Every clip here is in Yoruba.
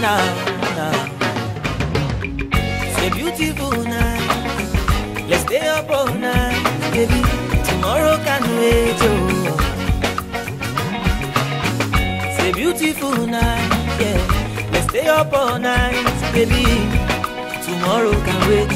now, now. It's a beautiful night. Let's stay up all night, baby. Tomorrow can wait, oh. It's a beautiful night, yeah. Let's stay up all night, baby. Tomorrow can wait,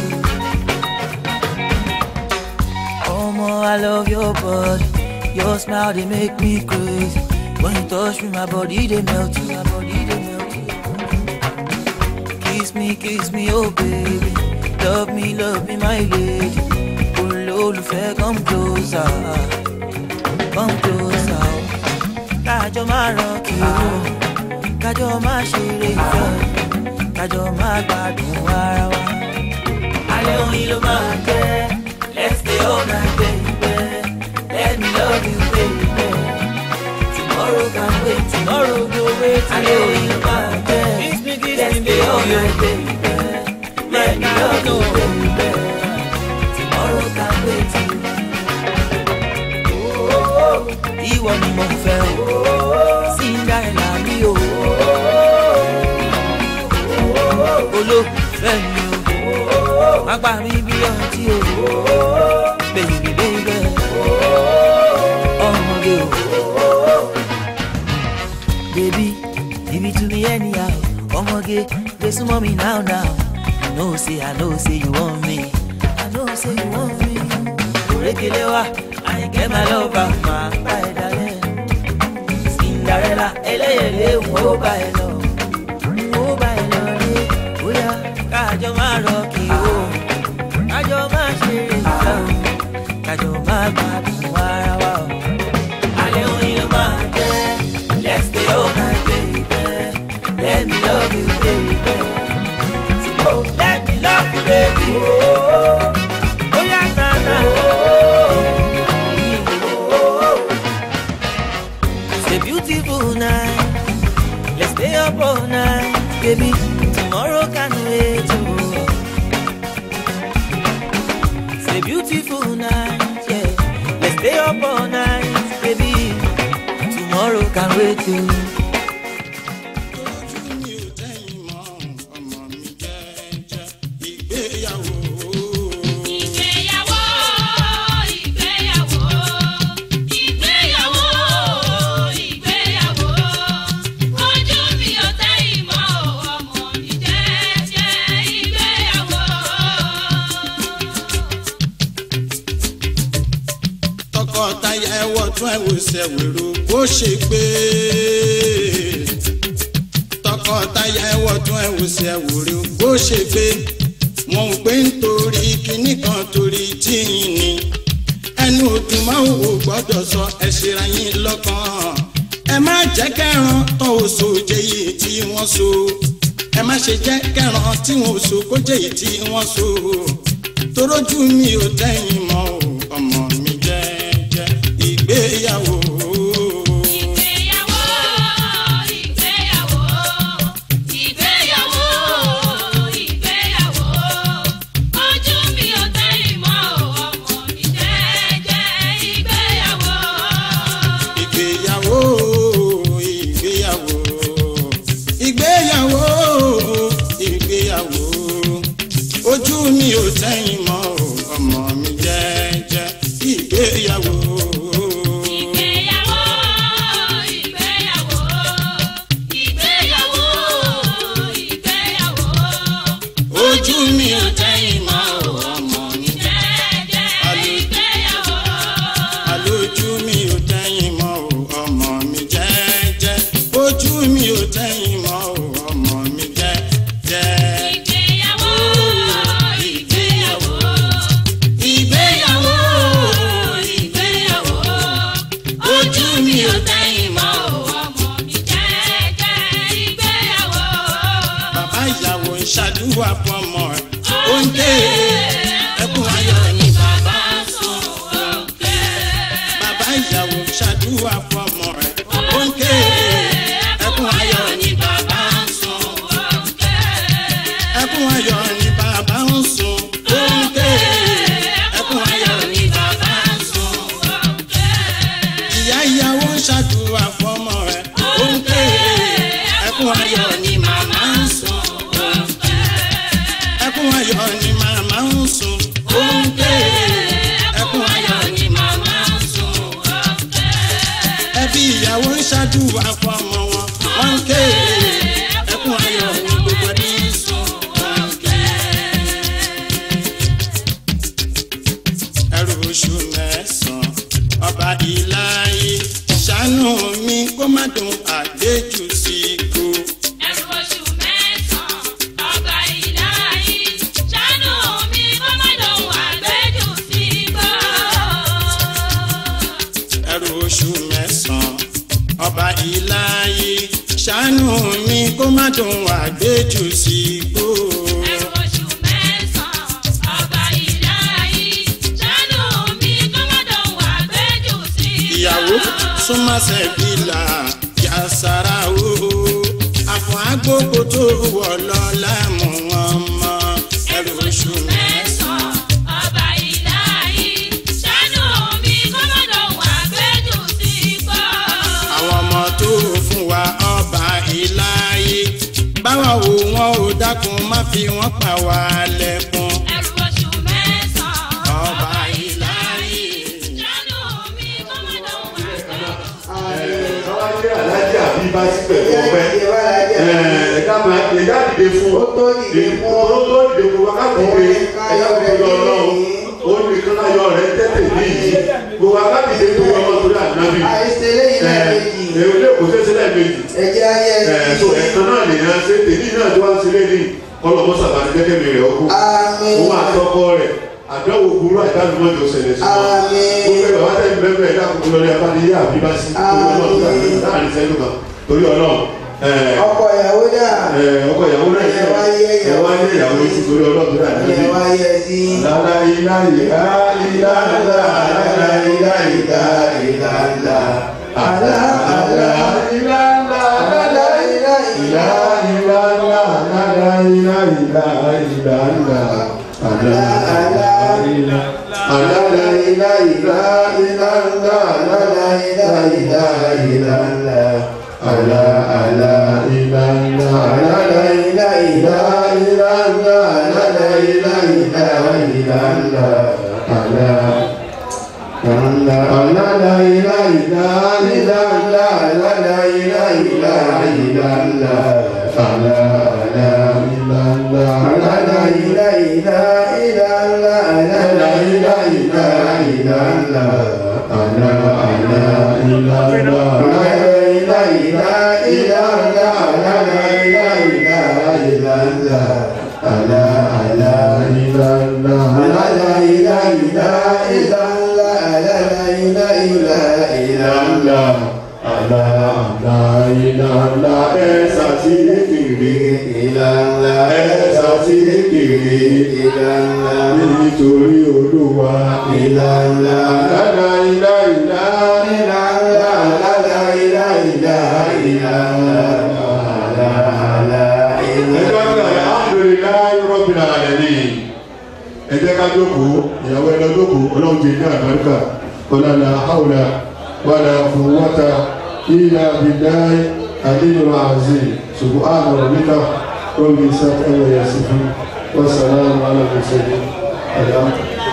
oh. Oh, more, I love your body. Your smile, they make me crazy. When you touch me, my body, they melt you. My body, they melt you. Kiss me, kiss me, oh baby. Love me, love me, my lady. Olólùfẹ́, come closer. Come closer. Kájọ máa rọ̀kì o. Kájọ máa ṣeré ìfẹ́. Kájọ máa gbádùn ara wa. Alẹ́ oyin ló máa jẹ́. Let's stay all night, baby. Let me love you, baby. Tomorrow can wait, tomorrow go wait. Alẹ́ oyin ló máa jẹ́. Kiss me, kiss Let's me, stay all night, baby. Let me love you, baby. Tomorrow can wait. Ìwọ ni mo fẹ́ o, Cinderella mi o. Olólùfẹ́ mi o, má gbà mí bí ọtí o. Baby, baby, ọmọge o. Baby, give it to me anyhow. Ọmọge, dey súnmọ́ mi now now. I know say I know say you want me. I know say you want me. Òrékelé wa, àyìnkẹ́ máa lọ bá máa bá ẹ dalẹ̀. Cinderella ẹlẹ́yẹlé wọ́n ó bá ẹ lọ. Ó bá ẹ lọ rí. Bóyá káàjọ máa rọ kí o. Kájọ máa ṣe ìfẹ́ o. Kájọ máa gbádùn ara wa o. Alẹ́ oyin ló máa jẹ́. Let's stay all night, baby. Let me love you, baby. Oh, let me love you, baby. Oh, oh yeah, na na. It's a beautiful night. Let's stay up all night, baby. Tomorrow can wait. Oh. It's a beautiful night, yeah. Let's stay up all night, baby. Tomorrow can wait. Oh. ojú mi ò tẹ́yìn mọ́ ọmọ mi jẹ́jẹ́ ìgbéyàwó. Ìgbéyàwó, ìgbéyàwó, ìgbéyàwó, ìgbéyàwó. Ojú mi ò tẹ́ ìmọ̀ ọmọ mi jẹ́jẹ́ ìgbéyàwó. tọkọtaya ẹwọ tún ẹwò ṣẹwèrò bó ṣe gbé tọkọtaya ẹwọ tún ẹwò ṣẹwèrò bó ṣe gbé wọn ò gbé nítorí kinní kan torí tíyìn ni ẹnu òdùn máa wò gbọ́dọ̀ sọ ẹ ṣera yín lọ́kàn ẹ má jẹ́ kẹran tó o so jẹ yìí tí wọ́n so ẹ má ṣe jẹ́ kẹran tí wọ́n so kó jẹ yìí tí wọ́n so torójú mi ò tẹ́yìn mọ́ o ọmọ mi jẹ́jẹ́ ìgbéyàwó. Ìgbéyàwó, ìgbéyàwó, ìgbéyàwó, ìgbéyàwó. Ojú mi ò tẹ́ ìmọ̀ ọmọ mi jẹ́jẹ́ ìgbéyàwó. ìgbéyàwó ìgbéyàwó ìgbéyàwó ìgbéyàwó ojú mi ò tẹ́yìn mọ́ o, ọmọ mi jẹ́jẹ́ ìgbéyàwó. Ìgbéyàwó, ìgbéyàwó, ìgbéyàwó, ìgbéyàwó. ojú mi ò tẹ́yìn mọ́ o, ọmọ mi Jẹ́jẹ́ ìgbéyàwó. àlójú mi ò tẹ́yìn mọ́ o, ọmọ mi jẹ́jẹ́ ojú mi ò tẹ́yìn mọ́ o, ọmọ mi jẹ́jẹ́. Ìgbéyàwó, ìgbéyàwó, ìgbéyàwó ìgbéyàwó. Ojú mi ò tẹ́yìn mọ́ ọmọ mi jẹ́jẹ́ ìgbéyàwó. bàbá ìyàwó ń ṣàdúrà fọmọ ẹ ó ń dé ẹkún ayọ̀ Ni bàbá sùn òkè. bàbá ìyàwó ń ṣàdúrà fọmọ ẹ ó ń ké ẹkún ayọ̀ ni bàbá sùn òkè. ẹkún ayọ̀ ni bàbá ń sùn ó ń ké ẹkún ayọ̀ ni bàbá sùn òkè. ìyá ìyàwó ń ṣàdúrà fọmọ ẹ ó ń ké ẹkún ayọ̀ ni màmá ń oṣù mẹ́sàn-án ọba ìláyé ṣàánú mi kó má dùn àgbéjù sí ikú. ẹrù oṣù mẹ́sàn-án ọba ìdáyé ṣàánú mi kó má lòun àgbẹ̀jù sí gbọ́. ẹrù oṣù mẹ́sàn-án ọba ìláyé ṣàánú mi kó má dùn àgbéjù sí ikú. ẹrù oṣù mẹ́sàn-án ọba ìdáyé ṣàánú mi kó má lòun àgbẹ̀jù sí gbọ́. ìyàwó súnmọ́sẹ̀ bílà yàsára o àfọ̀ agbóko tó wọ̀ lọ láàmú wọn mọ́ ẹrù oṣù mẹ́sàn-án ọba ìdáyé ṣàánú mi kó má lòun àgbẹ̀jù sí gbọ́. àwọn ọmọ tó fún wa ọba ìláyé báwa wo wọn ò dákun má fi wọn pa wá lẹ́kún. ẹrù oṣù mẹ́sàn-án ọba ìláyé. ṣàánú mi kó má lòun àgbẹ̀jù Káwájú alájí àbí bá sí pẹ̀lú ọpẹ́. Ẹ̀ka máa ẹ̀ka dìde fún Ó tó dìde fún Ó tó dìde fún wákàtí dìde. Ẹ̀ka dìde ọlọ́run. Ó ní kí láyọ̀ rẹ̀ tẹ́tẹ̀ ní yìí. Gbogbo wákàtí dìde tó wọ́n tó dà nábì. àìsè lẹ́yìn náà méjì Èrò ilé kò ṣeéṣe lẹ́ẹ̀mejì. ẹ̀jẹ̀ ayé Ẹ̀sùn ẹ̀kan náà lèèyàn ṣe tèmi náà tó wá ń ṣe lé ní kọlọ̀ mọ́sà bá ti kẹ́kẹ́ mi rẹ̀ ọkọ̀. Àmín. Òun àtọkọ rẹ̀ àdánwò burú àdánù mọ́jọ ṣẹlẹ̀ sí wọn. Àmín. Gbogbo ẹ̀ bàbá tẹ̀lé bẹ́ẹ̀ bẹ́ẹ̀ dákun lórí abáníyé àbíbásí. Àmín. Láàrin sẹ́nu kan torí ọlọ́run. ẹ̀, ọkọ ìyàwó dà ẹ̀, ọkọ ìyàwó náà Ẹ wá yé ẹ̀ wá yé ìyàwó yìí sí torí ọlọ́run tó dà ẹ̀ níbi. wá yẹ sí Lálá ilá ìlà ilá ilá ilá ilá ilá ilá ilá. Àlá àlá ilá ilá ilá ilá ilá ilá ilá ilá ilá ilá ilá. Àlá àlá ilá. Àlá la ilá ilá ilá ilá àlá ilá ilá ilá ilá. Àlá àlá ilá ilá àlá la ilá ilá ilá ilá àlá la ilá ilá ilá ilá. Àlá. Àlá àlá la ilá ilá ilá ilá àlá la ilá ilá ilá ilá. Àlá àlá ilá ilá àlá la ilá ilá ilá ilá àlá la ilá ilá ilá ilá. Àlá àlá ilá ilá àlá la ilá ilá ilá ilá àlá la ilá ilá ilá ilá. Àlá àlá ilá ilá àlá la ilá ilá ilá ilá àlá la ilá ilá ilá ilá. Àlá àlá ilá ilá ẹ̀sà tí kiri ilá ilá ẹ̀sà tí kiri ilá ilá nítorí olúwa ilá ilá. Àlá ilá ilá ilá ilá àlá ilá ilá ilá ilá. Àlá àlá ilá ilá. Alhamdulillahi Rabbil Alamin ẹ jẹ́ ká jókòó ìyàwó ẹ lọ jókòó ọlọ́run ti ní àbáríkà ọ̀làlà haúlà wàlà quwwata illa billahi aliyyil azim subhana rabbika rabbil izzati amma yasifun wa salamun ala mursalin alhamdulillah.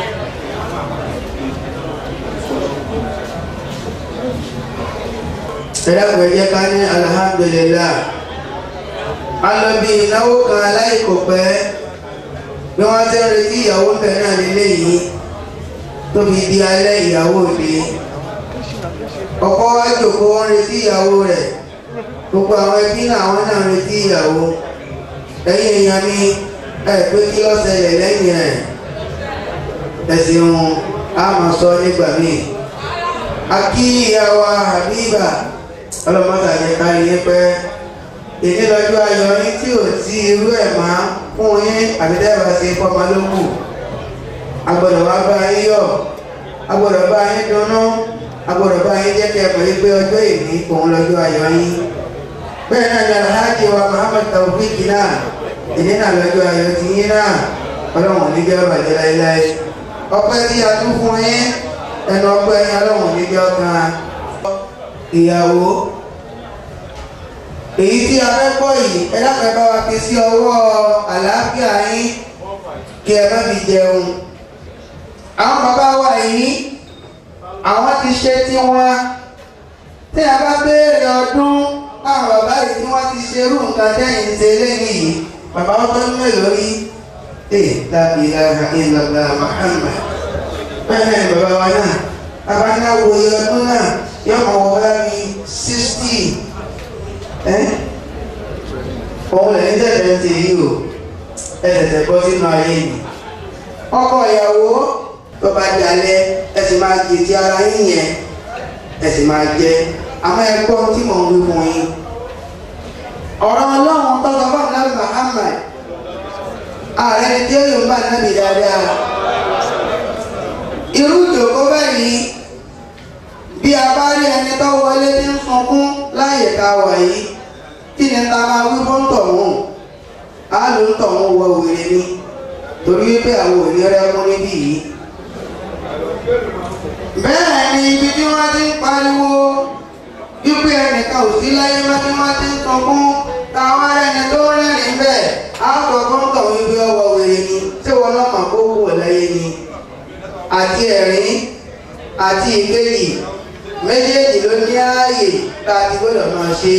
ẹ̀dàpọ̀ ẹ̀jẹ̀ ká ní alhamdulillah a lọ bí ìnáwó kan aláìkò pẹ́ bí wọ́n ti ń retí ìyàwó ń bẹ̀ náà nílé yìí tó fi di alẹ́ ìyàwó òde ọkọ wa jòkó ń retí ìyàwó rẹ̀ gbogbo àwọn ẹbí náà àwọn náà ń retí ìyàwó ẹ̀yin èèyàn mi ẹ̀ pé kí ló ṣẹlẹ̀ lẹ́yìn rẹ̀ ẹ̀sìn wọn a máa sọ nígbà míì akí ìyàwó Habiba ọlọ́mọta ní kárí yín pẹ́ èmi lọ́jọ́ ayọ̀ yín tí ò sí irú ẹ̀ máa fún yín àbídẹ́bà sí fọmọ ló kù agbọ́dọ̀ wá bá yín yọ̀ agbọ́dọ̀ bá yín dunnú agbọ́dọ̀ bá yín jẹ́ kí ẹ mọ̀ yín pé ọjọ́ ìní òun lọ́jọ́ ayọ̀ yín bẹ́ẹ̀ náà ni alhaji wa Muhammad Taofik náà ìní náà lọ́jọ́ ayọ̀ ti yín náà ọlọ́run níjẹ́ bàjẹ́ láéláé ọpẹ́ tí a tún fún yín ẹnu ọpẹ́ yín ọlọ́run níjẹ́ ọkàn ìyàwó èyí tí a fẹ́ kọ́ yìí ẹ dákẹ́ bá wa fi sí ọwọ́ àlàáfíà yín kí ẹ má fi jẹun àwọn bàbá wa yìí àwọn ti ṣe tiwọn tí a bá béèrè ọdún àwọn bàbá yìí tí wọ́n ti ṣe irú nǹkan tẹ́yìn ṣe lẹ́yìn yìí bàbá wọn tó ń mélòó rí ẹ la ilaha illallah Muhammad bẹ́ẹ̀ náà ni bàbá wa náà bàbá náà wo iye ọdún náà yóò mọ̀ wọ́n bá mi sixty ẹ́ òun lẹ́yìn tẹ̀tẹ̀ ń tẹ̀ yìí o ẹ tẹ̀tẹ̀ bọ́ sínú ayé mi ọkọ ìyàwó tó bá dalẹ̀ ẹ sì máa jẹ ti ara yín yẹn ẹ sì máa jẹ àmọ́ ẹ gbọ́ tí mò ń wí fún yín ọ̀rọ̀ ọlọ́run tọ́jọ́ bá nàbì Muhammad ààrẹ ni tí ó yóò bá nàbì dáadáa irú ìjòkó báyìí bí a bá rí ẹni tó wọlé tí ń sunkún láyè ká wà yìí kí ni ta máa wí fún tọ̀hún á ló ń tọ̀hún wọ wèrè ni torí wípé àwọn òní rẹ mú níbí yìí bẹ́ẹ̀ ni ibi tí wọ́n ti ń pariwo wípé ẹnìkan ò sí láyé má tí wọ́n ti ń sunkún táwọn ẹni tó rẹ́rìn bẹ́ẹ̀ á sọ fún tọ̀hún ibi ọwọ́ wèrè ni tí wọn náà mọ̀ kó wò láyé ni àti ẹ̀rín àti ìkejì méjèèjì ló ní ààyè tá a ti gbọ́dọ̀ máa ṣe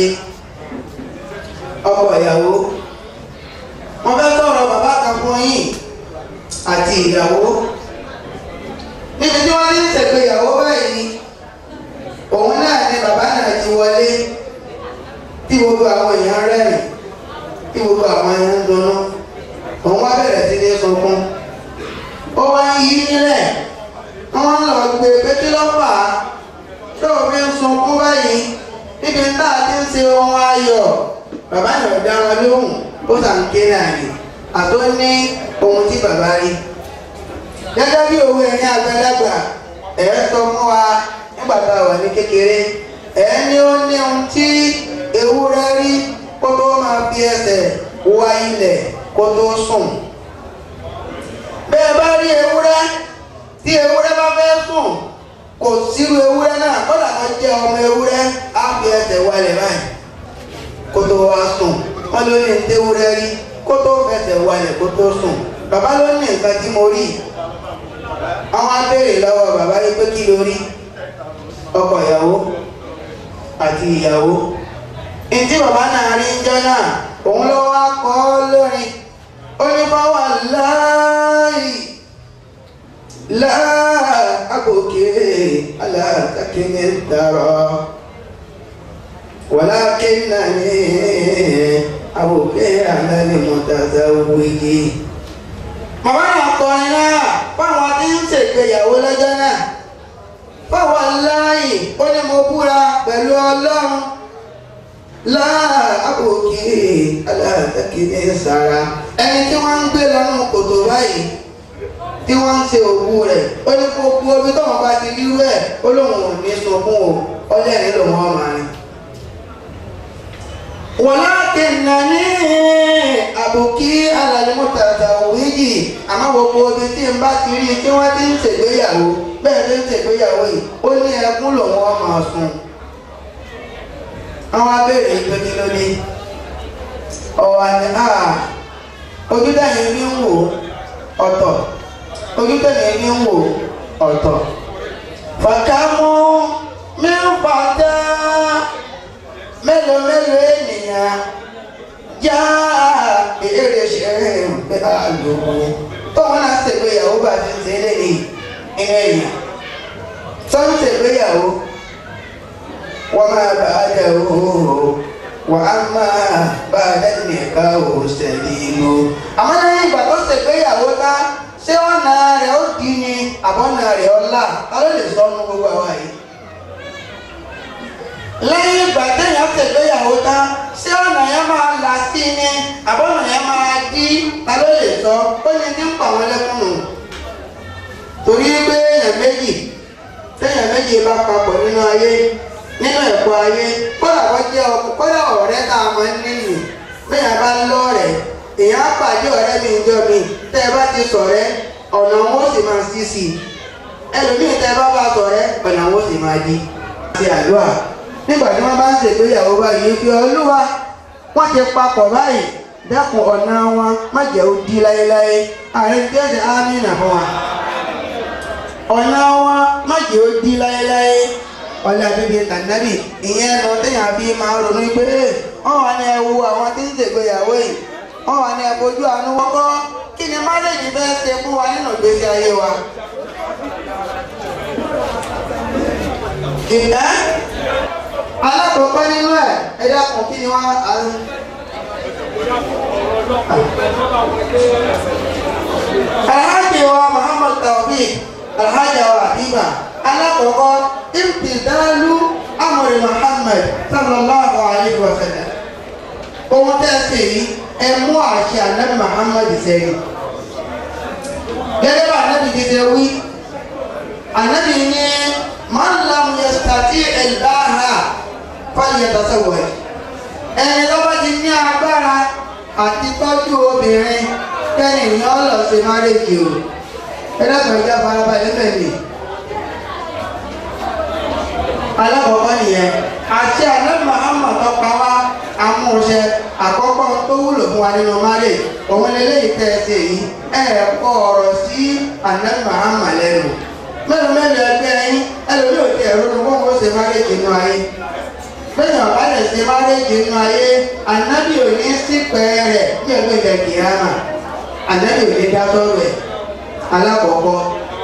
ọkọ ìyàwó wọ́n fẹ́ sọ̀rọ̀ bàbá kan fún yín àti ìyàwó níbi tí wọ́n ní ṣègbéyàwó báyìí òun náà ni bàbá náà ti wọlé tí gbogbo àwọn èèyàn rẹ́rìn tí gbogbo àwọn èèyàn ń dunnú òun wá bẹ̀rẹ̀ sí ní sunkún ó wá ń yí nílẹ̀ wọ́n lọ gbé pété lọ́fà tó o fi ń sunkún báyìí níbi tá a ti ń ṣe ohun ayọ̀ bàbá náà dá wọn lóhùn ó sàn ké náà ni àtó ní ohun tí bàbá rí gẹ́gẹ́ bí òwe ẹni àgbàlagbà ẹ̀ sọ fún wa nígbà tá a wà ní kékeré ẹ̀ ní ó ní ohun tí ewúrẹ́ rí kó tó máa fi ẹsẹ̀ wá ilẹ̀ kó tó sùn bẹ́ẹ̀ bá rí ewúrẹ́ tí ewúrẹ́ bá fẹ́ sùn kò sírú ewúrẹ́ náà kọ́dà kan jẹ́ ọmọ ewúrẹ́ á fi ẹsẹ̀ wálẹ̀ báyìí kó tó wá sùn wọ́n ló ní ewúrẹ́ rí kó tó fẹsẹ̀ wálẹ̀ kó tó sùn bàbá ló ní nǹkan tí mo rí àwọn abéèrè lọ́wọ́ bàbá yìí pé kí ló rí ọkọ ìyàwó àti ìyàwó ìdí bàbá náà rí ń jọ náà òun ló wá kọ́ lórin ó ní fáwọn láàyè láà àbòkè aláàtàkìní dàrọ wàlákìnnàní àbòkè alálẹmọtàzà wíyí. màmá náà kọrin náà fáwọn tí ń ṣègbéyàwó lọ́jọ́ náà fáwọn láàyè ó ní mo búra pẹ̀lú ọlọ́run láà àbòkè aláàtàkìní sàrà ẹni tí wọ́n ń gbé lọ́nà kòtò báyìí tí wọ́n ń ṣe òkú rẹ̀ ó ní kó kú omi tóun bá ti rírú ẹ̀ ó lóun ò ní sunkún o ọlẹ́rìí lòun ọmọ rẹ̀. wọ́n láti nà ní àbòkí alàlẹ́mọ́tàtà òwúyì àmọ́ gbogbo ibi tí n bá ti rí tí wọ́n ti ń ṣègbéyàwó bẹ́ẹ̀ ló ń ṣègbéyàwó yìí ó ní ẹkún lòun ọmọ sùn. àwọn abéèrè ìpè kí ló dé ọ̀wà ni ojú dáhìn ní ń wò ọ̀tọ̀ ojú tẹ̀lé ní ń wò ọ̀tọ̀. Fàkámú mi ń fàtẹ́ mélòó mélòó ènìyàn já èrè ṣe pé àlòkù. Tóun náà ṣègbéyàwó bá ti ṣe é lẹ́yìn inú èèyàn. Sọ́n ṣègbéyàwó wọ́n máa bá a jẹ́ òhòhò wà á máa bá a dẹ́nu ẹ̀ka òṣèlú ìlú. Àmọ́ lẹ́yìn ìgbà tó ṣègbéyàwó tá ṣé ọ̀nà rẹ̀ ó di ni àbọ̀nà rẹ̀ ọ̀la ta ló lè sọ ọ́nù gbogbo àwa yìí. lẹ́yìn ìgbà téèyàn ṣègbéyàwó tán ṣé ọ̀nà yẹn máa là sí ni àbọ̀nà yẹn máa dí ta ló lè sọ ó ní ní pa àwọn ẹlẹ́kùnrin. torí pé èèyàn méjì téèyàn méjì bá papọ̀ nínú ayé nínú ẹ̀kọ́ ayé kódà wọ́n jẹ́ ọkọ kódà ọ̀rẹ́ tá a máa ń níyì bẹ́ẹ̀ bá ń lọ́ọ̀rẹ́ èèyàn á pàdé ọ̀rẹ́ mi ìjọ mi tẹ́ ẹ bá ti sọ̀rẹ́ ọ̀nà wọn ó sì máa sí sí i ẹlòmíì tẹ́ ẹ bá bá sọ̀rẹ́ ọ̀nà wọn ó sì máa di. ti àdúrà nígbà tí wọ́n bá ń ṣègbéyàwó báyìí fi olúwa wọ́n ti papọ̀ báyìí dẹ́kun ọ̀nà wọn má jẹ́ ó di láéláé ààrẹ tí ó ṣe ámìnà fún wa. ọ̀nà wọn má jẹ́ ó di láéláé ọlẹ́ abíbi tànàbì ìyẹn lọ téèyàn fi máa ronú pé wọ́n wà ní ẹwu àwọn tí ń ṣègbéyàwó yìí wọ́n wà ní ẹ̀bójú àánú wọ́kọ́ kí ni márèjì fẹ́ ṣe fún wa nínú ìgbésí ayé wa. ìdá alákọ̀ọ́kọ́ nínú ẹ̀ ẹ dákun kí ni wọ́n á ń. alhaji wa muhammad tawfiq alhaji wa habiba alákọ̀ọ́kọ́ imtidalu amri muhammad sallallahu alayhi wa sallam ohun tẹ́ ẹ ṣe yìí ẹ mú àṣẹ anabi muhammad sẹ́yìn gẹ́gẹ́ bá anabi ti ṣe wí anabi ní man lam yastati al-baha falyatazawwaj ẹni tó bá ti ní agbára àti tọ́jú obìnrin kẹ́ni ìyẹn lọ sí márèjì o ẹlẹ́gbẹ̀ẹ́ ìjà farabalẹ̀ bẹ̀rẹ̀ alákọ̀ọ́kọ́ nìyẹn àti anabi muhammad tó pa wá amúṣẹ àkọ́kọ́ tó wúlò fún wa nínú márè òun lélẹ́yìí tẹ́ ẹ ṣe yìí ẹ kọ́ ọ̀rọ̀ sí anabi muhammad lẹ́nu mélòó mélòó ẹgbẹ́ yín ẹlòmíì ò ti ẹ̀rọ ní wọ́n mọ̀ ṣe márèjì nínú ayé bẹ́ẹ̀ ọ̀bá lè ṣe márèjì nínú ayé anabi ò ní sípẹ́ rẹ̀ ní ẹgbẹ́ ìjà kìíyàmà anabi ò ní dá sọ́rọ̀ ẹ̀ alákọ̀ọ́kọ́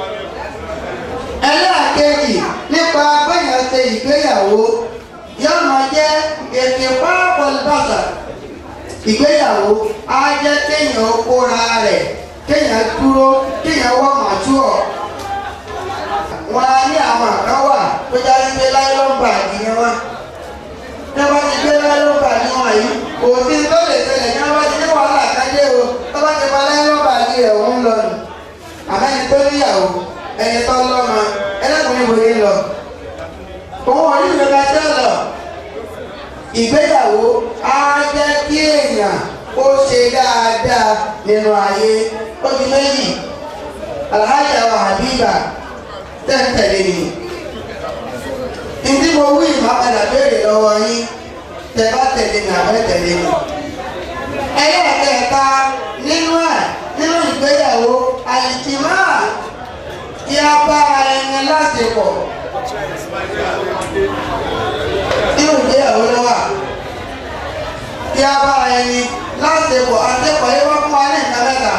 ẹlẹ́àkejì nípa bẹ́yàn ṣe ìgbéyàwó yóò máa jẹ́ ètè pápọ̀lbàṣà ìgbéyàwó á jẹ́ kéèyàn kóra rẹ̀ kéèyàn dúró kéèyàn wọ́n màtúọ̀ wọn á ní àwọn àkàn wà tó já sí pé láìlọ́mbà ni wọn ní wọn ti gbé láìlọ́mbà ni wọn yìí òfin tó lè ṣẹlẹ̀ ní wọn ti ní wàhálà kájé o tó bá ti pa láìlọ́mbà ni rẹ̀ ń lọ nù àmẹ́ni tó níyàwó ẹni tó lọ́mọ ẹlẹ́kùnrin wòye lọ òun ò ní ìrora jẹ́ lọ ìgbéyàwó á jẹ́ kí èèyàn ó ṣe dáadáa nínú ayé ó di méjì alhaja wa habiba tẹ́ǹtẹ̀lé ni ìdí mo wí ìmọ̀padà béèrè lọ́wọ́ yín tẹ́ bá tẹ̀lé mi àbẹ́ tẹ̀lé mi ẹlẹ́ẹ̀kẹta nínú ẹ̀ nínú ìgbéyàwó àìsímá kí a bá ẹni lásìkò nínú ìgbéyàwó lọ́wọ́ kí a bá ẹni lásìkò àtẹ́kọ̀ọ́ yìí wọ́n fún wa ní nǹkan mẹ́ta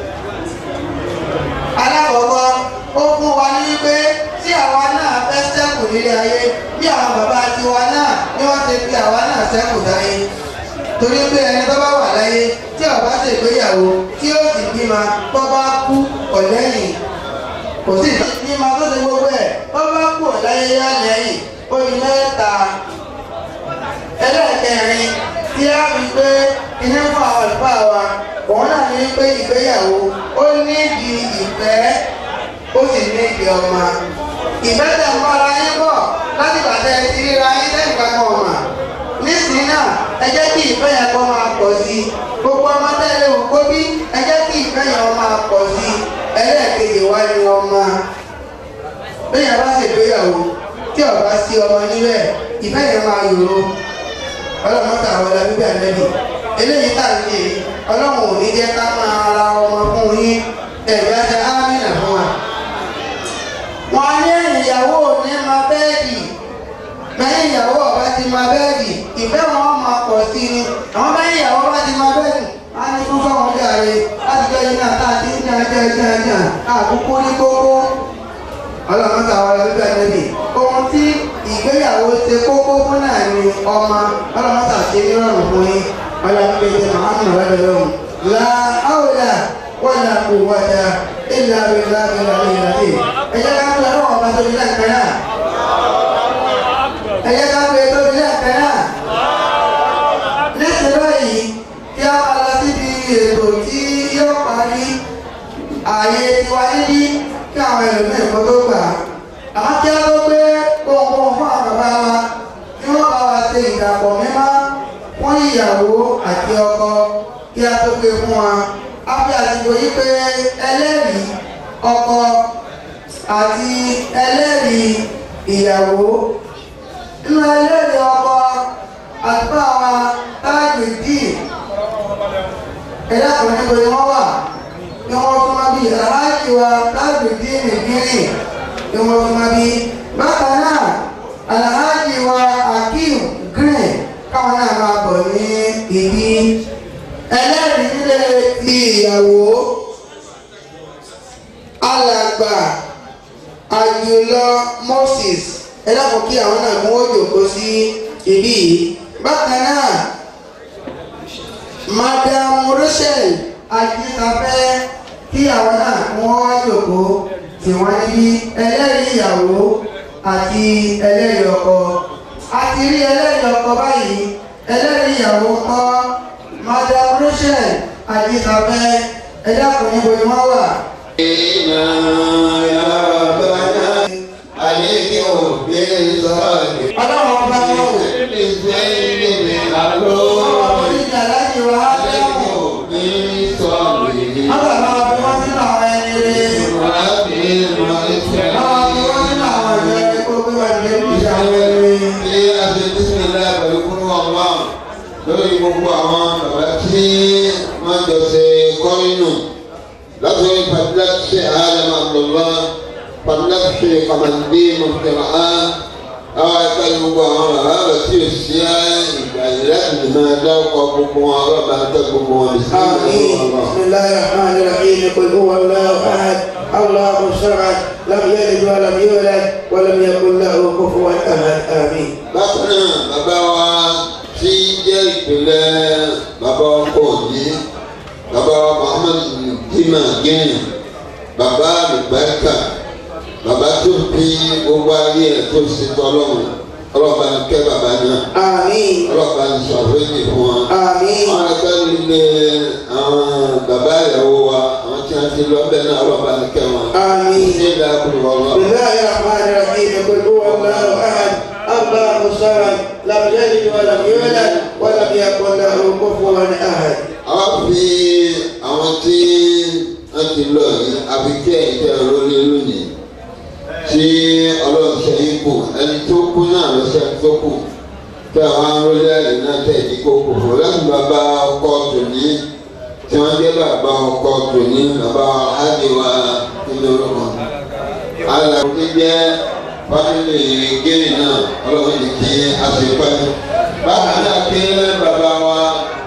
alákọ̀ọ́kọ́ ó fún wa ní wípé tí àwa náà fẹ́ sẹ́kù nílé ayé bí àwọn bàbá tiwa náà ni wọ́n ti fi àwa náà sẹ́kù láyé torí pé ẹni tó bá wà láyé tí ó bá ṣègbéyàwó tí ó sì bímọ tó bá kú ọ̀lẹ́yìn kò sí bímọ tó ṣe gbogbo ẹ̀ tó bá kú ọ̀láyé yá lẹ́yìn ó ní mẹ́ta ẹlẹ́ẹ̀kẹrin tí a fi pé iná fún àwọn àlùfáà wa òun náà ní pé ìgbéyàwó ó nídìí ìfẹ́ ó sì nídìí ọmọ ìfẹ́ tẹ̀ ń bára yín bọ̀ láti bàtẹ́ ti ríra yín lẹ́yìn kankan ọ̀mà nísìnyí náà ẹ jẹ́ kí ìfẹ́ yẹn kọ́ máa pọ̀ sí i gbogbo ọmọ tẹ́lẹ̀ wò kó bí ẹ jẹ́ kí ìfẹ́ yẹn máa pọ̀ sí i ẹlẹ́ẹ̀kejì wá ní ọmọ bẹ́ẹ̀ yẹn bá ṣègbéyàwó tí ọba sí ọmọ níbẹ̀ ìfẹ́ yẹn máa yòrò ọlọ́mọta àwọn ọlọ́bíbí àlẹ́bí eléyìí tà ń yè ọlọ́run ò ní jẹ́ ká máa ra ọmọ fún yín ẹ̀yà ṣe ámìnà fún wa. wọ́n ní ìyàwó ní ma bẹ́ẹ̀dì lẹ́yìn ìyàwó ọba ti ma bẹ́ẹ̀dì ìfẹ́ wọn máa pọ̀ sí ni àwọn bẹ́ẹ̀ ìyàwó bá ti ma bẹ́ẹ̀dì á ní fún fáwọn jàre láti jẹ́ iná tá a ti ń jà jà jà jà àkókò ní kókó ọlọ́mọta àwọn ọlọ́bíbí àlẹ́bí ohun tí ìgbéyàwó ṣe kókó fún náà ni ọmọ ọlọ́mọta ṣe nírọ̀rùn fún yín ọlọ́mọdé ṣe màámù lọ́dọ̀ lọ́hùn. la hawla wala quwwata illa billahi al-aliyyil azim. ẹ jẹ́ ká pé ọlọ́wọ́ ọba tóbi lẹ́ẹ̀kan náà. ẹ jẹ́ ká pé tóbi lẹ́ẹ̀kan náà. nísìnyí báyìí kí a máa lọ síbi ètò tí yóò parí ààyè tiwa níbí kí àwọn ẹlòmíràn kó tó gbà á àmọ́ kí á tó gbé kóńkóń fún àwọn bàbá wa kí wọ́n bá wa ṣe ìdàpọ̀ mímọ́ fún ìyàwó àti ọkọ kí á tó gbé fún wa á fi àsìkò yí pé ẹlẹ́rìí ọkọ àti ẹlẹ́rìí ìyàwó nínú ẹlẹ́rìí ọkọ àti bá wa táàgì díì ẹ̀dá kan níbo ni wọ́n wà ni wọ́n fún wa bí aláàjì wa táàgì díì nìgírì ni wọ́n fún wa bí bákan náà aláàjì wa akeem green káwọn náà máa bọ̀ ní ibi ẹlẹ́rìí nílé ti ìyàwó alàgbà àjùlọ moses ẹ dákun kí àwọn náà kún ó jòkó sí ibí yìí bákan náà madam rachel ajísafẹ́ kí àwọn náà kún ó jòkó tí wọ́n níbí ẹlẹ́rìí ìyàwó àti ẹlẹ́rìí ọkọ a ti rí ẹlẹ́rìí ọkọ báyìí ẹlẹ́rìí ìyàwó kọ́ madam rachel ajísafẹ́ ẹ dákun níbo ni wọ́n wà. ọlọ́run ọba wọn ò ọ̀rọ̀ ìjà láti wá dáhùn wọ́n bàbá wa fi wọ́n sínú àwọn ẹni rere bàbá wa fi wọ́n sínú àwọn ìjọ ẹ̀kọ́ pé wọ́n ti lè fi ṣe àwọn ẹni rere. lórí gbogbo àwọn bàbá tí wọ́n jọ ṣe kọ́rínù látọ̀rí pàdílàṣẹ àlẹ́mà lọ́lá pàdílàṣẹ kàmàndé mọ̀tẹ́mà àwọn ẹ̀ka gbogbo àwọn bàbá rẹ̀ tí ò sí ìgbà yìí láti lè máa dá ọkọ̀ gbogbo wọn ọlọ́ba tẹ gbogbo wọn sí آمين بسم الله الرحمن الرحيم قل هو الله أحد الله الصمد لم يلد ولم يولد ولم يكن له كفوا أحد آمين bákan náà bàbá wa tí jẹ́ ìpìlẹ̀ bàbá ọkọ yìí bàbá wa muhammed dima gẹ́yìn bàbá àlùbáríkà bàbá tó bí gbogbo ayé ẹ̀ tó ṣe tọ́lọ́mù ọlọ́ba ń kẹ́ bàbá náà آمين ọlọ́ba ń sọ àforíjì fún wọn. آمين àwọn akẹ́kọ̀ọ́ nílé àwọn bàbá ìyàwó wa àwọn tí wọ́n ti lọ bẹ́ẹ̀ náà ọlọ́ba ń kẹ́ wọn. آمين ṣé ìlà kúrò بسم ọlọ́ الله الرحمن الرحيم قل هو الله أحد الله الصمد لم يلد ولم يولد ولم يكن له كفوا أحد àwọn fi àwọn tí wọ́n ti lọ yìí àfikẹ́ ìtẹ́ lórí lónìí tí ọlọ́run ṣe yín kù ẹni tó kú náà ló ṣe tó kù kí àwọn arólé àyè náà tẹ̀ ní kókò fún láti bàbá ọkọ tòní tí wọ́n jẹ́ bàbá ọkọ tòní bàbá àdìwà nínú orúkọ. alàkùn ti jẹ́ fámìlì gẹ́rì náà ọlọ́run ní kí a ṣe pẹ́. bákan náà kí bàbá wa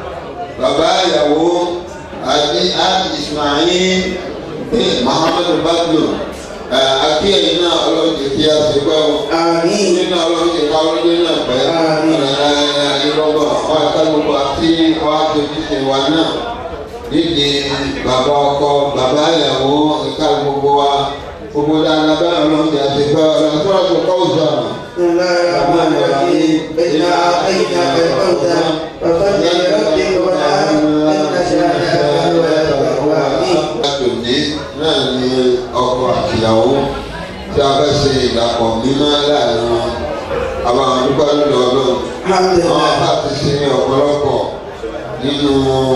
bàbá ìyàwó àti àti ismail bin muhammadu badlu akéèyàn náà ọlọ́run ti kí a ṣe pẹ́ wọn آمين nínú ọlọ́run ti ká ọlọ́run náà pẹ́ Àmín. ìrọ̀bọ̀ wọn ká gbogbo àti wọn àtòjú ṣe wa náà nídìí bàbá ọkọ bàbá ìyàwó ìka gbogbo wa gbogbo dáadáa bẹ́ẹ̀ ọlọ́run ti àti pẹ́ ọlọ́run tó rọ̀ tó kọ́ òjò àná. بسم الله الرحمن الرحيم إنا أعطيناك الكوثر فصل لربك وانحر إن شانئك هو الأبتر آمين Látòní náà ni ọkọ àtìyàwó tí a fẹ́ ṣe ìdàpọ̀ mímọ́ láàrin wọn. Àwọn àdúgbò lọ́dọ̀ ọlọ́run. الحمد Àwọn لله bá ti ṣe ọ̀pọ̀lọpọ̀ nínú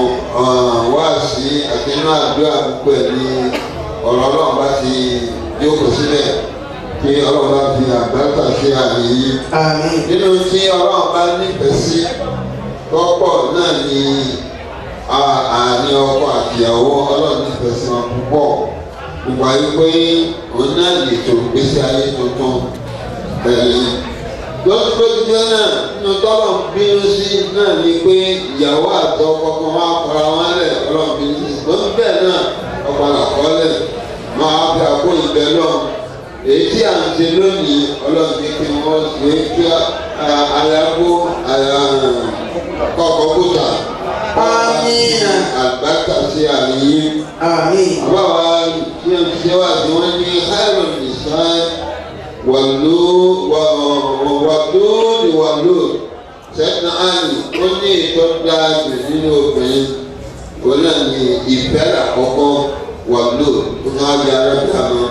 wáàsí àti inú àdúrà púpọ̀ ní ọ̀rọ̀ ọlọ́run bá ti jókòó sílẹ̀ kí ọlọ́run bá fi àgbàtà sí àyè yìí آمين nínú tí ọlọ́run bá nífẹ̀ẹ́ sí lọ́pọ̀ náà ni a- àárín ọkọ àtìyàwó ọlọ́run nífẹ̀ẹ́ sí wọn púpọ̀ gbogbo ayé pé òun náà lè tó gbèsè ayé tuntun bẹ̀rẹ̀ lọ́sọ̀tún náà nínú tọ́lọ̀ ń bínú sí náà ni pé ìyàwó àti ọkọ kan wá kọ́ra wọn lẹ̀ ọlọ́run bínú sí ṣùgbọ́n bẹ́ẹ̀ náà ọkọ àkọọ́lẹ̀ máa fi àpò ìbẹ́ náà èyí tí à ń ṣe lónìí ọlọ́run ní kí wọ́n ṣe é kí ayáwó kọ́kọ́ kúta Àmín. àgbàkà sí àyè آمين àbáwá tí wọ́n ti ṣe wá sí wọ́n ní káyọ̀ nìṣá wàlú wàlú ni wàlú sẹ́tìnà áàlì ó ní ìtọ́jà jù nínú obìnrin òun náà ní ìfẹ́ àkọ́kọ́ wàlú ó ní wọ́n di arábìá mọ́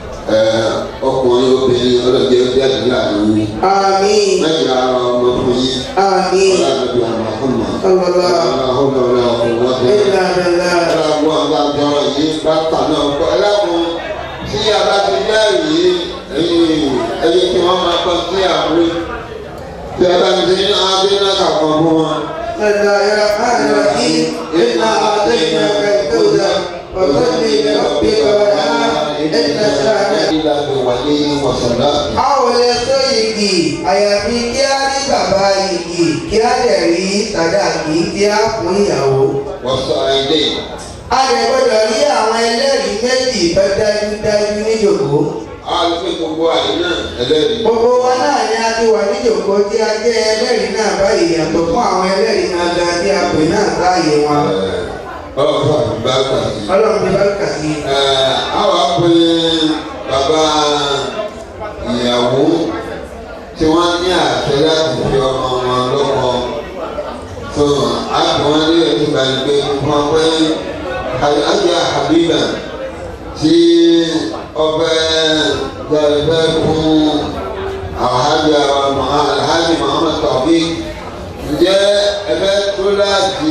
ọkùnrin obìnrin ọlọ́jẹ́ jáde láàrin آمين mẹ́jọ ara ọmọ fún yín آمين ọlọ́dún àmọ́ fún mi. صلى الله ọlọ́dún ọlọ́dún ọlọ́dún إلا بالله ẹlẹ́gbọ́n adájọ́ yìí bàtà náà kọ́ ẹlẹ́kùn tí a bá ti jẹ́rìí ẹ̀yìn ẹ̀yìn kí wọ́n máa kọ́ sí àwòrán tí a bá ti ní adé náà kàkọ́ fún wọn. بسم الله الرحمن الرحيم إنا أعطيناك الكوثر فصل لربك وانحر إن شانئك ìlà ìwàlẹ̀ wọ̀sánlá. a ò lè tó igi àyàfi kí á rí bàbá igi kí á dẹ̀ rí sàdáàkì tí á fún ìyàwó. wọ̀sán àìdè a lè gbọ́dọ̀ rí àwọn ẹlẹ́rìí méjì tó dájúdájú níjòkó. àwọn àlùfẹ́ gbogbo àyè náà ẹlẹ́rìí. gbogbo wa náà ni a ti wà níjòkó tí a jẹ́ ẹlẹ́rìí náà báyìí yàtọ̀ fún àwọn ẹlẹ́rìí náà ga tí a pè náà láàyè wọn. ọlọ́run fún àbúgbà kàdí. ọlọ́run ti bá kà sí. àwọn apẹ bàbá ìyàwó tí wọ́n ní àṣẹ láti fi ọmọ wọn lọ́kọ tó àbọ̀n ní ìgbà ìgbé wọn pé ajá Habiba tí ọbẹ̀ gbẹ̀rẹ̀ fún alhaji alhaji Muhammad Taofik ǹjẹ́ ẹgbẹ́ tó láti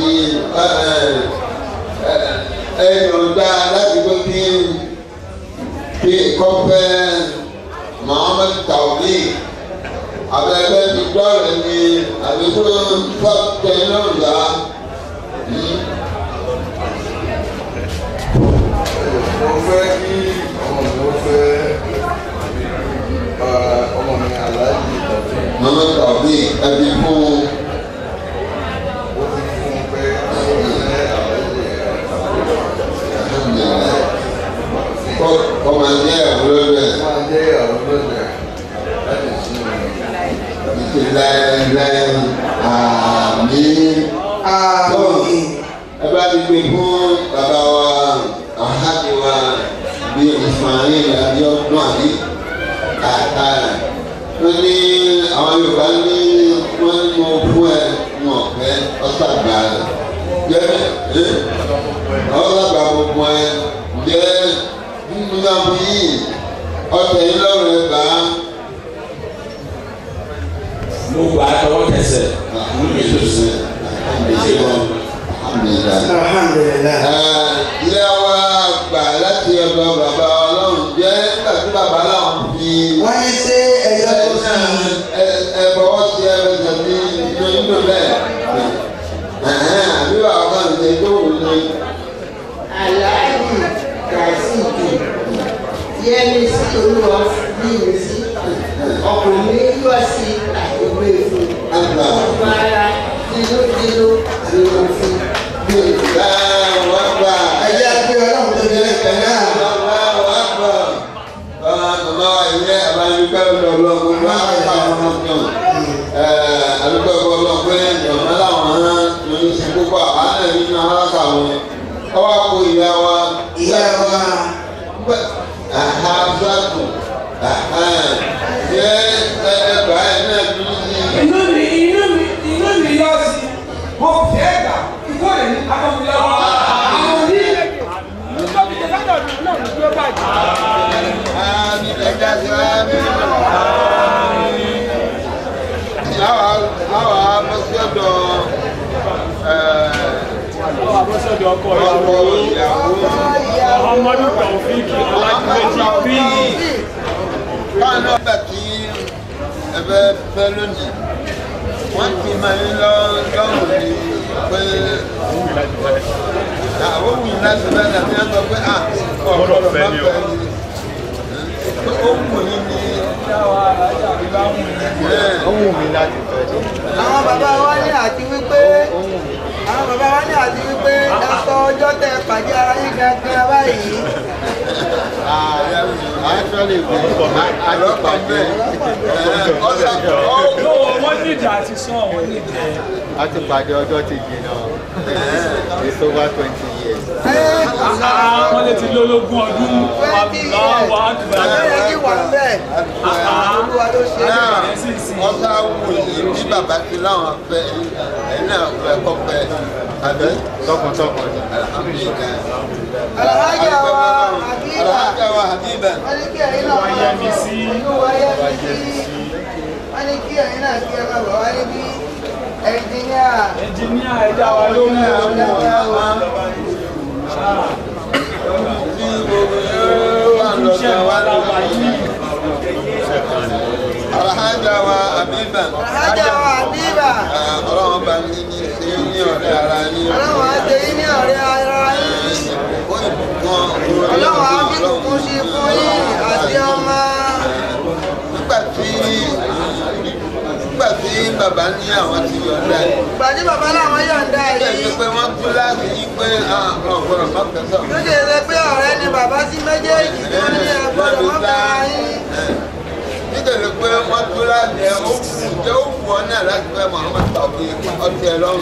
ẹ̀yọ̀ǹda láti gbé kí kí kọ́fẹ́ Muhammad Taofik abẹ́gbẹ́ ti dọ́rẹ̀ ni àbíkú fọ́tẹ̀ lọ́ọ̀dà. mo fẹ́ kí ọmọ mi ó fẹ́ ọmọ mi aláàjì ìtọ́jú Muhammad Taofik ẹbí fún ó ti fún un pé ó fẹ́ aláàjì ọmọ ẹgbẹ́ ẹ̀wúrọ̀ rẹ̀ máa jẹ́ ìyàwó lọ́dẹ̀ láti sún mi. ìtìlẹ́lẹ́ àmì. àmín. ẹ bá ti gbé fún bàbá wa àhájì wa bí Ismail Abiodun àbí kàkà rẹ̀ wọ́n ní àwọn Yorùbá ní wọ́n ní mo fún ẹ mọ̀ pé ọ̀sàgbà rẹ̀ jẹ́ ẹ́ ọ̀sàgbà gbogbo ẹ jẹ́ nínú àwọn yìí ọ̀tẹ̀ yìí lọ́rùn ẹ̀ bá mo gbà á tọwọ́ tẹsẹ̀ mo ní èso sí èsì wọn. alhamdulilayi. alhamdulilayi. ilé wa gbà láti ọ̀dọ̀ bàbá ọlọ́run jẹ́ nígbà tí bàbá láwọn fi wọ́n ní ṣé ẹ̀yọ́ tó sí i. ẹ bọ́wọ́ sí ẹ̀rẹ́sẹ̀ ní inú bẹ́ẹ̀. àbí bàbá kan ṣe tó wù ní. aláàjì kàṣíìkì yẹmi sí olúwa bíi sí ọkùnrin yọ sí àgbègbè fún ọgbà ara dínúdínú nínú fún bíi wọ́n gbà. ẹ̀yà pé ọlọ́run tó ní ẹ̀kẹ́ náà. Màmá ilé àbáyọ̀ká lọ́lọ́ gbogbo àgbà wọn kàn. Àdúgbò ọlọ́run pé ìjọba làwọn hàn lóyún sí púpọ̀ àwọn náà nínú aráàkà wọn. Ọwọ́ àpò ìyá wa. ìyá wa Àhà Fúlàtù. Ṣé ẹgbàá ẹ̀ náà dúró sí i? inú mi inú mi inú mi yọ sí mo fẹ́ gbà ikú rẹ̀ ní akọ̀wé lọ́wọ́ àwọn oní. nítorí ìjọba náà náà ló dúró báyìí. Àmín ẹja sí àmín. Láwa láwa bọ́sọ̀dọ̀ Abọ́sọ̀dọ̀ ọkọ ọkọ ìyàwó. ìyàwó. Muhammadu Taofik Ọlájúmẹ́jì Píìkì. Báwọn náà gbà tí ẹ bẹ fẹ́ lónìí, wọ́n ti máa ń lọ lọ́rùn ní pé àwọn wù láti bẹ́ẹ̀ láti ẹ̀ sọ pé à ọ̀rọ̀ bá fẹ́ ni. Ó wù ní ní àwọn bàbá wa ní àti wípé àwọn bàbá wa ní àti wípé ẹsọ ọjọ́ tẹ pàdé ara yín gangan báyìí. Lọ́wọ́ wọ́n níjà àti sán wọ́n níjà. a ti pàdé ọjọ́ ti jìnnà it's over twenty years. Wọ́n lè ti lólógún ọdún. twenty years Aláwọ̀ àdúrà. àbẹ̀rẹ̀ yìí wà bẹ́ẹ̀ olúwa ló ṣe é. náà ọ̀sá wù yìí bí bàbá ti láwọn fẹ́ ẹ̀ náà fẹ́ kọ́ fẹ́ abẹ́ tọkàntọkàn ni. alhamdulilayi. Alhaja wa Habiba Alhaja wa Habiba. wọ́n ní kí ẹ̀yin náà máa bọ̀ inú wa yẹ mi sí wọ́n ní kí ẹ̀yin náà kí ẹ máa bọ̀ wá níbí ẹnjìníà Ẹnjìníà ẹja wa ló ń lò ó. Bí gbogbo yóò wà Iṣẹ́ lọ́dọ̀ wa wa la lọ́wọ́. wà yìí. Alhaja wa Habiba. Alhaja wa Habiba Ọlọ́run bá mi ní ṣe ní ọ̀rẹ́ ara yín. ọlọ́run á ṣe yín ní ọ̀rẹ́ ara yín Ó ìbùkún ọlọ́run á fi kúkú sí fún yín àti ọmọ nígbà tí nígbà tí bàbá ní àwọn ti yọ̀ǹda yìí. gbàdí bàbá làwọn yọ̀ǹda Bẹ́ẹ̀ yìí ni pé wọ́n tún láti yí pé ọ̀gbọ́n má kẹsàn. ló ṣe ṣe pé ọ̀rẹ́ ni bàbá sí méjèèjì tí wọ́n ní ẹ̀gbọ́dọ̀ wọ́n bá yín. Nítorí pé wọ́n tún láti ẹ̀ ó kù jẹ́ ó wù ọ́ náà láti fẹ́ Muhammad tàbí ọtí ẹ lọ́rùn.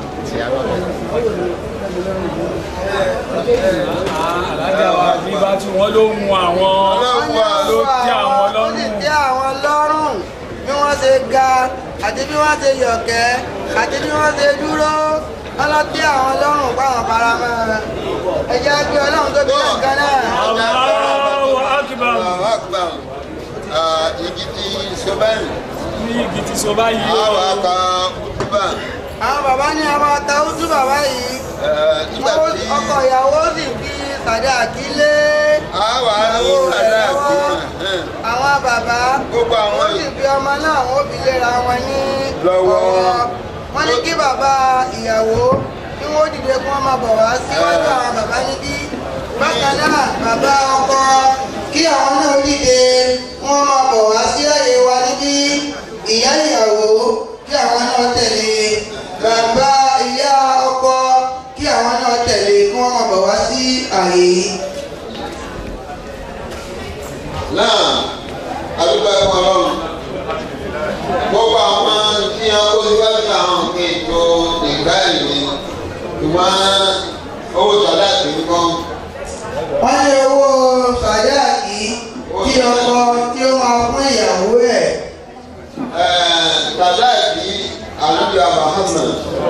alájà wa bí bá tí wọ́n ló mú àwọn Ọlọ́run wa ló tẹ́ àwọn ó sì lọ́rùn. tẹ́ àwọn lọ́rùn bí wọ́n ṣe ga àti bí wọ́n ṣe yọ̀kẹ́ àti bí wọ́n ṣe dúró ọlọ́tẹ́ àwọn lọ́rùn páwọn faramọ́ ẹ jẹ́ pé ọlọ́run tó bí nǹkan náà. Allahu akbar Àwọn àgbà igi ti Sobẹ́rì. ní igi ti so báyìí o. Àwọn àgbà Kútúbà. àwọn bàbá ní àwọn àtàwùsù bàbá yìí Nígbà wọ́n- tí ọkọ ìyàwó sì fi sàdá àkílé àwọn àrùn ìsàlẹ̀ àti àwọn bàbá gbogbo àwọn wọ́n sì fi ọmọ náà wọ́n fi léra wọn ní Lọ́wọ́. ọwọ́. wọ́n ní kí bàbá ìyàwó kí wọ́n dìde kí wọ́n máa bọ̀ wá síwájú àwọn bàbá níbí bákan náà bàbá ọkọ kí àwọn náà dìde kí wọ́n máa bọ̀ wá sí àyè wa níbí ìyá ìyàwó kí àwọn náà tẹ̀lé bàbá ìyá ọkọ kí àwọn náà tẹ̀lé kí wọ́n máa bọ̀ wá sí àyè yìí. náà àdúgbò ẹ̀kọ́ ọlọ́run gbogbo àwọn tí wọn kó síwájú àwọn nǹkan ètò nìgbà ìwé ìwọ̀n owó sọ̀dá sí nǹkan wọ́n ní owó sàdáàkì kí ọkọ tí ó máa fún ìyàwó ẹ̀. sọ̀dá sí àlùbíà Muhammad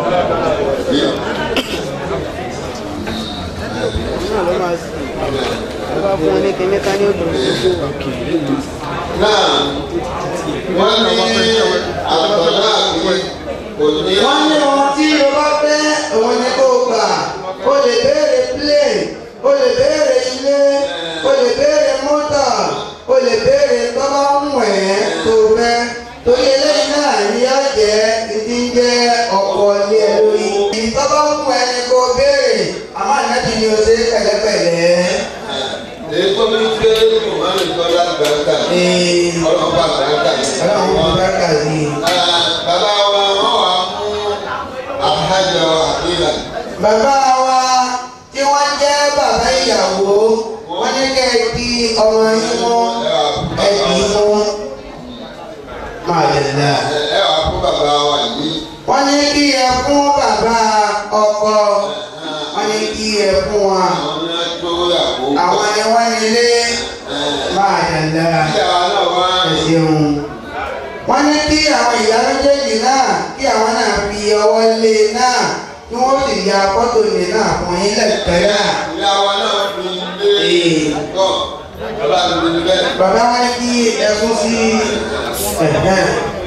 náà wọ́n ní àtọ̀dá sí kò ní. wọ́n ní ohun tí o bá fẹ́ òun ni kó o gbà o lè béèrè plane o lè béèrè ilé o lè béèrè mọ́tà o lè béèrè tọ́lá ń wẹ̀ tó fẹ́ torí eléyìí náà ní yá jẹ́ ìdí ń jẹ́ ọkọ̀ ilé ẹ lórí. ìtọ́lá ń wẹ̀ ni kó o béèrè àmọ́ ànábì ni o ṣe pẹ̀lẹ́pẹ̀lẹ́. èyí tó ní gbé ìwọ̀n ìtọ́lá gbàgbà ọlọ́pàá gbàgbà ọlọ́run kò bá kà sí i. bàbá wa wọ́n wà mú àhájọ àbílà. bàbá wa tí wọ́n jẹ́ bàbá ìyàwó wọ́n ní kẹ́ ẹ di ọmọ yín mú ẹ dì í mú. máa lè dà. ẹ wà fún bàbá wa yìí. wọ́n ní kí ẹ fún bàbá ọkọ wọ́n ní kí ẹ fún wa. àwọn ní wọ́n tó yàgò. àwọn ni wọ́n nílé máa lè dà. ìyá náà wá. ẹ ṣeun. wọ́n ní kí àwọn ìyá méjèèjì náà kí àwọn náà fi ọwọ́ lé náà kí wọ́n sì ya fọ́tò lè náà fún yín lẹ́ẹ̀kẹ́ náà. ìyá wa náà fi lé tọ́ bàbá mi ní bẹ́ẹ̀. bàbá wọn ní kí ẹkún sí ẹ̀hẹ́n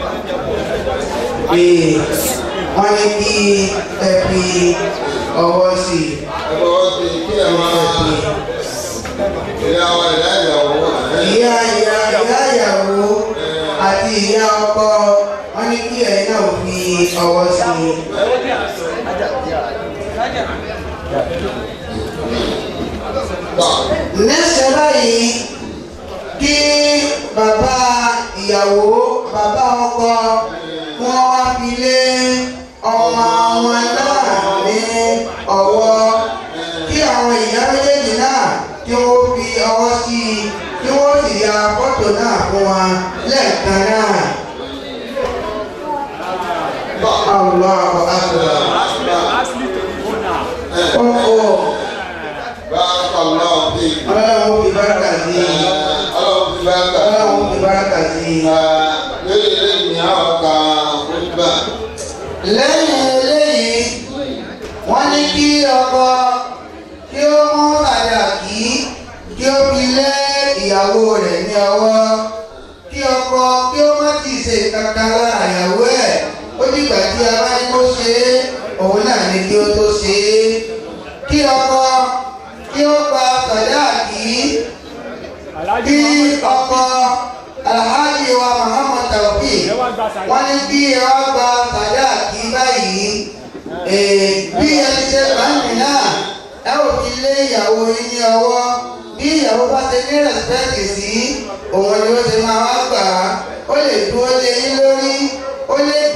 ee wọn ní kí ẹ fi ọwọ́ sí ẹ̀fọ́ wọ́n ti kí ẹ̀ máa ìyá wa ìyá ìyàwó wà. ìyá ìyá ìyá ìyàwó àti ìyá ọkọ wọn ní kí ẹ̀yin náà fi ọwọ́ sí lẹ́sẹ̀ báyìí kí bàbá ìyàwó bàbá ọkọ wọn wá fi lé ọmọ wọn náà ní ọwọ́ kí àwọn ìyá méjèèjì náà kí wọ́n fi ọwọ́ sí i kí wọ́n sì ya fọ́tò náà fún wa lẹ́ẹ̀kan náà. Allahu akbar. Ó báàkà náà fi. ọlọ́run fi báràkà sí i. ọlọ́run fi báàkà. ọlọ́run fi báràkà sí i. lórí eléyìí ni àwọn kan kúndùbà. lẹ́yìn eléyìí wọ́n ní kí ọkọ kí ó mú àdàkí kí ó fi lé ìyàwó rẹ̀ ní ọwọ́ kí ọkọ kí ó má ti ṣe kankan lára ìyàwó ẹ̀ ó dìgbà tí a bá ní kó ṣe é òun náà ní kí ó tó ṣe é kí ọkọ kí ó gba sàdáàkì kí ọkọ alhaji wa muhammad tawfiq wọ́n ní bí ẹ wá gba sàdáàkì báyìí ee, bí ẹ ti ṣe báyìí náà ẹ ò fi lé ìyàwó yín ní ọwọ́ bí ìyàwó bá ṣe ní rẹ̀spẹ̀tì sí òun ni ó ṣe máa wá gbà á ó lè dúró lé yín lórí ó lè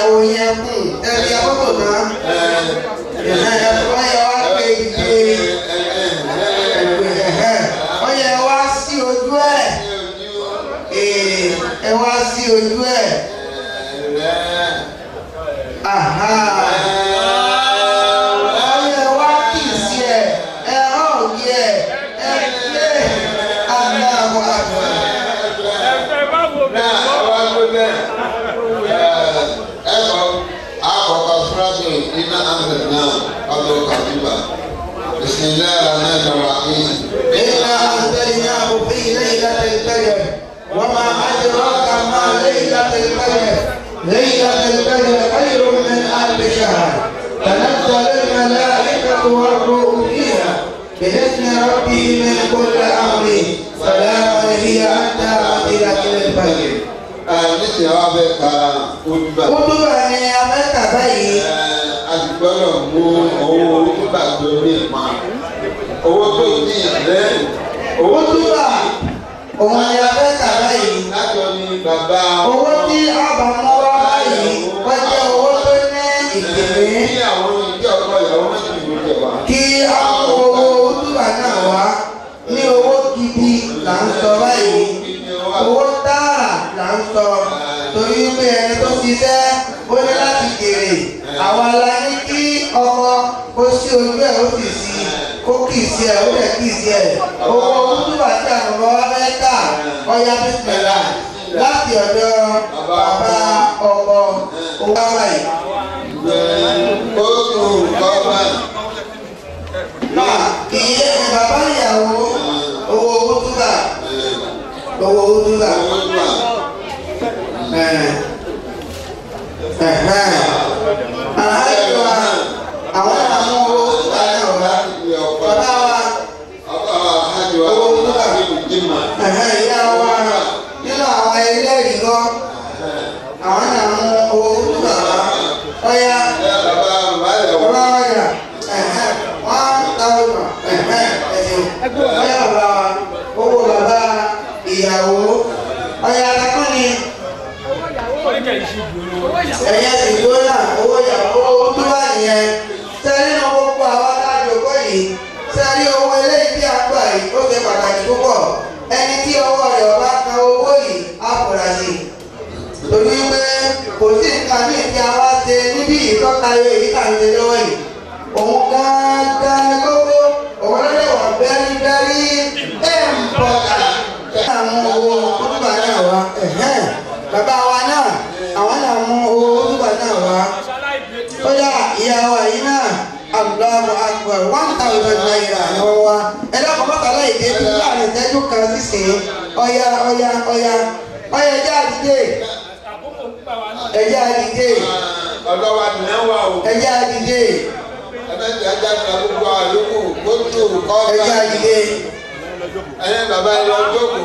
ìyàwó yẹn kùn ẹ̀rí akọ́kọ̀ náà ọyẹ wa pé ìdè ọyẹ wa sí ojú ẹ̀ ẹ wá sí ojú ẹ̀ ọyẹ wa kì í sí ẹ ẹ hàn yẹ ẹ lé aláwọ àgbà. ẹ̀fẹ̀ bá wo náà àwa ló bẹ ẹ kọ àkọ́kọ́ fúlàṣẹ iná àmì náà ọdún kàdúbà bisimilayi rahman rahim. إنا أنزلناه في ليلة القدر وما أدراك ما ليلة القدر ليلة القدر خير من ألف شهر تنزل الملائكة والروح فيها بإذن ربه من كل أمر سلام هي حتى مطلع الفجر. ẹ nísìnyí wàá fẹ́ ka olùbà. Kútúbà ni a fẹ́ kà báyìí. a ti gbọ́dọ̀ mú owó olùbà tó ní ìpa owó tó ní ìlẹ́ owó tó ní Kútúbà òun ni a fẹ́ kà báyìí. látọ̀ ní bàbá Owó tí a bá mú wá báyìí wọ́n jẹ́ owó tó ní ìgbìmí. ní àwọn ìjọ ọkọ ìyàwó méjì ló jẹ wá. kí a mú owó túbà náà wá ní owó gidi là ń sọ báyìí owó tààrà là ń sọ torí pé ẹni tó ṣiṣẹ́ ó ní láti jèrè àwa la ní kí ọmọ kó sí ojú ẹ̀ ó sì sí kó kì í sí ẹ̀ ó lẹ̀ kì í sí ẹ̀ owó túbà tí àwọn ọmọ wa fẹ́ kà ọya bísímẹ́lá láti ọ̀dọ̀ bàbá ọkọ owó wáyé. ó tún kọ́ báyìí. Iye bàbá ìyàwó owó owó túbà owó owó túbà. Àhájọ wa àwọn àwọn owó túbà náà wá. Bàbá wa owó túbà. Ìyá wa nínú àwọn ẹlẹ́rìí lọ. Àwọn náà mú owó túbà wá. Ọya bàbá wa yà one thousand ẹ̀sìn ọyá bàbá wa owó bàbá ìyàwó ọyá akẹ́kọ̀ọ́ ni ẹ̀yẹ ìgbó náà owó ìyàwó owó tó wà nìyẹn sẹ́rí ní gbogbo àwọn alájọpọ̀ yìí sẹ́rí owó eléyìí tí a gbà yìí ó ṣe pàtàkì púpọ̀ ẹni tí ọwọ́ rẹ̀ ọba kan owó yìí á fura sí i torí pé kò sí nǹkan míì tí a wá ṣe níbí ìtọ́ka èyí kà ń ṣe lọ́wọ́ yìí òun gángan ni kókó òun ló lè wà bẹ́rí bẹ́rí ẹ̀ ń bọ̀ ká. àwọn owó kútùbà náà wá bàbá wa náà àwọn náà mú owó kútùbà náà wá. ó yá ìyá wa yìí náà Allahu Akbar one thousand naira ni wọ́n wá. ẹ dákun mọ́ta láì dé bí láàrin ìtẹ́jú kan sísìn ọ̀ya ọ̀ya ọ̀ya ọ̀ya ẹ̀jẹ̀ àdìdé ẹ̀jẹ̀ àdìdé ọ̀dọ́ wa nìyẹn wà o. ẹ̀jẹ̀ àdìdé ẹbẹ tí a jáde la gbogbo àlùkù gbójú kọ́ ẹ̀jẹ̀ àdìdé. ẹ̀yẹ bàbá yẹn lọ jókòó.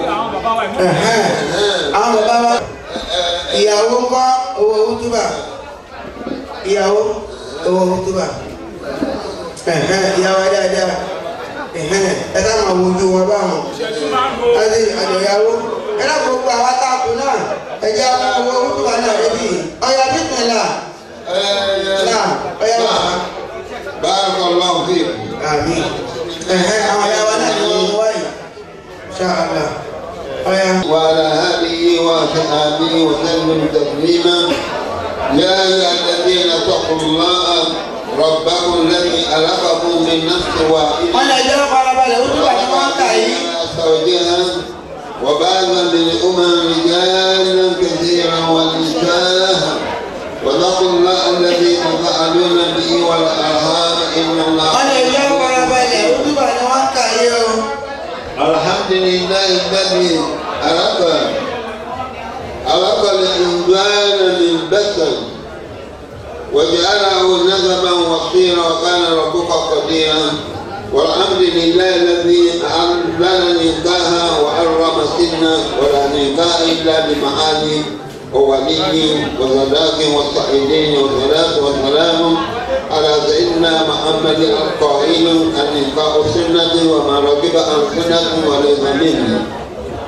àwọn bàbá wa ìyàwó ń kọ́ owó wútúbà ìyàwó owó wútúbà ìyàwó dáadáa ẹ ká máa wojú wọn báwọn àti àjọyàwó ẹ náà gbogbo àwọn táàkù náà ẹ jẹ́ àwọn owó wútúbà náà débi ọ̀yà bísímìlà náà ọ̀yà bàbá. Barakallahu fiikum. àmín àwọn ìyàwó náà ni wọ́n wáyé ṣáàlà ọ̀yà. وعلى آله وصحبه وسلم تسليما يا أيها الذين اتقوا الله ربكم الذي خلقكم من نفس واحدة wọ́n lè jẹ́ farabalẹ̀ wútúbà tí wọ́n ń kà yìí. زوجها وبعث منهما رجالا كثيرا ونساء واتقوا الله الذي تساءلون به والارحام ان الله wọ́n lè jẹ́ farabalẹ̀ wútúbà tí wọ́n ń kà yìí o. الحمد لله الذي خلق خلق الانسان من بشر وجعله نسبا وصيرا وكان ربك قديرا والحمد لله الذي انزل نكاها وحرم سنا ولا نكاح الا بمعاني وولي وصداق والصحيحين والصلاة والسلام على سيدنا محمد القائل النكاح سنة وما ركب عن سنة وليس مني.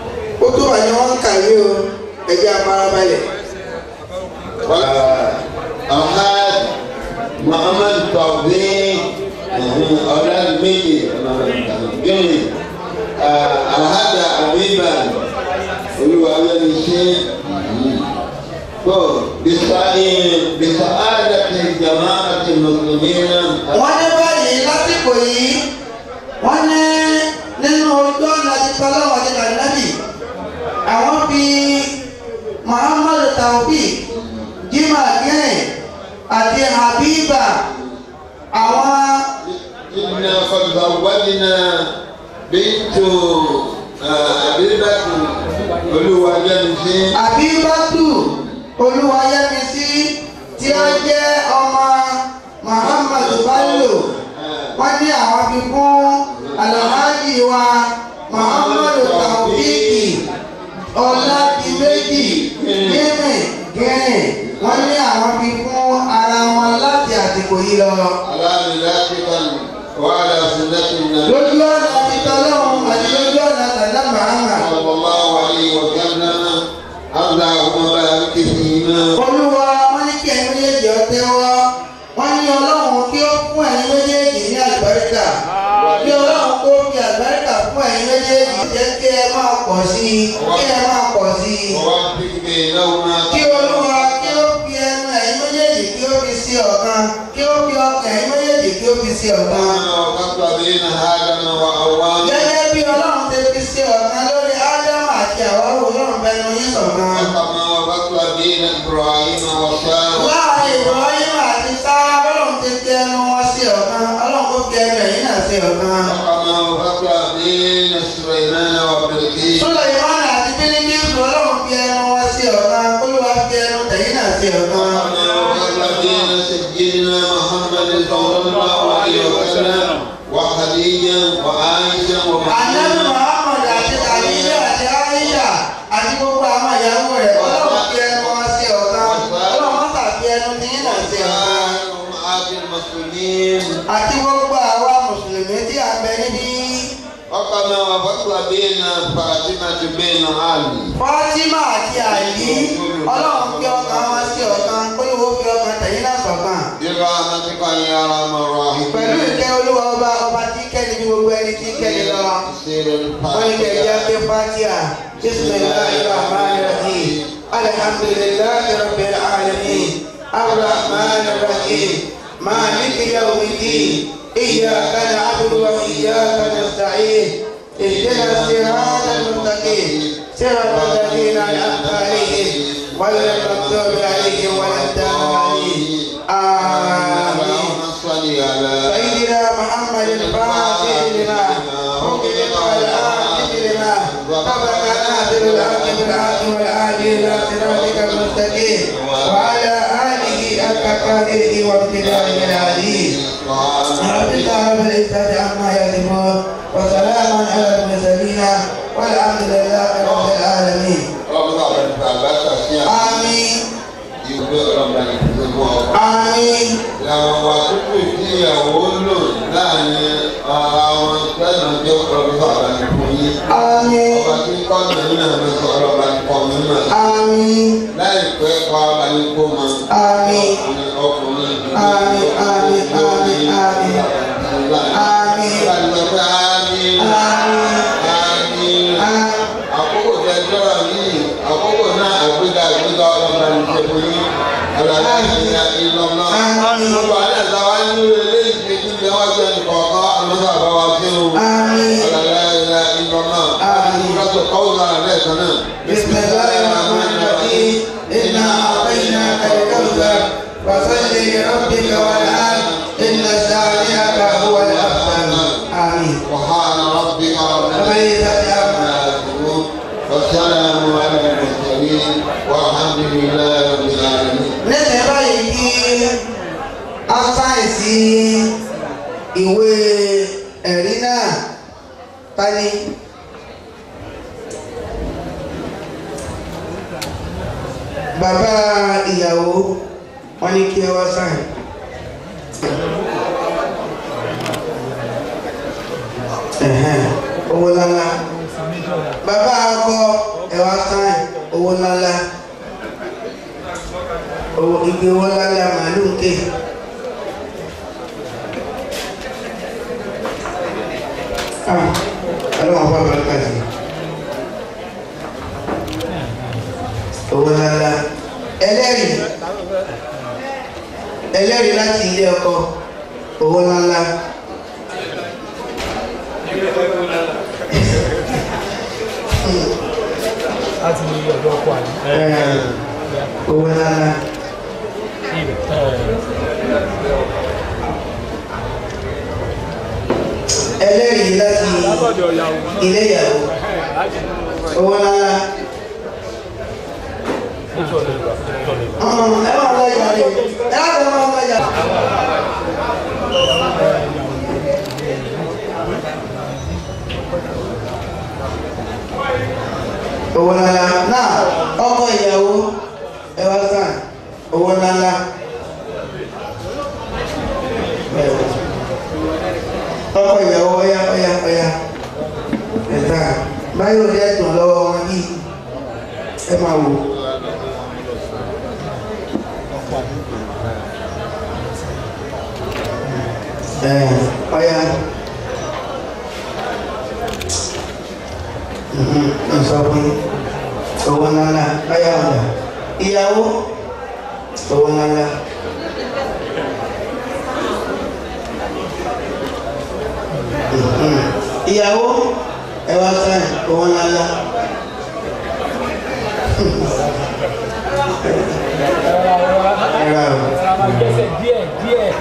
wútúbà ni wọ́n ń kà yìí o ẹ jẹ́ farabalẹ̀. alhaj muhammad tawbi ọ̀làdìmẹ́yẹ gẹ́nì alhaja abiba olúwalẹ́ni ṣe tó bisaadati jamaati muslimina. wọ́n ní báyìí lásìkò yìí wọ́n ní nínú ojú ọ̀nà ti tọ́lọ́wọ́ ti kànáàbì àwọn fi muhammadu tawbi jimá gẹ́ẹ̀ àti habiba àwọn إنا قد زوجنا بنت أبيبة olúwalẹ́nisí. àbíbátù olúwayẹmísí tí ó jẹ́ ọmọ muhammadu bello wọ́n ní àwọn fi fún alhaji wa muhammadu taofiki ọládìméjì gímì gímì wọ́n ní àwọn fi fún ara wọn láti àsìkò yìí lọ. alámìlẹ́kìtà wàhálà sunnẹ́tìnà. lójú ọ̀nà títọ́lọ́hún àti lójú ọ̀nà tàdá màámà. sallallahu alayhi wa sallam allahumma barik fihima. olúwa wọn ní kí ẹ̀yin méjèèjì ọtẹ́ wọ́ wọ́n ní ọlọ́run kí ó fún ẹ̀yin méjèèjì ní àlùbáríkà kí ọlọ́run kó fi àlùbáríkà fún ẹ̀yin méjèèjì jẹ́ kí ẹ máa pọ̀ sí i kí ẹ máa pọ̀ sí i. kí olúwa kí ó fi ẹnu ẹ̀yin méjèèjì kí ó fi sí ọ̀kan kí ó fi ọkàn ẹ̀yin méjèèjì kí ó fi sí ọ̀kan. gẹ́gẹ́ bí ọlọ́run ti fi sí ọ̀kan lórí ádámù àti àwọn ọlọ́run bẹnu yín ṣọ̀kan. láàrin ìbọ̀wáyé àti sáà ọlọ́run ti fi ẹnu wọn sí ọ̀kan ọlọ́run kó fi ẹnu ẹ̀yin náà sí ọ̀kan. Sọ́lá ìmọ̀ràn àti bílíkìsù ọlọ́run fi ẹnu wọn sí ọ̀kan olúwa fi ẹnu tẹ̀yìn náà sí ọ̀kan. وعائشة Ànábì ومحمد Muhammad àti Àyíṣà àti Aisha àti gbogbo àwọn ìyàwó rẹ̀ ọlọ́run fi ẹnu wọn sí ọ̀kan ọlọ́run mọ́tà fi ẹnu tẹ̀yìn náà sí ọ̀kan. وأمهات المسلمين Àti gbogbo àwa Mùsùlùmí tí a bẹ níbí. وكما وفصل بين فاطمة بين علي Fátímà àti Àlí ọlọ́run fi ọkàn wọn sí ọ̀kan olúwo fi ọkàn tẹ̀yìn náà sọ̀kan. برحمتك يا أرحم Pẹ̀lú الراحمين ìkẹ́ olúwa ọba ọba tí kẹ́ni bí gbogbo ẹni tí kẹ́ni lọ. تفسير wọ́n ní kẹ̀kẹ́ الفاتحة pé fatiha bisimilahi rahman rahim alhamdulilayi rabbil alamin arrahman rahim maliki yawmidin iyyaka na'budu wa iyyaka nasta'in ihdina sirata almustaqim sirata alladhina an'amta alayhim غير المغضوب عليهم ولا الضالين آمين اللهم صل على سيدنا محمد الفاتح لما حكمت والآتي لما سبق ناصر الحق بالحق والهادي إلى صراطك المستقيم وعلى آله حق قدره وامتداره العظيم ربك رب العزة عما يصفون وسلام على المرسلين والحمد لله رب العالمين آمين آمين làwọn àkókò tí ìyàwó lò láàrin ara wọn lẹ́nu ọjọ́ ọlọ́run àbáni fún yín. آمين ọba tí kọ́ nínú náà ló sọ ọlọ́ba ní kọ́ nínú náà. آمين láìpẹ́ kọ́ abáni kó mọ. آمين ọkùnrin آمين آمين آمين آمين آمين Ìgbàlódé àmín. Àmín. Àkókò tẹ̀síọ́rọ̀ yìí, àkókò náà àgbéga àgbéga ọlọ́ba ní ṣe fún yín. Àlàyé ìyá ìlọ́nà. Gbogbo àlẹ́ ìdáwà nínú ilé ìgbésí ni wọ́n ṣe nìkọ̀ọ̀kan àlọ́sà àbáwá sí o. Àlàyé ìyá ìlọ́nà. Lọ́sọ̀ kọ́wọ́ náà lẹ́ẹ̀kan náà. بسم الله الرحمن الرحيم إنا أعطيناك الكوثر فصل لربك وانحر إن شانئك هو الأبتر آمين سبحان ربك رب العزة عما يصفون والسلام على المرسلين والحمد لله رب العالمين. nísìnyí báyìí kí a sáyẹ̀nsì ìwé ẹ̀rí náà tani. bàbá ìyàwó wọn ní kí ẹ wá sáyẹn. Ẹ̀hẹ́n, owó ńláńlá bàbá akọ ẹ wá sáyẹn owó ńláńlá owó igi owó lálẹ́ màálù ń ké. Ah, ọlọ́run fún abẹ́rẹ́kà sí. owó lálá ẹlẹ́rìí ẹlẹ́rìí láti ilé ọkọ owó lálá. láti ní ọ̀dọ́ ọkọ àná. owó lálá. ẹlẹ́rìí láti ilé ìyàwó owó lálá. ẹ máa lọ ìjà rẹ ẹ á lọ máa lọ ìjà. owó lálá náà ọkọ ìyàwó ẹ wá sàn owó lálá. ọkọ ìyàwó ọyá ọyá ọyá ẹ̀ta báyọ̀ dẹ́ dùn lọ́wọ́ wọn yìí ẹ máa wò. ẹ ọyá ẹ sọ fún owó ńláńlá ọyá ọ̀dà ìyàwó owó ńláńlá. ìyàwó ẹ wá sáyìn owó ńláńlá. gbèsè díẹ̀ díẹ̀.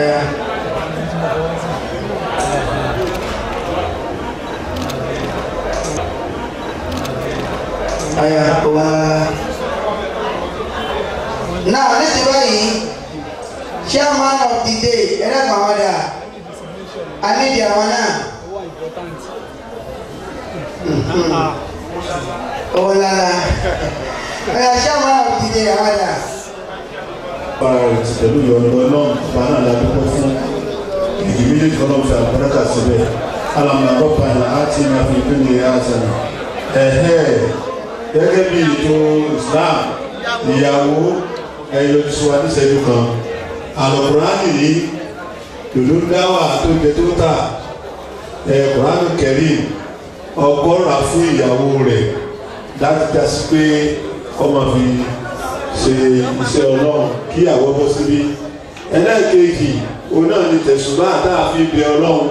Aya wa now nísìnyí báyìí chairman of the day ẹlẹ́gbọ̀n àwọn dà á nídìí àwọn náà. owó lára ẹ̀yà chairman of the day àwọn dà. para rẹ̀ ti pẹ̀lú ìyọ̀nù ọlọ́run bá náà la dúpẹ́ fún ìdí méjèèjì ọlọ́run fi àbúrẹ́kà síbẹ̀ alamuna bọ́pà ní àti ní àfi ìpínlẹ̀ àṣàna ẹ̀hẹ́ gẹ́gẹ́ bí ètò Islam ìyàwó ẹ̀yọ tiwa níṣẹ́jú kan àlọ́kùránì yìí lòló dáwà tó jẹ tó tà ẹ̀ kùránì kẹrìm ọgọ́rùn-ún fún ìyàwó rẹ̀ láti jásí pé kọ́mọ fi ṣe iṣẹ́ ọlọ́run kí àwọ̀ bọ́ síbí ẹlẹ́ẹ̀kejì òun náà ni tẹ̀sùnbá tá a fi bẹ ọlọ́run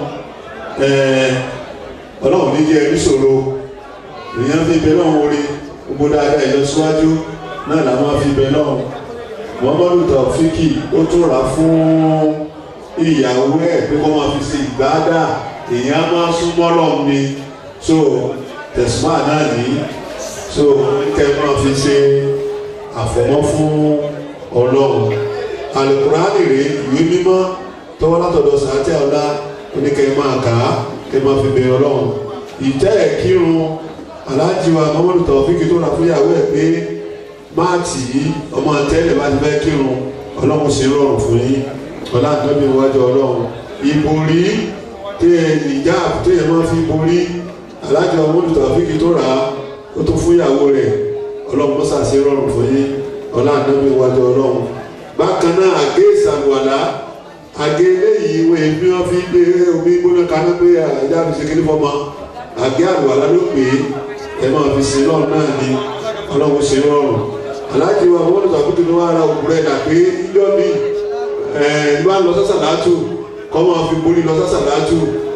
ọlọ́run ní jẹ́ níṣòro èèyàn fi bẹ lọ́run orí gbogbo dáadáa ìlọsíwájú náà làwọn fi bẹ lọ́run muhammadu taofiki ó tún rà fún ìyàwó ẹ̀ pé kó máa fi ṣe ìgbádà èèyàn máa súnmọ́ lọ́run ni so tẹ̀sùnbá náà ní so kẹ́ máa fi ṣe àfọ̀mọ́ fún ọlọ́run alukurani rèé ìwé mímọ́ tọ́wọ́ látọ̀dọ̀ sàátẹ́ ọ̀la oníkẹ́ máa kà á kẹ́ máa fi bẹ̀rẹ̀ ọlọ́run ìtẹ́ ẹ̀ kírun aláàjìwà mọ́mọ́lù tọ̀fíkì tó rà fún ìyàwó ẹ̀ pé máa tì í ọmọ tẹ́lẹ̀ bá ti fẹ́ kírun ọlọ́run ṣe rọrùn fún yín ọlá àtọ́bí iwájú ọlọ́run ìborí tẹ́ ẹ nìjà tẹ́ ẹ máa fi borí aláàjìwà mọ́mọ́lù tọ̀fíkì tó rà á ó tó fún ìyàwó rẹ̀ ọlọ́run mọ́sá sí rọrùn fún yín ọlá àdánwò iwájú ọlọ́run bákan náà àgé ìsàlùwàlá àgé eléyìí wọ́n èmi wọ́n fi gbé omi gbóná kaná pé àjà fi ṣe kíní fọ́mọ àgé àlùwàlá ló pè é ẹ máa fi sin lọ́run náà ni ọlọ́run ṣe rọrùn aláàjì wa wọ́n lọ́sọ̀ àkókò ní wọ́n ara òkú rẹ̀ dà pé ijọ́ mi ẹ̀ bá lọ sọ́sà látù kọ́ máa fi borí lọ sọ́sà látù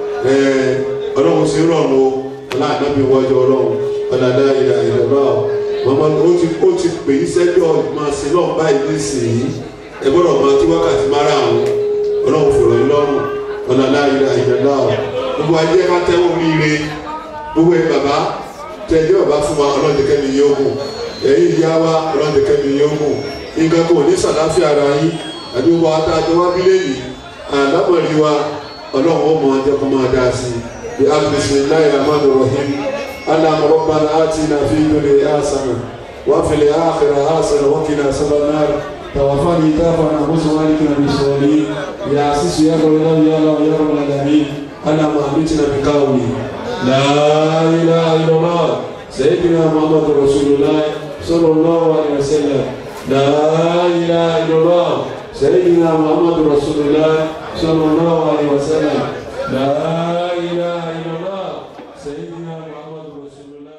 ọlọ́run ṣe rọrùn o ọlá àdánwò iwájú ọlọ́run ọ̀dàdà ìlà ìlọ́lá mọ̀mọ́ ó ti ó ti pè é sẹ́jọ́ máa ṣe lọ́ọ̀ báyìí nísìnyí ẹ gbọ́dọ̀ máa tí wákàtí máa rà wọn ọlọ́run fòrò yín lọ́rùn ọ̀dàdà ìlà ìlọ́lá gbogbo ajé ká tẹ́wọ́ oríire gbogbo ẹ̀ bàbá tẹ̀jọ́ bàbá fún wa ọlọ́run tẹ̀kẹ́ mi yóò mú ẹ̀yìn ìyá wa ọlọ́run tẹ̀kẹ́ mi yóò mú nǹkan kò ní sàdáfíà ara yín àbí wọ́n ata àjọ wá bílẹ̀nì àlámọ̀rí wa ọlọ́run ó mọ ọjọ́ kó máa dá sí i bí bisimilayi rahman rahim اللهم ربنا آتنا في الدنيا حسنة وفي الآخرة حسنة وقنا عذاب النار توفني توفنا مسلمين بالصالحين يا عزيز يا رب يا الله يا رب العالمين اللهم أمتنا بقولي لا إله إلا الله سيدنا محمد رسول الله صلى الله عليه وسلم لا إله إلا الله سيدنا محمد رسول الله صلى الله عليه وسلم لا إله إلا الله سيدنا محمد رسول الله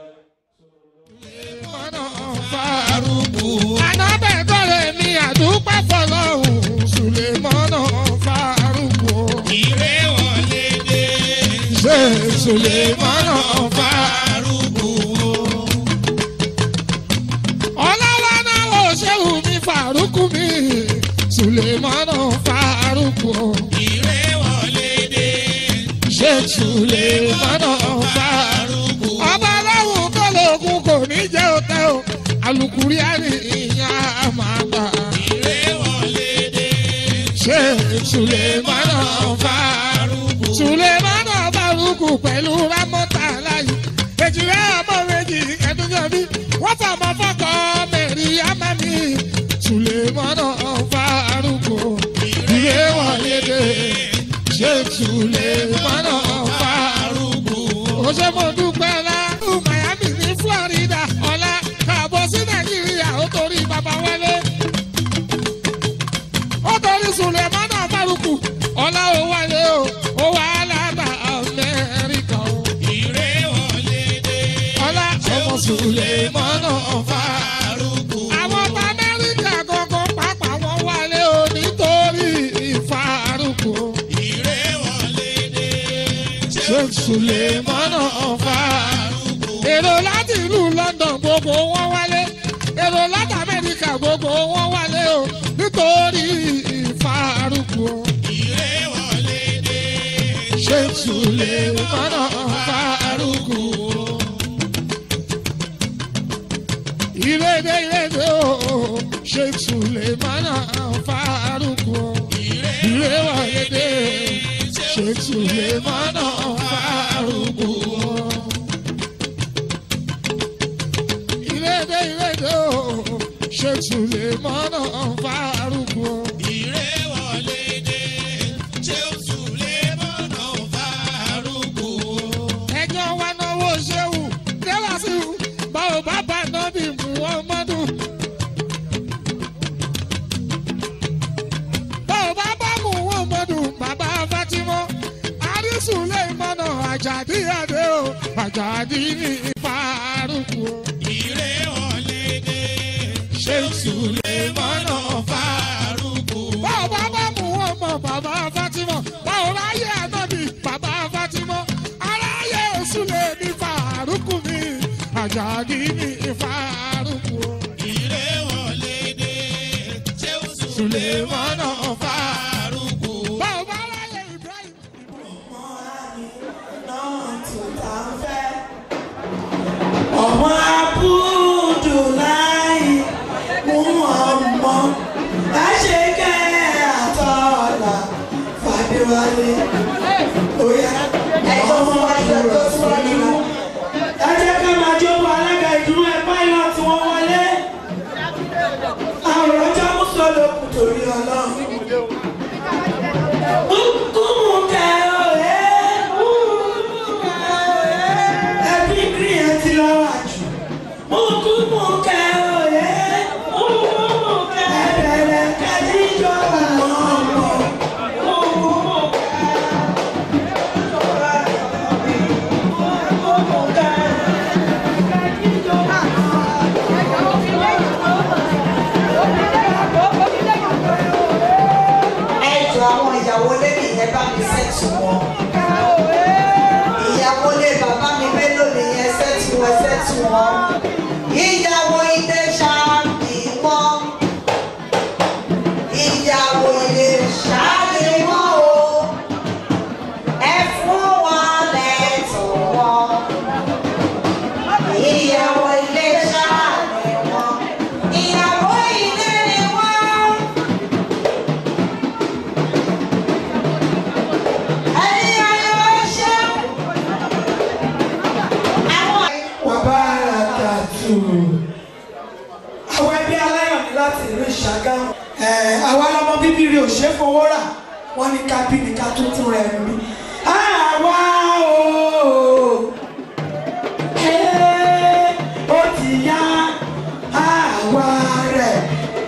Anábẹ́gbọ́lẹ̀ mi àdúpẹ́ fọlọ́hún Sùlẹ̀mọ́nà Fárúkú. Ìrè wọlé dé. Ṣé Sùlẹ̀mọ́nà Fárúkú? Ọlọ́wọ́ náà wò ṣéwù mi Fárúkú mi. Sùlẹ̀mọ́nà Fárúkú. Ìrè wọlé dé. Ṣé Sùlẹ̀mọ́nà Fárúkú? Ọba aláwọ̀ tó lóògùn kò ní jẹ́ òtẹ́ o alukuri ari ìyá máa gbà. ìrè wọlé dé. ṣé sulemana faruku. sulemana faruku pẹ̀lú ramọ́ta láyé. èjìrẹ́ ọmọ méjì ẹ̀dúnjọ́bí wọ́n fàmọ́ fọ́kọ́ mẹ́rin amami. sulemana faruku. ìrè wọlé dé. ṣé sulemana faruku. ó ṣe mo dúpẹ́ lá. miami ní florida ọ̀la káàbọ̀ sí nàìjíríà ó torí bàbá wálé. ó torí sùlẹ̀mánà fárúkù ọ̀la ó wálé o ó wà lábà amẹ́ríkà o. ìrè wọlé dé. ọ̀la ọmọ sùlẹ̀mánà fárúkù. àwọn ọmọ amẹ́ríkà gangan pàápàá wọn wálé o nítorí ìfárúkù. ìrè wọlé dé. ṣé sùlẹ̀mánà fárúkù. èrò láti ìlú london gbogbo wọn wálé èrò láti amẹ́ríkà gbogbo wọn wálé o nítorí ìfarukù o. ìrè wọlé dé. ṣé sùlẹ̀ mọ́nà farukù o. ìrèdè ìrèdè o ṣé sùlẹ̀ mọ́nà farukù o. ìrè wọlé dé. ṣé sùlẹ̀ mọ́nà farukù o. ìrèdè ìrèdè o ṣe sùlẹ̀mọ́nà fárúkú o. ìrè wọlé dé ṣe sùlẹ̀mọ́nà fárúkú o. ẹjọ́ wa náwó ṣéwù dẹ́wà sí i báwo bá bá nọ́bì mú wọn mọ́dún. báwo bá bá mú wọn mọ́dún bàbá fatimọ́ àrísùlẹ̀mọ́nà àjàdí àdé o àjàdí ní fárúkú o ìrè wọlé dé. ṣé sùlẹ̀mọ́nà fárúkú. báwo bá bá mú wọn mọ bàbá fatimọ báwo ráyè ànábì bàbá fatimọ aráyè sùlẹ̀ ní fárúkú mi àjàdí ní fárúkú. ìrè wọlé dé. ṣé sùlẹ̀mọ́nà fárúkú. báwo bá ráyè ibrahim. ọmọ abudulayi mú ọmọ láṣẹkẹ àtọlà fàdéwálé oyà ọmọ abudulayi ẹ jẹ́ ká máa jókòó alága ìdúró ẹ pilot wọn wọlé àwọn ọjọ́ mùsùlùmí kù torí ọlọ́run. Kúkú kẹ́ òye, kúkú kẹ́ òye ẹbí green ẹ ti lọ wà jù. Mùkúmù kẹ òye, mùkúmù kẹ ẹbẹ̀rẹ̀ kẹ́tí jọ àwọn ọmọ. Mùkúmù kẹ mùkúmù kẹ kẹ́tí jọ ẹ jọ àwọn ìyàwó lẹ́yìn yẹn bá mi sẹ́tù wọn. ìyàwó lé bàbá mi mélòó nìyẹn sẹ́tù wọn sẹ́tù wọn. ìyàwó ilé ṣáàbì wọn. ìyàwó ilé ṣáàbì wọn o. ẹ fún wọn lẹ́tọ̀ wọn. ìyàwó ilé ṣáàbì wọn. ìyàwó ilé ni wọn. ẹ̀yin ayọ̀ ṣeun. Wàbárakàtù. Àwọn ẹbí aláyọ̀ ní láti ìlú Ìṣàgámù. Ẹ̀, Àwa lọmọ bíbí rí ò ṣe é fowó rà. Wọ́n ní ká bí ní ká tún tún rẹ̀ rí. Àwa o. Ẹ́, Ó ti yá àwa rẹ̀.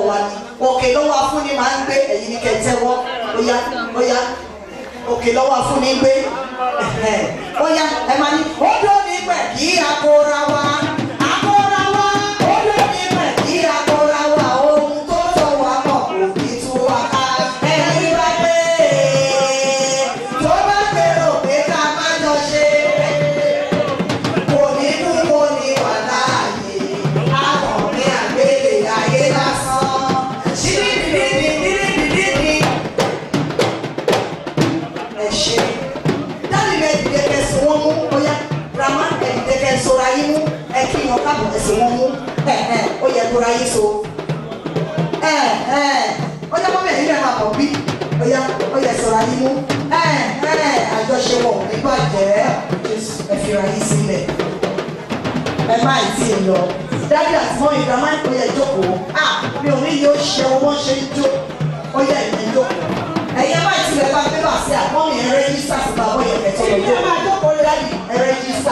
wa ni òkè lọ́wọ́ afúnni máa ń gbé ẹ̀yin ní kẹtẹ́wọ́ óyá óyá òkè lọ́wọ́ afúnni gbé ẹ̀hẹ̀, óyá ẹ máa ní ó dó nígbẹ̀ kí akóra wa akóra wa ó dó nígbẹ̀ kí akóra wa ohun tó sọ wá pọ̀ kò ní tú wa ká ẹni bá gbé tó bá gbèrò pé ká má jọ ṣe kò ní kú kò ní wà láàyè akọ̀ọ̀kẹ́ àgbélé ayé lásán ṣíbíbíbíbíbíbí ẹ ṣe dáàbì bẹ dìde kẹsì wọn mú bóyá grandma ẹ dìde kẹsì ọ̀rọ̀ ayé mú ẹ kí wọn káàbọ̀ ẹsẹ̀ wọn mú ẹ ẹ ó yẹ kóra ayé so ẹ ẹ ó yẹ kó bẹ̀rẹ̀ nílẹ̀ máa bọ̀ bí ó yẹ ó yẹ sọ̀rọ̀ ayé mú ẹ ẹ àjọṣepọ̀ ní bàjẹ́ Jésù ẹ fi ra yín sílẹ̀ ẹ má ì tí ì lọ dáàbì àti mọ́mí grandma ó yẹ jókòó ah mi ò ní yóò ṣe owó ṣe ń jó ó yẹ ìyẹn jókòó ẹ̀yin máa ti lẹ̀ bá gbé bá sí àpọ́n mi ẹ̀ rẹ́jísítà sí bá wọ́n yẹn kẹ́tọ́ lọ́jọ́ ẹ̀ máa jókòó lé láyé ẹ̀ rẹ́jísítà.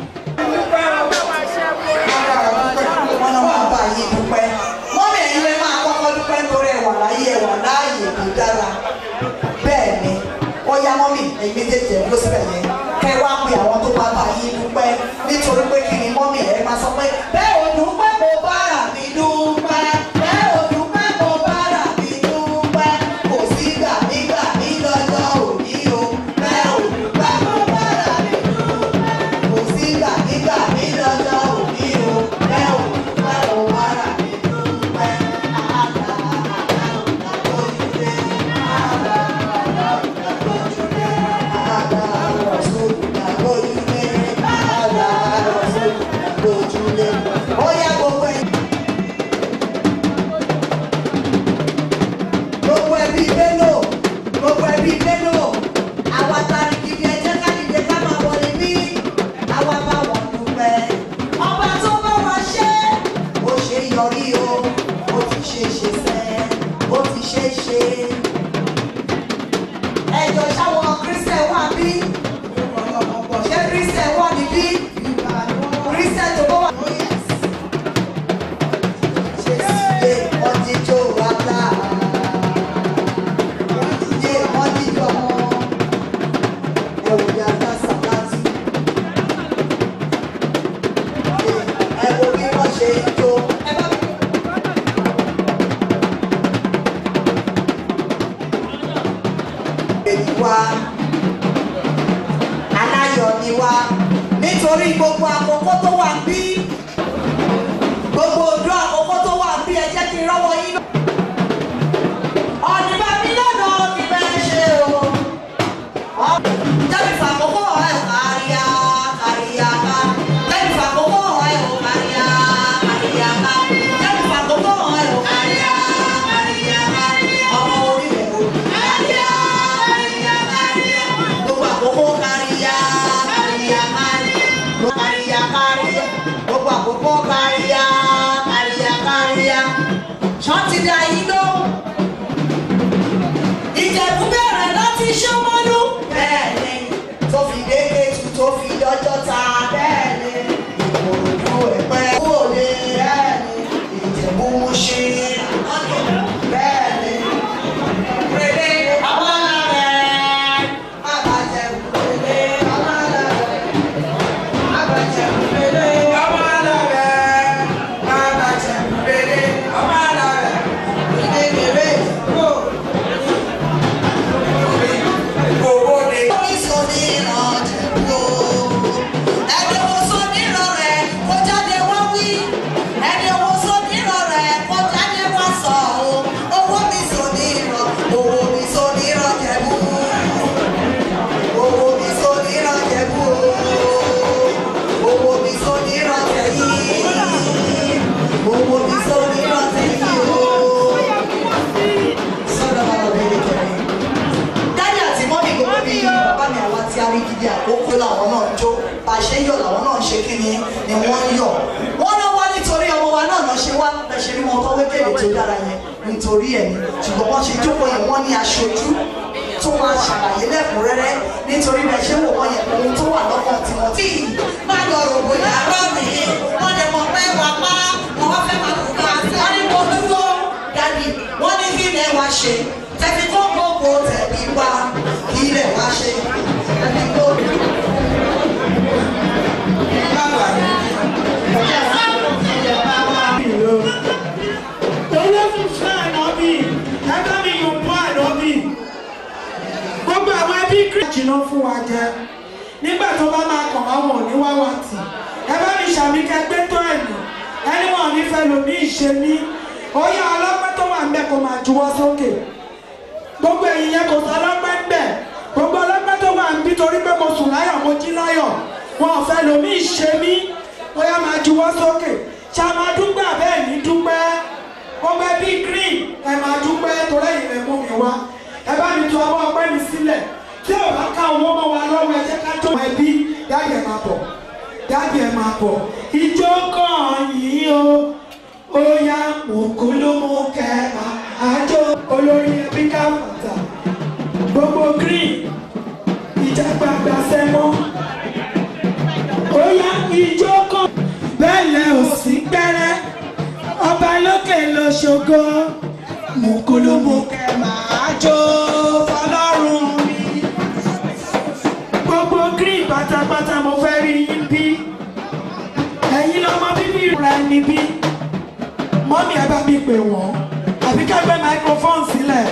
wọ́n náà máa bá yín dúpẹ́ mọ́mí ẹ̀yin lè máa kọ́kọ́ dúpẹ́ nítorí ẹ̀wà láyé ẹ̀wà láàyè kò dára bẹ́ẹ̀ ni ó yá mọ́mí ẹ̀yin méjèèjì ẹ̀ ló síbẹ̀ yẹn kẹ́ wá pé àwọn tó bá bá yín dúpẹ́ nítorí pé kí ni mọ́mí ẹ̀ máa sọ pé bẹ́ẹ̀ ò dúpẹ́ kò bára mi dúpẹ́ bẹ́ẹ̀ ò dúpẹ́ kò bára mi dúpẹ́ kò sí gbà mí gbà mí lọ́jọ́ òní o bẹ́ẹ̀ ò dúpẹ́ kò bára mi dúpẹ́ kò sí gbà mí gbà mí lọ́jọ́ òní o bẹ́ẹ̀ ò dúpẹ́ kò bára mi dúpẹ́ àgbà àgbà òjúlé àgbà àgbà òjúlé àgbà òjúlé àgbà òjúlé ó yá gbogbo ẹ̀. gbogbo ẹbí bello gbogbo ẹbí bello àwa tari gidi ẹjẹ ká dìde ká máa wọlé bí àwa bá wọn dúpẹ́ ọba tó bá wa ṣe ó ṣe yọrí o ó ti ṣe ṣe sẹ ó ti ṣe ṣe ẹjọ sáwọn kristian wà bí ṣé kristian wà níbí kristian tó bá wà. ṣe ọtí tó wà láà yé wọ́n dídọ̀ wọn ẹ̀wù yàtọ̀ sàkátì. ẹ wo bí wọ́n ṣe ń jó. èyí wá aláyọ̀ ni wá nítorí gbogbo àkókò tó wà bí gbogbo ojú àkókò tó wà bí ẹ jẹ́ kí n rọ́wọ́ yín ọ̀nìbà mi lọ́nà ìbẹ̀ ṣe o. Jẹ́bi fàkókò ẹ̀ káríyá káríyá ká. Jẹ́bi fàkókò ẹ̀ ò káríyá káríyá ká. Jẹ́bi fàkókò ẹ̀ ò káríyá káríyá ká. Ọmọ orí rẹ̀ ò káríyá káríyá káríyá. Gbogbo àkókò káríyá káríyá káríyá. Káríyá káríyá. Gbogbo àkókò káríyá káríyá káríyá. Ṣọ́ọ̀tì dá yín lóhùn ìjẹ̀bú bẹ̀rẹ̀ láti ṣọ́mọ́lú. bẹ́ẹ̀ni tó fi dé kéjù tó fi dọ́jọ́ ta. bẹ́ẹ̀ni ìkòròdú ẹ̀pẹ́ kúòlè. bẹ́ẹ̀ni ìjẹ̀bú múṣí. bẹ́ẹ̀ni rèlé abala rẹ̀. abajẹ̀bú rèlé abala rẹ̀. abajẹ̀bú rèlé abala rẹ̀. abajẹ̀bú rèlé abala rẹ̀. rèlé rèlé kó. Owó mi sọ ní ìrántẹ̀ yìí o. Sọ́dọ̀ bá lọ bẹ́ẹ̀ kẹrin dájú àti mọ́mí gbogbo bíi bàbá mi àwọn tí a rí gidi àkókò làwọn náà jó bá a ṣe ń yọ̀ làwọn náà ń ṣe kíni ni wọ́n ń yọ̀ wọ́n náà wá nítorí ọmọ wa náà náà ṣe wá bẹ́ẹ̀ ṣe rí wọn tó wékèlè tó dára yẹn nítorí ẹ̀ ni ṣùgbọ́n wọ́n ṣe jókòó yẹn wọ́n ní aṣojú tó máa ṣàlàyé lẹ́kùnrẹ́rẹ́ nítorí bẹ́ẹ̀ ṣe wò wọ́n yẹn ohun tó wà lọ́kàn tí wọ́n tí má lọ rògbò yàrá mi wọ́n lè mọ̀ pé wà pa wọ́n fẹ́ máa kú ká wọ́n ní mo dúró dájú wọ́n ní kí ilẹ̀ wá ṣe tẹ̀bí tó gbogbo tẹ̀bí wá kí ilẹ̀ wá ṣe tẹ̀bí tó. olólùfẹ́ ànábì ẹgbẹ́ mi yóò bọ́ ànábì gbogbo àwọn ẹbí kírísì ló fún wa jẹ nígbà tó bá máa kàn wá wọn ní wá wá tì ẹ bá mi ṣàmì kẹgbẹ́ tó ẹ̀mí ẹni wọn ò ní fẹ́ lòmí ìṣe ní ó yá ọlọ́pẹ́ tó wà ń bẹ̀ kó máa juwọ́ sókè gbogbo ẹ̀yìn yẹn kò sọ ọlọ́pẹ́ ń bẹ̀ gbogbo ọlọ́pẹ́ tó wà ń bí torí pé mo sùn láyọ̀ mo jí láyọ̀ wọn ò fẹ́ lòmí ìṣe mí ó yá máa juwọ́ sókè ṣá máa dúpẹ́ àbẹ́ẹ̀ ní dúpẹ́ gbogbo ẹbí green ẹ máa dúpẹ́ torí ẹ̀yìn rẹ̀ mú mi wá ẹ bá mi tu ọwọ́ ọpẹ́ mi sílẹ̀ tí ò bá ká owó mọ́ wa lọ́wọ́ ẹ jẹ́ ká tó ẹbí dáàbì ẹ̀ máa bọ̀ dáàbì ẹ̀ máa bọ̀ ìjọ kan yìí o ó yá mùkúlùmù kẹta àjọ olórí ẹbí káfàtà gbogbo green ìjàgbàgbà sẹ́mọ́ ó yá ìjọ kan bẹ́ẹ̀ lẹ ò sí gbẹ́rẹ́ ọba lókè ló ṣògo mùkúlùmù kẹ máa jó fọlọ́run mi. gbogbo green pátápátá mo fẹ́ rí yín bí ẹ̀yin lọ́mọ bíbí rẹ̀ níbí mọ́mí ẹ bá mi pè wọ́n àbí kẹ́gbẹ́ microphone sílẹ̀.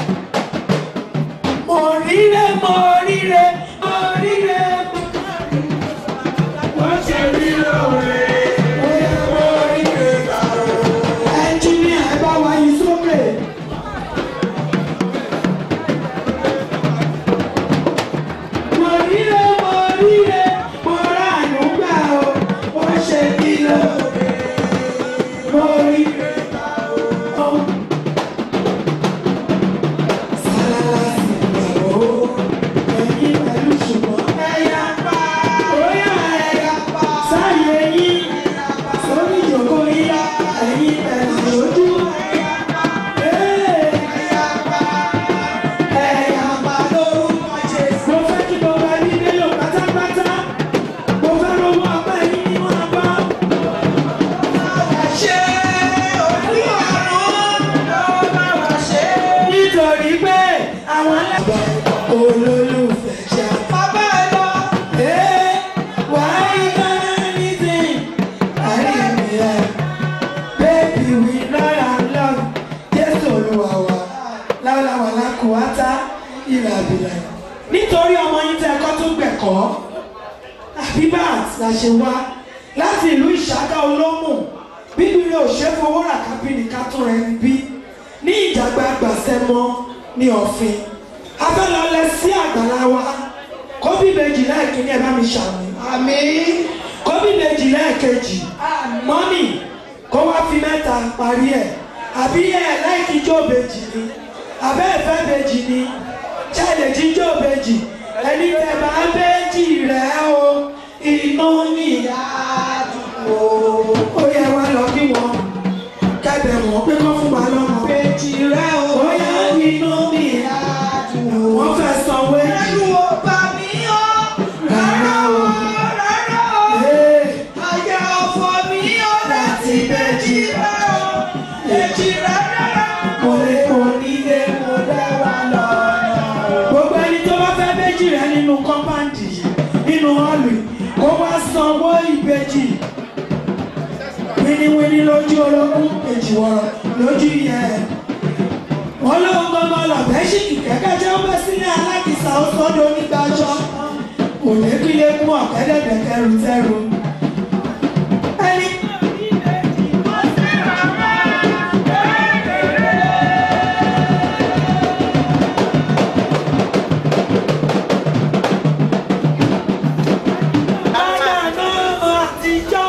mo ríre mo ríre mo ríre mo ṣe rí lóore. ẹnjìníà ẹ bá wa yí sókè. mo ríre mo ríre mo ráàánú gbà ó mo ṣe bí lóore mo ríre gbà ó. sálálá sì gbà ó ẹ̀yin pẹ̀lú ṣùgbọ́n ẹ̀yà pa óyà ẹ̀yà pa sáyé yín sórí ìjòkó yín ẹ̀yin pẹ̀lú lójú ẹ̀yà pa ẹ̀yà pa ẹ̀yà pa lórúkọ Jésù. mo fẹ́ kí gbogbo ẹbí délò pátápátá mo fẹ́ rówó ọpẹ́ yín ní wọn bá. ṣé olúwarùn ló bá wà ṣe. nítorí pé àwọn alábàá olólùfẹ́ ṣe. bàbá ẹ lọ. ee wàá yí kánà anything. àrí mi ẹ. baby we love and love. jésù olúwa wa láwùláwà lákùúwátá ìlà àbílẹ̀. nítorí ọmọ yín tẹ ẹkọ tó gbẹ̀kọ́ abibat la ṣe wá láti ìlú ìṣáká olómù bíbélì ò ṣe fowó rà kábìnì ká tó rẹ níbí ní ìjàgbá gbàsẹ́mọ́ ní ọ̀fin abẹ́lọ́lẹ̀ sí àgbàlá wa kóbí méjì lẹ́ẹ̀kíní ẹ̀ bá mi ṣàmì àmì kóbí méjì lẹ́ẹ̀kejì mọ́mì kó wá fi mẹ́ta parí ẹ̀ àbí ẹ̀ láìkí jó bèjì ni àbẹ́ ẹ̀fẹ́ bèjì ni ṣáàlẹ̀ jíjó bèjì ẹni tẹ̀ bá bèjì rẹ̀ o inú níyà dùn o. ó yẹ wá lọ bí wọn kẹbẹ̀ wọ́n pé kọ́ fún wa lọ́mọ. bèjì rẹ̀ o. ó yẹ inú níyà dùn o. wọ́n fẹ́ sanwó èjì. ẹnu ò bá mi o. rárá o. rárá o. àyà ọ̀fọ̀ mi o. láti bèjì rẹ̀ o. bèjì rẹ̀ rárá. mo lè kó nílé mo dá wa lọ́nà. gbogbo ẹni tó bá fẹ́ bèjì rẹ̀ nínú kọ́mpáǹdì yìí nínú họ́ọ̀lù yìí kó wá sanwó ìbejì wíníwíní lójú ológun èjì wọ̀rọ̀ lójú yẹ. wọ́n lóun gbọ́ngàn lọ̀bẹ́ ṣìkì kẹ́kẹ́ jẹ́ ó bẹ́ sílẹ̀ alákìsà ó sọ́dọ̀ onígbàjọ́. òlékílé mú ọ̀kẹ́dẹ̀dẹ̀ kẹrù tẹ́rù. ẹni. Àgbàdo àtijọ́.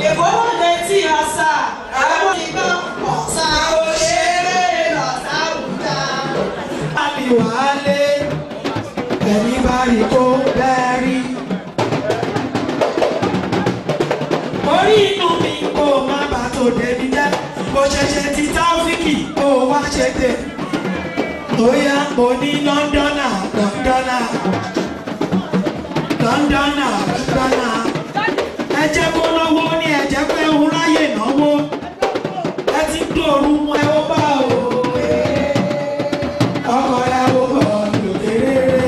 Èkó wọlé tí a sà, àwọn ìgbà ọ̀sà òṣèré lọ́sà àwùjá. Àbíwálé ẹni bá rí kó bẹ́ẹ̀ rí. Orí inú mi kò má bà tó débi jẹ́. Mo ṣẹ̀ṣẹ̀ ti táfíkì kó wá ṣe dé. Bóyá mo ní Lọ́ndọ́nà Lọ́ndọ́nà Lọ́ndọ́nà Lọ́ndọ́nà. Ẹ jẹ́ kó náwó ní ẹ jẹ́ pé òun ráyè náwó. Ẹ ti dòru mọ́ ẹ ó bá o ọkọ ìyàwó bọ̀ lòdì rere.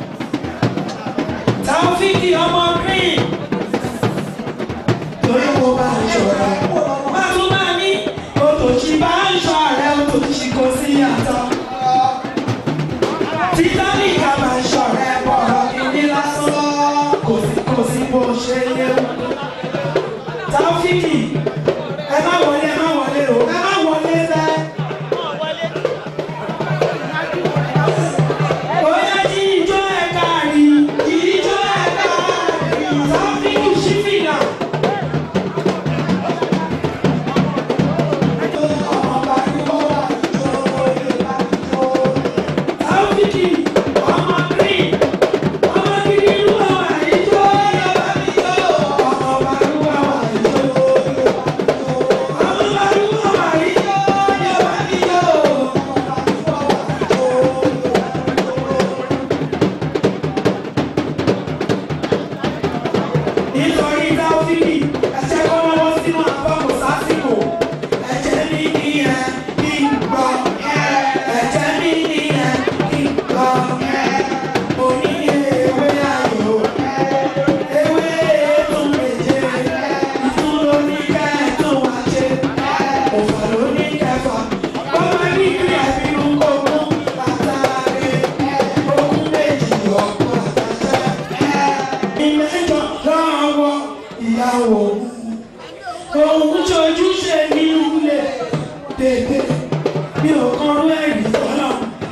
Taofiki ọmọ green. Torí mo bá ń ṣọ̀rẹ́. Má tún máa ní òtòṣì bá ń ṣọ ààrẹ òtòṣì kò sí yàtọ̀. Titanic a máa ń ṣọ̀rẹ́ bọ̀rọ̀ kìíní lásán. Kò sí kò sí bó ṣe yé. Taofiki ẹ má wọlé ẹ má wọlé o ẹ má wọlé bẹ́ẹ̀. Bóyá jí ijó ẹ̀ka rí, ijó ẹ̀ka rí, Taofiki ṣífìlà. Taofiki ọmọ green, ọmọ gidi ìlú àwọn àyíjó yọba mi yó. Ọmọ bàrú àwọn àyíjó yọba mi yó. Ọmọ bàrú àwọn àyíjó yọba mi yó. nítorí dáfídì ẹ̀jẹ̀ kọ́ lọ́wọ́ sínú àbọ̀kù sásìkò ẹ̀jẹ̀ mi ní ẹ̀ kí n gbọ́ ẹ̀jẹ̀ mi ní ẹ̀ kí n gbọ́ mo ní ewé ayò ewé tún méje ìtún ló ní kẹ́ ẹ̀ tún wá ṣe òfò ló ní kẹfà bọ́lá ní kí ẹ̀mí ń kó mú àtàrí ogún méjì ọ̀pọ̀ àtàṣẹ ìmẹ́jọ lọ́wọ́ ìyàwó òun ṣojú ṣe ní ilé bèbè mi ò kan rú ẹ̀rí tọ́lọ̀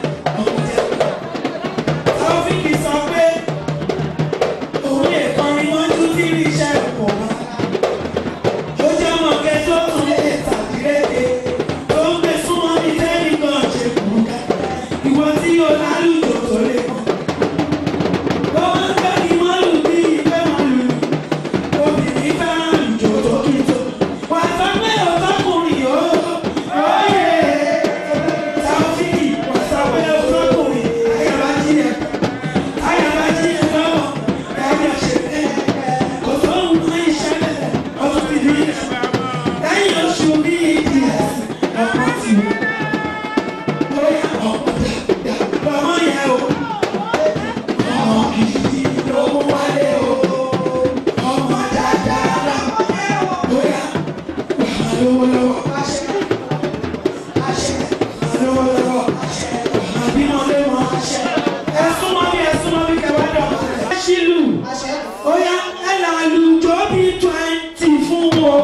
Taofiki sọ pé òun lè kọrin mọ́jú tí rí iṣẹ́ pọ̀ wá ó jẹ́ ọmọge tó tún lè tàbí rédè tó ń gbé súnmọ́ ní tẹ́lẹ̀ kan ṣe kù ká ìwọ tí o lálùjọ tó lè mọ́. Wọ́n ń gbé kí wọ́n lù bí ìfẹ́ wọn lù. Obìnrin fẹ́ràn ìjò tó kí tó. Wà á sọ pé ọ̀tọ́kùnrin yóò. Oyè Taofiki wà á sọ pé ọ̀tọ́kùnrin ayaba jí ẹ̀. Ayaba jí ẹ̀ lọ́wọ́. Ẹ̀rí ọ̀ṣẹ̀ kò sóhun tó ń ṣẹlẹ̀ ọdún ti rí ẹ̀. Lẹ́yìn oṣù bí ìdí ẹ̀ ọ̀pọ̀ ti wù. Bóyá ọ̀pọ̀ dà lọ́mọ yẹn o. Ọmọ gidi ló mú wálé o. Ọmọ dáadáa la. Bóyá wàá lówó lọ́wọ́. Àṣẹ. Àṣẹ. Wàá lówó lọ́wọ́. Àṣẹ. Wàá bímọ lémọ. Àṣẹ. Ẹ súnmọ́ bí ẹ súnmọ́ bí kẹwàá dọ̀. Ẹ ṣílù. Bóyá ẹ là lùjọ́ bí twenty fún o.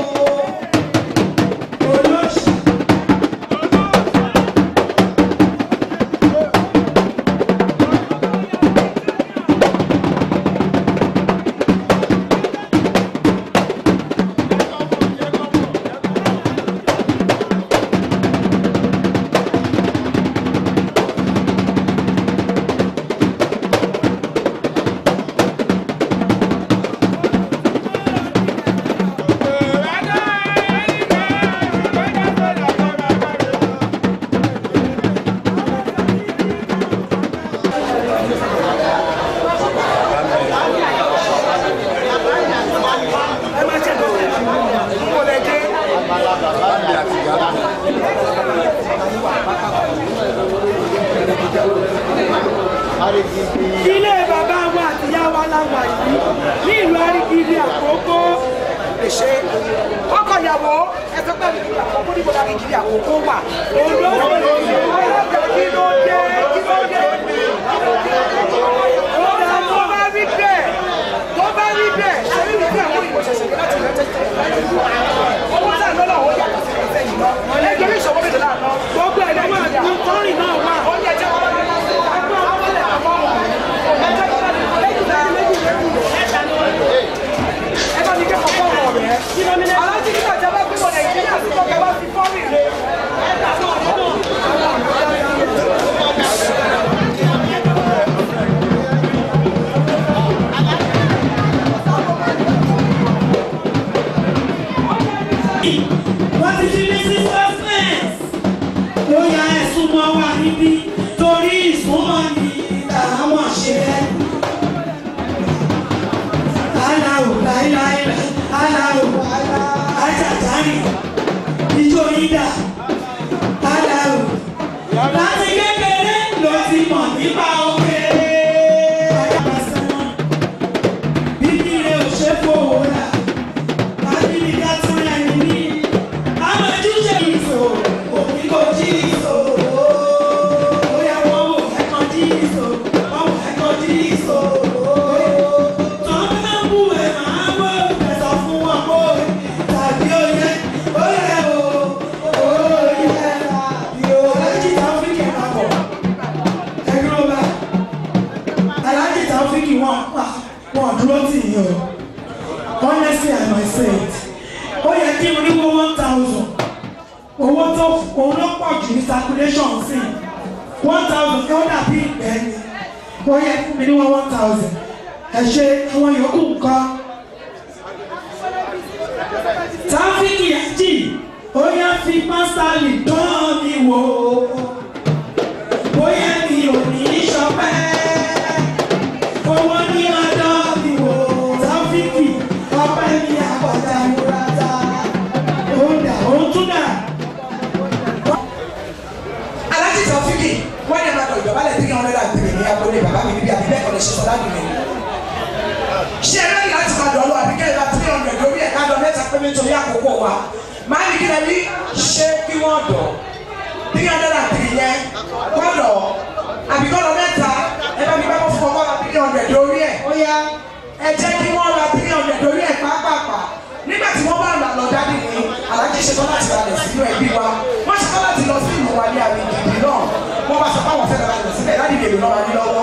Olóṣì. ilé bàbá wa àti ìyá wa la wà yìí ní ìlú arigidi àkókò ṣe ọkọ ìyàwó ẹsẹ pé àkókò níbo la kìkiri àkókò wà. Ondo kí ló dé kí ló dé. ó dà tó bá rí bẹ́ẹ̀ tó bá rí bẹ́ẹ̀ ṣe ní ìlú àwọn ìwọ ṣẹ̀ṣẹ̀ ní láti rẹ̀ tẹ̀sí. owó tá a lọ́nà ó yàtọ̀ sí ìfẹ́ yìí lọ. ẹgbẹ́ mi ìṣòwò méjì náà lọ. gbogbo ẹ̀ lọ́wọ́ àti kọ́rin náà wà. ó yẹ jẹ́ wọn lọ́wọ́ ẹgbẹ́ wọn wọlé àbọ̀ wọn. ẹgbẹ́ wọn lọ́wọ́ méjì méjì méjì méjì. ẹ bá mi kẹ́kọ̀ọ́ fọ́ọ̀rọ̀ rẹ̀. kí ló ní láíláílá aláwò ajàjárì ìjọ yídà aláwò láti kékeré ló ti mọ̀ nípa òkè. bíbí rẹ̀ ò ṣe fowó rà àbíbí ká tún ẹni ní. àwọn ojúṣe ìṣò òbí kò jí ìṣò. bóyá wọ́n wò ẹ̀kan jí ìṣò wọ́n wò ẹ̀kan jí ìṣò. tọ́lá bú ẹ̀ máa wọ́ ẹ̀sọ́ fún wọn kó tàbí oyè oyè o oyè tàbí o. alájí tàfíkì máa bọ̀ ẹ̀gbọ́n bá alájí tàfíkì wọn pa wọn dúró tì yín o honestly i must say it ó yẹ kí n rí wọ́n one thousand owó tó òun ló pọ̀ jù ní circulation sí one thousand kí ó dàbí ìgbẹ́ ni ó yẹ fún mi ní wọ́n one thousand ẹ ṣe àwọn yòókù nǹkan tráfíkì ẹ̀jì ó yẹ fi pásítálì dán mi wò bóyá mi ò ní í ṣọpẹ́ owó ní ọjọ́ mi wò tráfíkì ọpẹ́ mi àpọ̀jà ìmúrata ó dà ó tún dà. alájí tọ́fíkì wọ́n yẹn máa lọ ìjọba lẹ́tí kí wọ́n lọ́dà tèmi ní agbolé bàbá mi níbi àbíbẹ́ kọ́lé ṣe sọ́dá nìyẹn. ṣé ẹ lẹ́yìn láti máa dọ̀lú àbíkẹ́ ìlà three hundred lórí ẹ̀ka lọ mẹ́ta pé nítorí àkókò wa máa ní kí lẹ ní ṣé kí wọ́n dọ̀ three hundred and three yẹn wọ́n dọ̀ àbíkọ́ lọ mẹ́ta ẹ bá mi bá wọ́n fún ọkọ́ ra three hundred lórí ẹ̀ ó yá ẹ jẹ́ kí wọ́n ra three hundred lórí ẹ̀ pàápàá nígbà tí wọ́n bá là lọ dádì ní alájí ṣetán láti ralẹ̀ sínú ẹbí wa wọ́n ṣetán láti lọ sí ìlú wa ní àmì ìdìbò náà wọ́n bá sọ fáwọn fẹ́ẹ́ ralẹ̀ síbẹ̀ dádì lè lọ́ wa ní lọ́wọ́.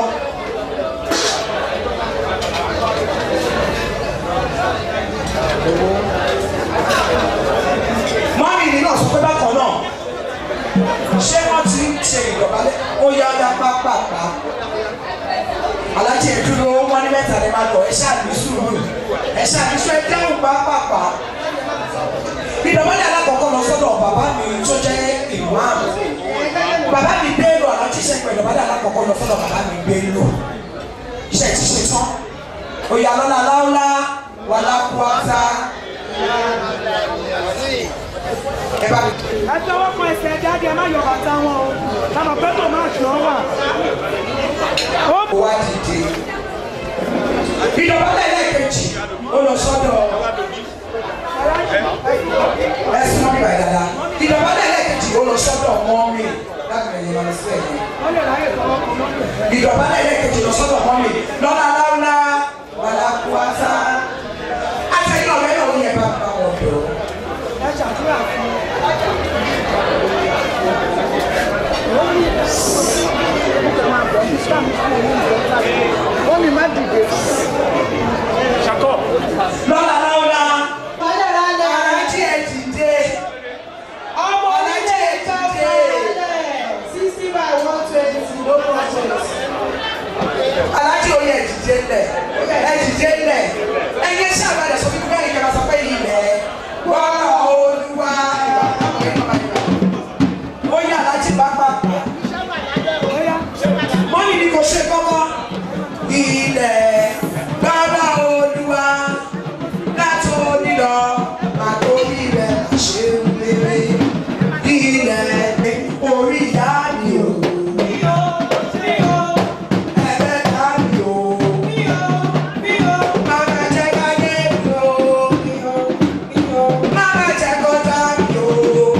mọ́mí ni náà sọ pé bákan náà ṣé wọ́n ti ń ṣe ìdọ̀bálẹ̀ ó yá ọ̀dà pápápá alájí ẹ̀ dúró wọ́n ní mẹ́ta ni máa lọ ẹ ṣáà ní sùúrù ẹ ṣáà ní sùúrù ẹ dáhùn pápápá ìdọ̀bálẹ̀ alákọ̀ọ́kọ́ lọ sọ́dọ̀ bàbá mi tó jẹ́ ìmáàmù bàbá mi gbé lò alájí ṣe pẹ̀lú ìdọ̀bálẹ̀ alákọ̀ọ́kọ́ lọ sọ́dọ̀ bàbá mi gbé lò iṣẹ́ ti ṣe tán òyà lọ́la láúlá wàlákùátá ẹ bá mi. ẹ tọwọ́ kan ẹsẹ̀ jáde ẹ má yọ bàtà wọn o lànà pẹ́tò máa ṣọ́ wà. ó wá dìde ìdọ̀bálẹ̀ lẹ́ẹ̀kejì ó lọ sọ́dọ̀ ẹ̀sùn mọ́mí bàyìí dáadáa ìdọ̀bálẹ̀ lẹ́ẹ̀kejì ó lọ sọ́dọ̀ mọ́mí láti rẹ̀ yẹn lọ sí ẹ̀yìn ìdọ̀bálẹ̀ lẹ́ẹ̀kejì lọ sọ́dọ̀ mọ́mí lọ́la láúlá wàlákùátá àtẹ̀yìn ọ̀rẹ́ náà ó yẹ bá bá wọn dọ̀. ẹ ṣàdúrà fún Mọ́mí má dìde. Ṣàkọ́. Lọ́la láúlá. Alájí ẹ̀ dìde. Ọmọ alájí ẹ̀ dìde. sixty by one twenty no process. Alájí oyè ẹ̀ dìde lẹ̀. Ẹ̀ dìde lẹ̀. Ẹyẹ ṣàbàdà sọ fún mi bẹ́ẹ̀ ni kẹ́kẹ́ sọ pé ilẹ̀ gbọ́dọ̀ olúwa. Ó yẹ alájí pápá. Mọ́mí ni kò ṣe kọ́kọ́. Ilẹ̀ gbọ́dọ̀ olúwa. Láti onílọ, àtòrí rẹ̀ ṣe ń lérè. Ilẹ̀ orí ìyá mi ò. Ẹlẹ́dàá mi ò. Máma jẹ́ káyé mi ò. Máma jẹ́ kọjá mi ò.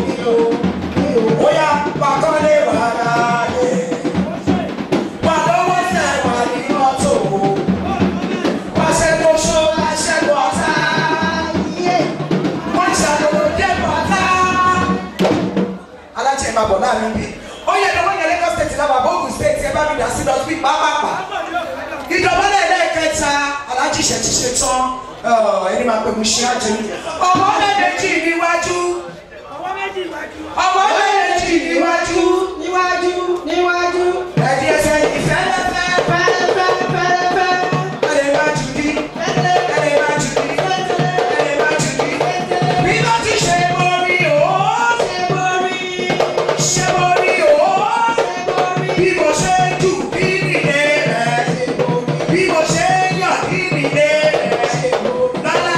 Bóyá pàkọ́lé wàrà rẹ̀. Wà lọ́wọ́ sẹ̀ wà ní mọ́tò. Wà ṣẹ́gun ṣó, wà ṣẹ́gun ọ̀tá. Wọ́n ṣàlùwò dé bọ̀tá. Alájẹ máa bọ̀ láàrin bí. Ó yẹ kí wọ́n yẹ Lagos state lábàá Bóògùn state ẹ bá mi dà sí lọ sí pápápá. Ìdọ̀bálẹ̀ lẹ́ẹ̀kẹta alájí ṣẹ̀ ti ṣe tán. Ọ̀, Ẹni máa pè mí ṣe àjẹmí. Ọmọ méjì níwájú. Ọmọ méjì níwájú. níwájú níwájú. Ẹ̀dí ẹsẹ̀ ìfẹ́lẹ́fẹ́. fẹ́lẹ́fẹ́ fẹ́lẹ́fẹ́. Ẹ̀dẹ̀ máa jù ní. Ẹ̀dẹ̀ máa jù ní. Ẹ̀dẹ̀ máa jù ní. Bí wọ́n ti ṣe borí o. ṣe borí. Ṣé borí o? Bí mo ṣe jù bí nílé rẹ̀. Bí mo ṣe yàn bí nílé rẹ̀. Lọ́lá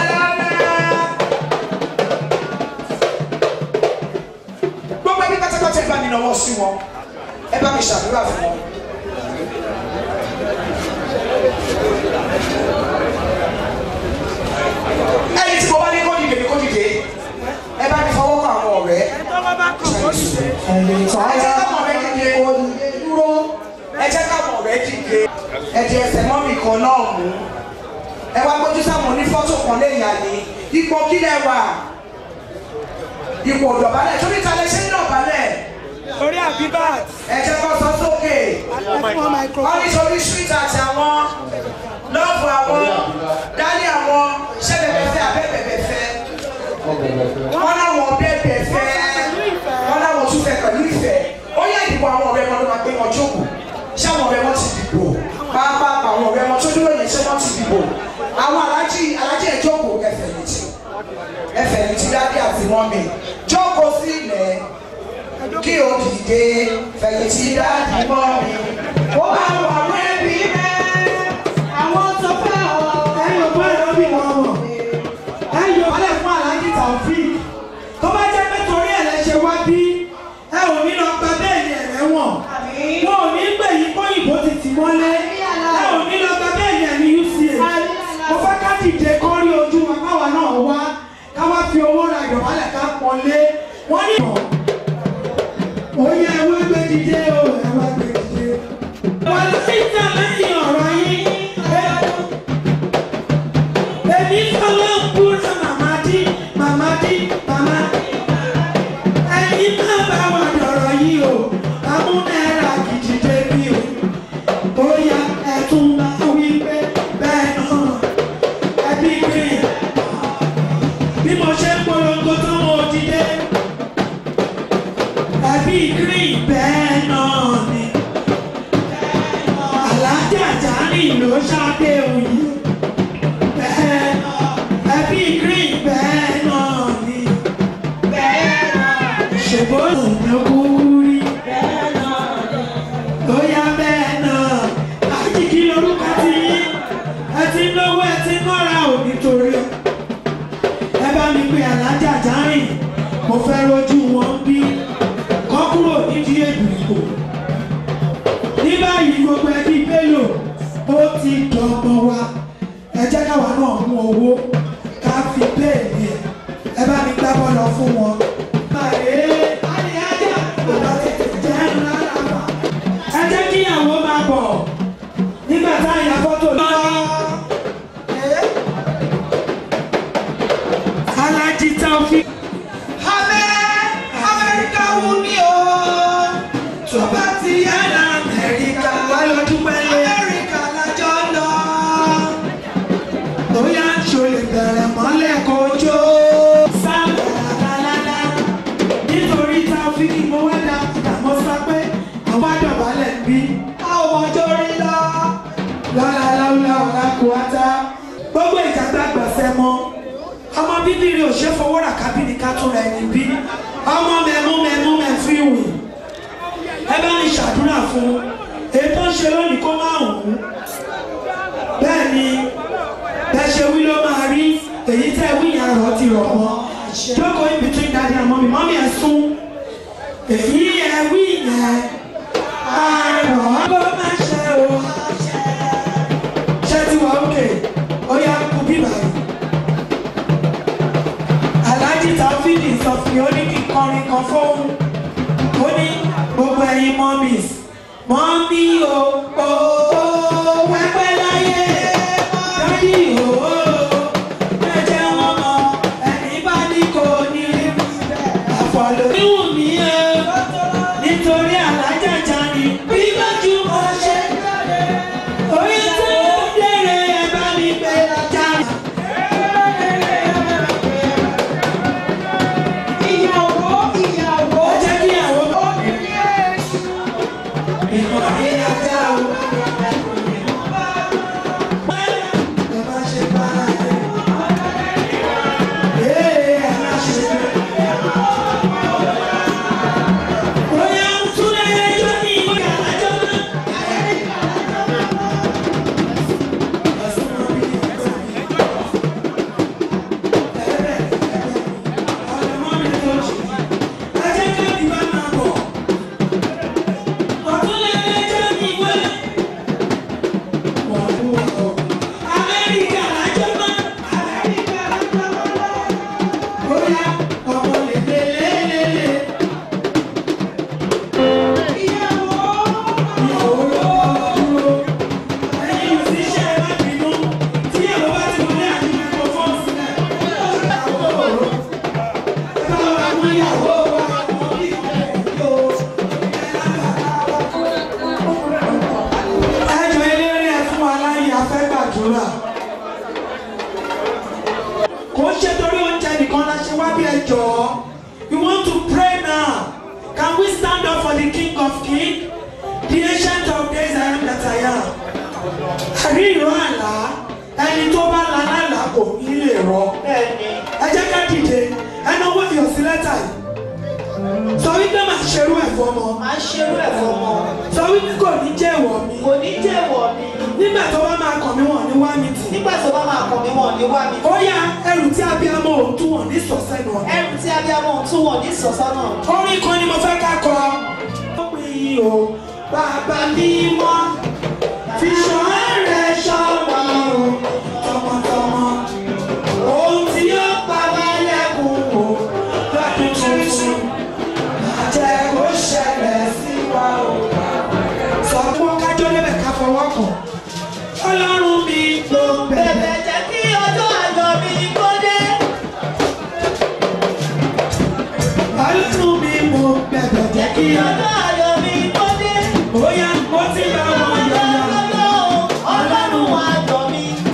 ọ̀hún ẹ wá gbójú sáwọn onífọ́tò kan lẹ́yìn àní ipò kílẹ̀ wà ipò dọ̀bálẹ̀ torí ta lè ṣe ń dọ̀bálẹ̀ orí àbíbàt. ẹ jẹ́ kó sọ sókè wọ́n nítorí street àti àwọn lọ́ọ̀bù àwọn dálé àwọn ṣẹ́bẹ̀bẹ̀fẹ́ abẹ́bẹ̀bẹ̀fẹ́ wọ́n láwọn bẹ́ẹ̀bẹ̀fẹ́ wọ́n láwọn tún fẹ́ pẹ̀lú ìfẹ́ ó yẹ ìdìbò àwọn ọ̀rẹ́ wọn ló máa gbé wọn jókòó ṣé àwọn ọ̀rẹ́ wọn ti dìbò pàápàá àwọn ọ̀rẹ́ wọn tó dúró yẹn ṣé wọ́n ti dìbò àwọn alájí alájí ẹ̀ jókòó ẹ̀fẹ̀yìntì ẹ̀fẹ̀yìntì dáadé àti mọ́mì jókòó sí ilẹ̀ kí o dìde fẹ̀yìntì dáadé mọ́mì ó bá wà lẹ́bí mẹ́ àwọn tó fẹ́ ọ ẹ̀yìn ògbó ẹ̀rọ bí wọn mọ̀ ẹ̀yìn ògbó fún aláàjì Taofeek tó bá jẹ́ pé torí ẹ̀ lẹ ṣe wá bí ẹ ò ní lọ gba bẹ́ẹ̀lì ẹ̀rẹ́ wọ̀n wọn ò ní gbè yí kóyìnbó ti tì mọ́lé ẹ ò ní lọ gba bẹ́ẹ̀lì ẹ̀ ní UCH mo fẹ́ ká dìde kó rí ojú wa káwa náà wá ká wá fi owó ra ìdọ̀bálẹ̀ ká pọ́nlé wọ́n ní ìmọ̀ òye ẹ wá gbé dìde o ẹ wá gbé dìde. wà á sì tẹ̀ lẹ́yìn ọ̀rọ̀ yín èmi fọlọ́ ń búra màmá dí màmá dí màmá ẹ̀yin náà bá wà dọ̀rọ̀ yìí o amúnára gidi débi o bóyá ẹ̀tún máa wí pé bẹ́ẹ̀ náà ẹbí green bí mo ṣe ń polongo tó mo dìde ẹbí green bẹ́ẹ̀ náà ni alájà járì ló ṣáde òyìn bẹ́ẹ̀ náà ẹbí green bẹ́ẹ̀ náà ni bẹ́ẹ̀ náà ṣèbó ìnáwórí bẹ́ẹ̀ náà ni bóyá bẹ́ẹ̀ náà àjíkí lórúkọ ti yín ẹ ti náwó ẹ ti nọ́ra ò nítorí ẹ bá mi pe alájà járì mo fẹ́ rojú wọn bí kọ́ kúrò nídìí èbìrìkò ní báyìí gbogbo ẹbí bello ó ti dọ̀gbọ̀n wa ẹ jẹ́ káwa náà mú owó ká fi béèlì ẹ̀ ẹ bá mi gbá bọ́ọ̀lù fún wọn. Bàrẹ̀ àríyájà bàbá tètè jẹ́ ńlára wa. ẹ jẹ́ kí ìyàwó máa bọ̀ nígbà tá a yà fọ́tò lọ. Alájí Taofeek. Amẹ́ Amẹ́ríkà wù mí o tó bá ti yá ní amẹ́ríkà wá lọ dúpẹ́ lé amẹ́ríkà lájọ́ lọ. ó yá aṣọ lè bẹ̀rẹ̀ mọ́lẹ̀ kojó. sábà lálálá nítorí Taofeek mo wá dá àmọ́ sọ pé àwọn àdọ̀bálẹ̀ ń bí. a ò mọjọ́ rí lọ. lálálá ọ̀la kò wá tá. gbogbo ìjàgbá gbọ̀nsẹ̀ mọ́ ọmọ bíbí rẹ̀ ò ṣe fowó rà kábìnì ká tún ra ẹni bí ọmọ mẹ́mú mẹ́mú mẹ́fí wì ẹ bá mi ṣàdúrà fún ètò ń ṣe lónìí kó má hùn bẹ́ẹ̀ ni bẹ́ẹ̀ ṣe wí ló máa rí èyí tẹ́ wí yẹn rọ̀ ti rọ̀ mọ́ jókòó in between daddy and mommy mommy ẹ̀ sún èyí ẹ̀ wí yẹn àrọ̀ bó má ṣe o ṣé ti wà ókè ó yá kú bíbá yìí. Alhaji Taofeek sọ fún mi ó ní kí n kọrin kan fóun ó ní gbogbo ẹ̀yin mọ́mís mọ́mí o o wẹ́pẹ́ láyé dádì o ẹ̀jẹ̀ wọn mọ ẹ̀ní bá ní kò ní àfọ̀lọ́. níwùn mí o nítorí alájà Jani bí lójú mo ṣe. kò ń ṣe torí oúnjẹ nìkan la ṣe wá bí ẹ jọ̀ọ́ we want to pray now can we stand up for the king of kings the ancient of days I am that I am àrí ìró àlá ẹni tó bá la lálàá kò ní lè rọ ẹ jẹ́ ká dìde ẹnu owó fi òsì lẹ́tà yìí sọ wípé màá ṣerú ẹ̀ fọmọ máa ṣerú ẹ̀ fọmọ sọ wípé kò ní jẹ́ ìwọ mi kò ní jẹ́ ìwọ mi nígbà tó bá máa kàn mí wọ̀n ní wá mi tì nígbà tó bá máa kàn mí wọ̀n ní wá mi ó yá ẹrù tí abiyamọ ò tún wọ̀n ní sọ̀sẹ́nu ọ̀nà ẹrù tí abiyamọ ò tún wọ̀n ní sọ̀sọ́nà orin kan ni mo fẹ́ ká kọ. ó pè yí o bàbá mímọ́ fi ṣọ́ rẹ̀ ṣọ́ wa o tọmọtọmọ ohun tí yóò pa wá lẹ́kùn o lọ́dún tuntun jẹ́ kó ṣẹlẹ̀ sí wa o. sọ fún wọn kájọ́ lébẹ̀ ká fọwọ́ kàn ọlọ́run mi ló bẹ̀rẹ̀. bẹ̀bẹ̀ jẹ́ kí ọjọ́ àjọ mi kó dé ọlọ́run mi mo bẹ̀bẹ̀ jẹ́ kí ọjọ́ àjọ mi kó dé bóyá mo ti bá wọn yọ̀yọ̀. ọlọ́run àjọ mi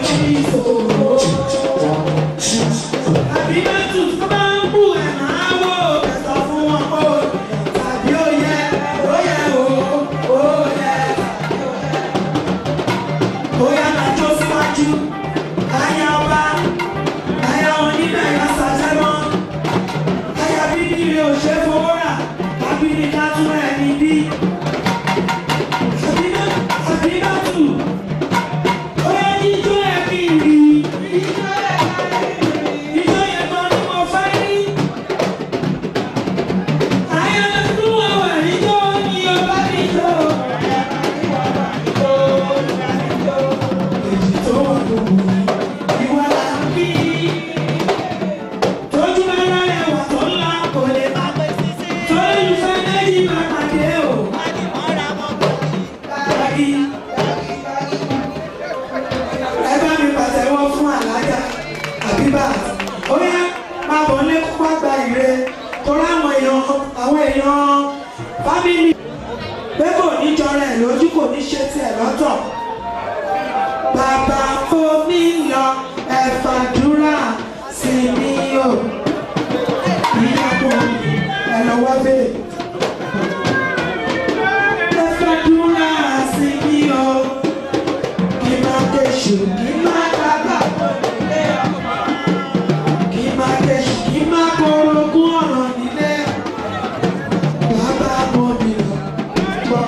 ní ìṣòro. Àbí bẹ́tù tó bá ń bù ẹ̀ máa wò ẹ̀sọ́ fún wọn kó tàbí ó yẹ ó yẹ o ó yẹ. Bóyá máa jó síwájú, àyà ọba, àyà wọn níbẹ̀ yọ sàṣẹ́mọ́. Àyà bíbí rẹ̀ ò ṣe fowó rà, àbí ní ká tún ẹ̀ níbí. Àbí bẹ́tù, bóyá jíjó ẹ̀ kì í rí. Ijó yẹn gan ni mo fẹ́ rí. Àyà tó wà wà níjó ni ọba níjó. Èjì tó wà lóhùn ìwà là ń bí. Tójú bá rà ẹwà tó ńlá kò lè má pẹ́ sísè. Torí ìfẹ́ méjì máa pàdé o. Báyìí. Ẹ bá mi pàtẹ́wọ́ fún àlájà àbíbà ó yá máa bọ̀ lé kó wá gba ìre torí àwọn èèyàn àwọn èèyàn fámìlì pé kò ní jọra ẹ̀ lójú kò ní ṣe tiẹ̀ lọ́tọ̀ bàbá omi lọ ẹ̀fàdúrà sí mi o ìyàbọ̀ ẹ̀ lọ́wọ́ bẹ́ẹ̀. ẹ̀fàdúrà sí mi o kí má kéṣù kí má kábà kí má kéṣù kí má korogún ọ̀rọ̀ nílé bàbá mo mi lọ gbọ́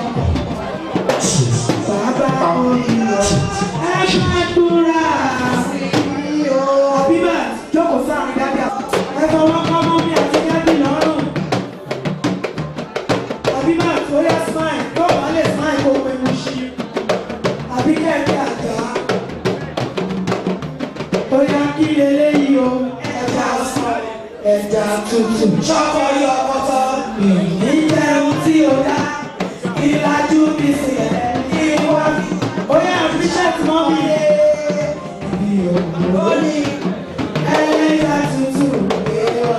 bàbá mo mi lọ ẹ má dúrà àbíbà jókòó sáà dábì ẹ fọwọ́ kọ́ mọ́ mi àti dábì lọ́rùn àbíbà tó yẹ smile yóò wá lè smile kó pé mo ṣí àbí kẹ́kẹ́ àjà ó yá kí eléyìí o ẹja sọ ẹja tuntun ṣọkọ yọ ọkọtọ ìjẹun tí ó dá ìlàjú bí sí ẹ ìwà ó yá bíṣẹ́ẹ̀tì mọ́ mi lé ibi òkú ó ní ẹlẹ́jà tuntun ìwà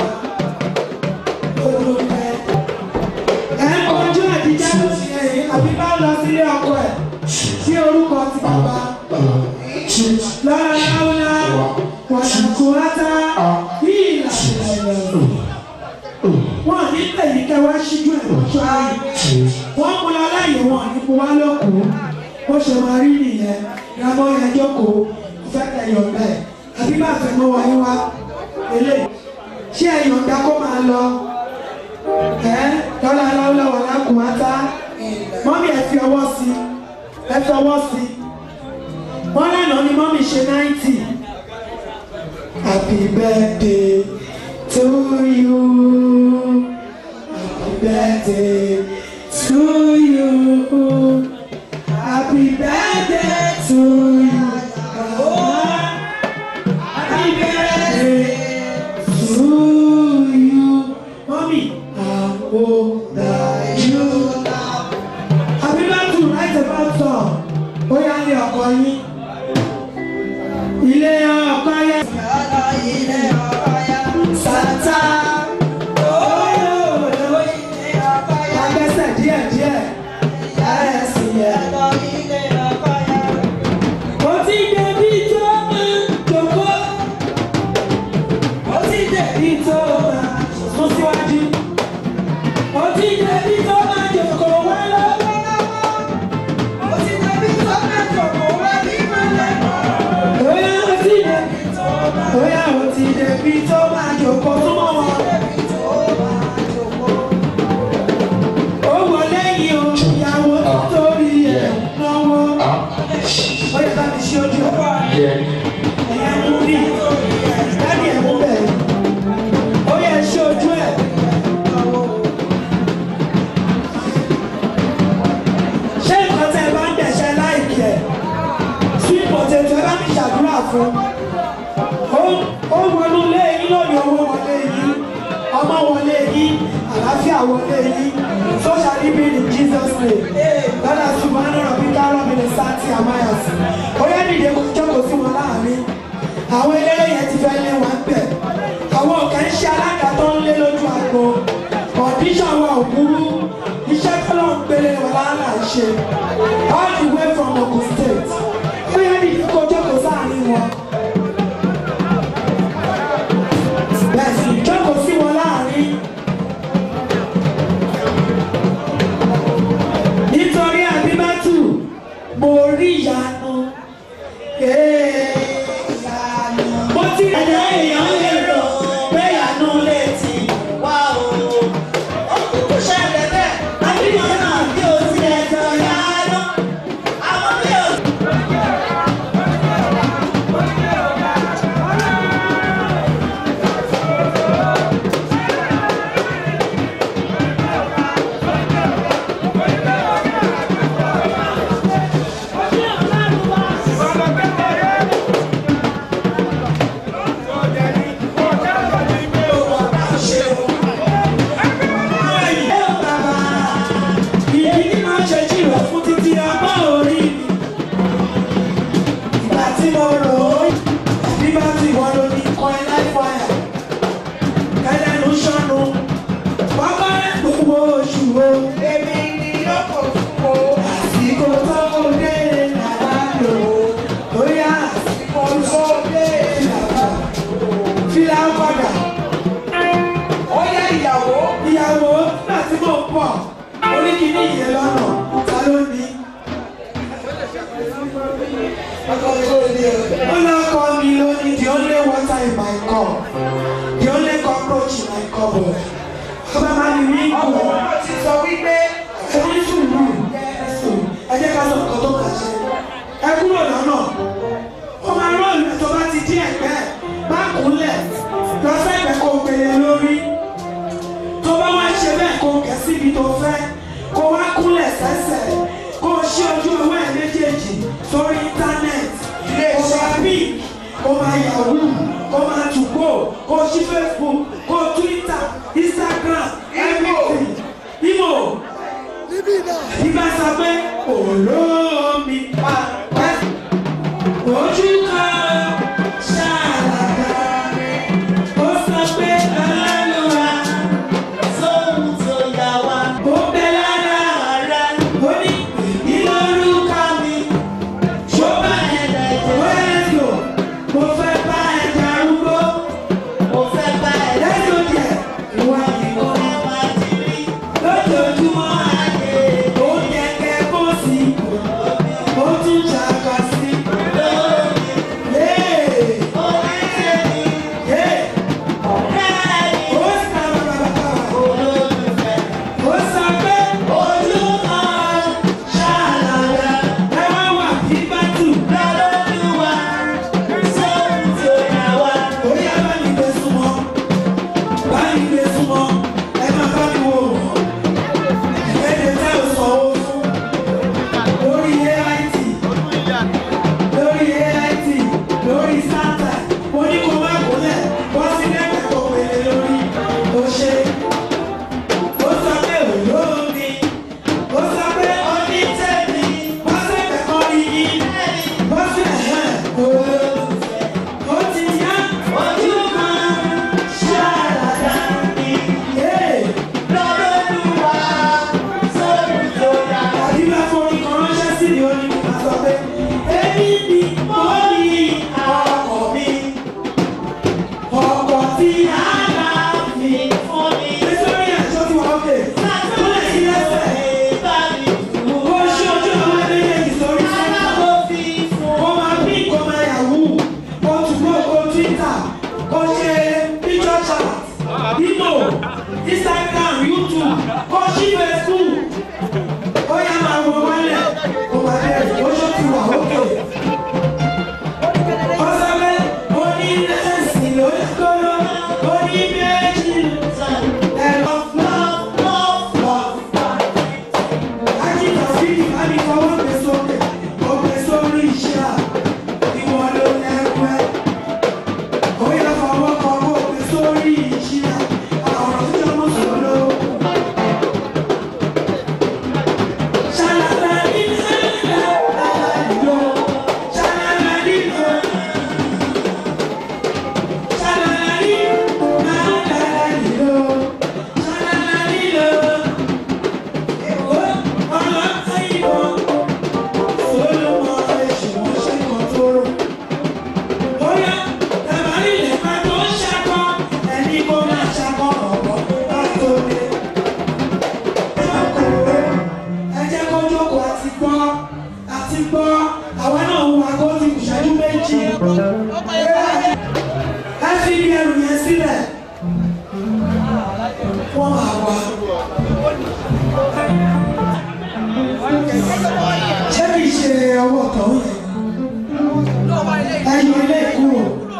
olùkẹ́ ẹ̀ ń kojú àdìjẹ́ ló ṣe ẹ̀yìn àbí bá lọ sílé ọkọ ẹ̀ tí orúkọ ti bàbá láàláwùlá wàṣàkóhátá ìlà ìlẹ̀ wọn ní tẹ̀yìn kẹwàá ṣíjú ẹ̀ lọ́jọ́ ayé wọ́n mú lọ láyé wọn ní kó wá lókòó bó ṣe máa rí nìyẹn ìyàmọ́ yẹn jókòó ìfẹ́ tẹ̀yọ̀ bẹ́ẹ̀ àbí bá fẹ́ mọ́ wáyé wá eléyìí ṣé ẹ̀yọ̀ǹda kó máa lọ ẹ́ lọ́la láwùlá wàlákùnmátá mọ́mí ẹ̀ fi ọwọ́ sí ẹ fi ọwọ́ sí wọ́n lánàá ni mọ́mí ṣe náìtì happy birthday to you happy birthday to you happy birthday to you happy birthday to you mọ́mí how old are you àbíbátù right about song ó yá ní ọkọ yín ilé ọkọ yẹn. ilé ọkọ yẹn. sátá olóòlò ilé ọkọ yẹn. agbẹ́sẹ̀ díẹ̀ díẹ̀ yàrá ẹ̀sìn yẹn. ilé ọkọ yẹn. ó ti débi tó máa jòkó. ó ti débi tó máa sún síwájú. ó ti débi tó máa jòkó wá lọ́wọ́. ó ti débi tó máa jòkó wá bí mọ́lẹ̀ mọ́. Oya o ti débi tó máa Oya o ti débi tó máa jòkó súnmọ́ wọn. Ó wọlé yìí o, ìyàwó torí ẹ̀ náwó. Ó yẹ bá mi ṣe ojú ẹ̀. Ẹ̀yà mú bí, dáàdì ẹ̀ mú bẹ̀. Ó yẹ ṣe ojú ẹ̀. Ṣé nǹkan tẹ́ ẹ bá ń dẹ̀ṣẹ́ láìkí ẹ̀? sweet potato ẹ bá mi ṣàdúrà fún ó ó wọnú ilé yín lónìí owó wọlé yín ọmọ wọlé yín àlàáfíà wọlé yín social living in jesus name lọ́dà ṣùgbọ́n náà bí kárọ̀ mi lè sáàtì àmáyàsí ó yẹ nìyẹn kó jókòó sí wọn láàrin àwọn eléré yẹn ti fẹ́ lé wọn bẹ̀ àwọn ọ̀kẹ́ ń ṣe alága tó ń lé lójú àgbo condition wa ò burú iṣẹ́ tó lọ́n gbélé wọn láàlà ṣe all the way from Ogun State ó yẹ ní kó jókòó sáàrin wọn yẹn lọ́nà ta ló ní. ó lọ́kọ mi ló ní the only water in my cup the only cockroach in my cupboard. ọba máa ní ní kù. ọmọ ti sọ wípé ẹni sùúrù ẹ jẹ́ ká sọ nǹkan tó kà ṣe. ẹ kúrò lọ́nà ó máa rán ìlú tó bá ti dín ẹ̀gbẹ́ má kúnlẹ̀ lọ sẹ́gbẹ̀ẹ́ kó gbélé lórí tó bá wá ṣe bẹ́ẹ̀ kó kẹ́ síbi tó fẹ́ kó wá kúnlẹ̀ sẹ́sẹ̀ kó ṣí ojú owó ẹ̀ méjèèjì sórí íńtánẹ́ẹ̀tì kó máa bí kó máa yahoo kó máa tùgbò kó ṣí facebook kó twitter instagram everything imo ibà sọ pé olómi pa ojú kan ṣáàlàdà ó sọ pé ọlọ́lùwà sóhun tó yà wá. ó bẹ lára rẹ ó ní ìlórúkọ mi ṣó bá ẹ̀dá ìjẹ́. ó yẹ lò mo fẹ́ bá ẹ̀dá arúgbó mo fẹ́ bá ẹ̀dá ìjẹ́. ìwà ìwọ ẹ̀ máa ti rí lójoojúmọ́ ayé ó yẹ kẹ́ kó sí ó tún ṣàkàsí. Lórí AIT lórí AIT lórí sátà mo ní kó má kúnlẹ̀ wọ́n sí lẹ́gbẹ̀ẹ́ kó pèlè lórí ó ṣe ó sọ pé olómi ó sọ pé onítẹ̀mí wọ́n sì kẹ́kọ̀ọ́ iyì wọ́n sì ẹ̀hẹ́n olómi ó ti yá ojú kan ṣáàlàdà ní yé lọ́dọ̀ọ́dúnwá sórí tó yá. àbí bá forí kan ránṣẹ́ sí ni ó ní kí n máa sọ pé èmi ni mo ní ọkọ̀ mi ọkọ̀ tí a bá fi fún mi. nítorí ẹ̀ṣọ́ tí wọ́n fẹ́ tó lè ṣí lẹ́sẹ̀ ó ṣe ojú àwọn ẹlẹ́yẹ ìsọ̀rí sọ́nà kó máa bí kó máa yahoo kó tùgbọ́ kó twitter kó ṣe picture chat imo instagram youtube kó ṣí facebook ó yá máa wọ wálẹ̀ kó máa bẹ̀rẹ̀ ó ṣó ti wà ókè. ọ̀sẹ̀fẹ̀ onírẹ̀sì ló ń kóró oníbẹ̀ẹ́jì ẹ̀rọ flọ́flọ́flọ́. ájíkà fídì bá mi fọwọ́ gbé sókè ó gbé sórí iṣẹ́ à ìwọ ló lẹ́gbẹ́. ó yá fọwọ́ kan kó gbé sórí iṣẹ́ à àwọn ọ̀rọ̀ tó jẹ́ mọ́ sọ̀rọ̀. ẹ jẹ́ kó jókòó àti gbọ́ àti gbọ́ àwa náà ń wa kó ti ìṣẹ́jú méjì. ẹ fi ibi ẹrù yẹn sílẹ̀ wọ́n máa wá. ṣé kì í ṣe ọwọ́ tọ̀hún yẹn? ẹ yọ ilé kúrò.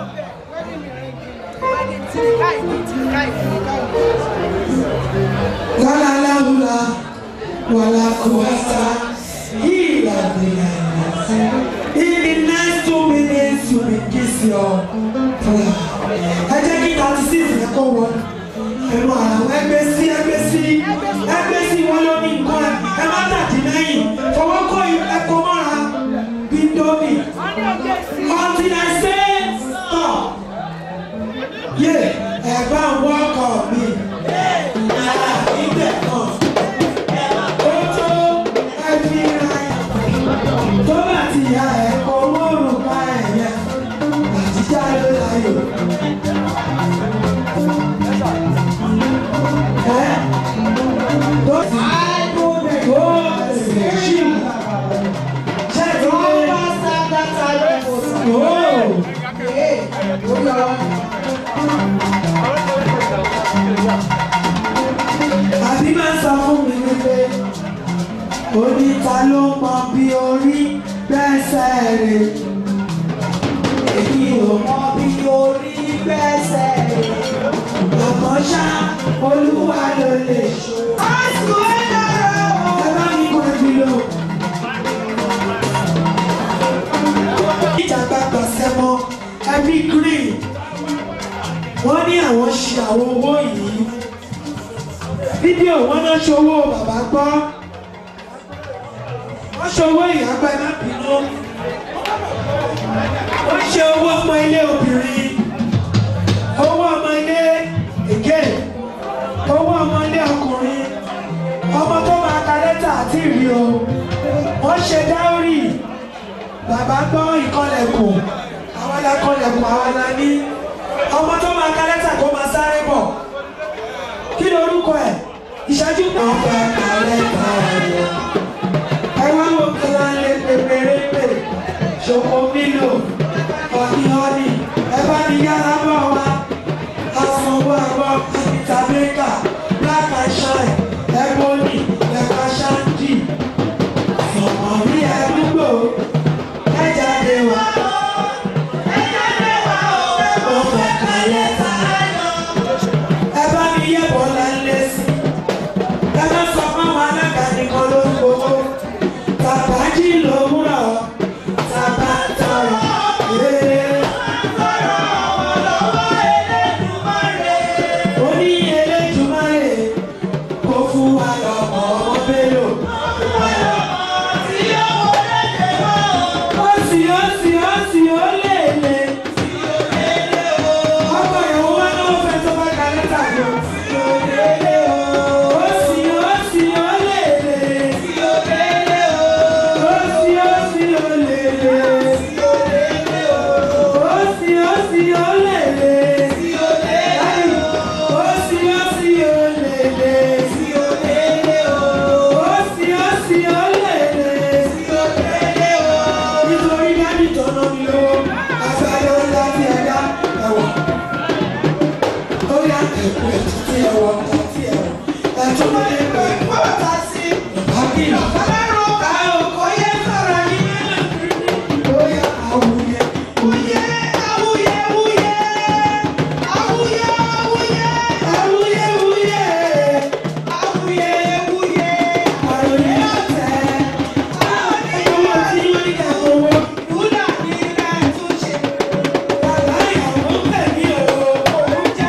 Lọ́la láwùlà wàlá kùwàsá ìlà bìlà In the next two minutes you will kiss your prayer. Ẹ jẹ́ kí thirty six yẹn kó wọ ẹnu ara wọn ẹgbẹ́ sí ẹgbẹ́ sí ẹgbẹ́ sí wọn ló ní nǹkan ẹ má tàdí lẹ́yìn fọwọ́ kọ́ ẹ̀kọ́ mọ́ra bíndómì until I say stop. Yé ẹ̀gbá wọ́kọ̀ mi. Yàrá ìgbẹ́ kan. tó bá ti ya ẹ̀kọ́ mọ́rùn ká ẹ̀yẹ àtijọ́ ló láyò. Ẹ́ tó sì ó àbí máa sọ fún mi wípé oníta ló mọ bí orí gbẹ́sẹ̀ rẹ̀ èmi ò mọ bí orí gbẹ́sẹ̀ rẹ̀ àmọ́ ṣá olúwa ló lè ṣe. àìsùn ẹ̀ dára o. ẹ bá mi kọ́ ẹbí lò. ìjàgbá gbàsẹ́ mọ́ ẹbí green wọ́n ní àwọn ṣe àwọn owó yìí fídíò wọn náà ṣòwò bàbá gbọ́ wọ́n ṣòwò ìyàgbẹ́ má bínú wọ́n ṣe owó ọmọ ilé obìnrin owó ọmọ ilé èké owó ọmọ ilé ọkùnrin ọmọ tó máa ka lẹ́tà àti ìrì o wọ́n ṣe dáórì bàbá gbọ́ ìkọlẹ̀kùn àwọn lakọlẹ̀kùn àwọn la ní ọmọ tó máa ka lẹ́tà kó máa sáré bọ̀ kí ni orúkọ ẹ̀ ìṣẹ́jú kan fẹ́ ka lẹ́tà rẹ̀ ẹ wá wo kí wọ́n lé pépérépè ṣòkò mílò ọ̀nì ọ̀nì ẹ bá ní yára bọ̀ wá asanwó àbọ̀ anita baker black and shine ebony lẹ́ka shandy sọ̀mọ̀ rí ẹ̀dúgbò ẹ jáde wá. Ó fẹ́ ka lẹ́tà ẹ bá mi yẹ bọ́lá lé sí ẹ má sọ fáwọn alága nìkan ló ń gbowó tàbá jí lówùrọ̀ tàbá tọrọ ee. ó ní Elédùmarè kó fún wa lọ́mọ ọmọ bélò. ó sì ó sì ó sì ó lè lè. ọkọ ìyàwó wa náà fẹ́ tó bá ka lẹ́tà yọ. ó sì ó sì ó lè lè. ó sì ó sì ó lè lè. ó sì ó sì ó lè lè. ó sì ó sì ó lè lè. ó sì ó sì ó lè lè. nítorí dábì tó ná mi lówó agbára ńlá tí ẹ dá ẹwà ó yá ẹ̀kú ẹ̀tú tí ẹ wọ ọ̀tá tí ẹ wọ ẹ̀tú ló dé pé ọ̀tá sí ìbákìlì. ọlọ́run ká òkò yẹ sọ̀rọ̀ yìí. ó yá àwùyẹ wúyẹ àwùyẹ wúyẹ àwùyẹ wúyẹ àwùyẹ wúyẹ àwùyẹ wúyẹ àròyé ọ̀tẹ̀ àwọn ẹ̀yọ́ tí wọ́n ní kẹ́ owó wúlà ní ilé ẹ̀túnṣe. bàbá ìyàwó tẹ̀mí o òun jẹ́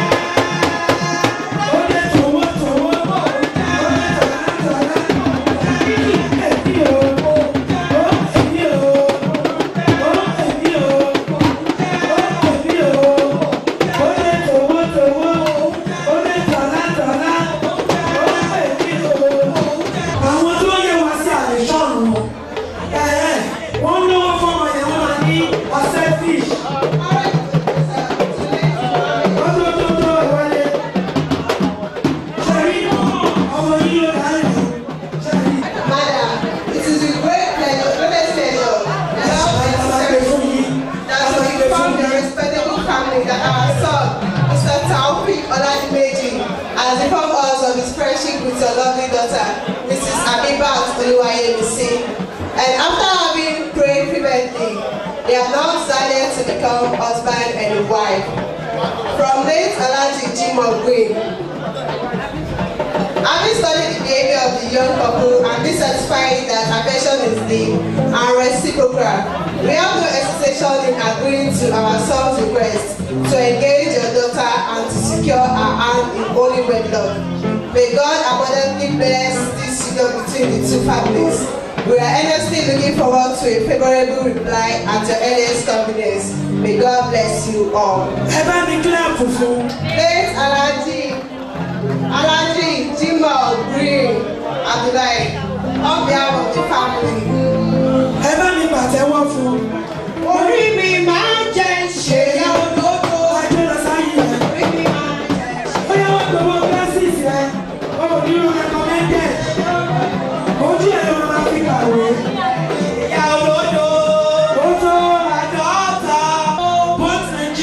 ó dé tòwó tòwó ó dé tòlá tòlá ẹ̀mí ẹ̀mí o ó ẹ̀mí o ó ẹ̀mí o ó ẹ̀mí o ó dé tòwó tòwó ó dé tòlá tòlá ó ẹ̀mí o. àwọn tó yẹ wá sí àlè sọ̀rùn wọ́n lówó fọmọ yẹn wọ́n máa ní ọ̀sẹ̀ fish. wọ́n tó tó tó ìwọlé. ṣẹ̀rí ọmọ yìí ló dá lẹ̀. Madam, it is with great pleasure, greatest pleasure, that I that we inform the respectable family that our son, Mr. Taufik Oladimeji, has informed us of his friendship with your lovely daughter, Mrs. Abibat Oluwayemisi. And after having prayed fervently, they are now decided to become husband and wife. From late Alhaji Jimoh Green, Having studied the behavior of the young couple and been satisfied that affection is deep and reciprocal, we have no hesitation in agreeing to our son's request to engage your daughter and to secure her hand in holy wedlock. May God abundantly bless this union between the two families. We are earnestly looking forward to a favorable reply at your earliest convenience. May God bless you all. ẹ bá mi clap fún. Late Alhaji Alhaji Jimoh Green Abdullahi on behalf of the family. ẹ bá mi pàtẹ́wọ́ fún. Orí mi máa ń jẹ ṣèyá olóko. Àjọyọ̀ sáyé rẹ̀. Orí mi máa ń jẹ ó yẹ wọ́n gbowó glasses rẹ̀ ó ò ní recommended. ojú ẹ̀ ló máa fi kàwé. ṣèyá olódo. ó tó àádọ́ta. both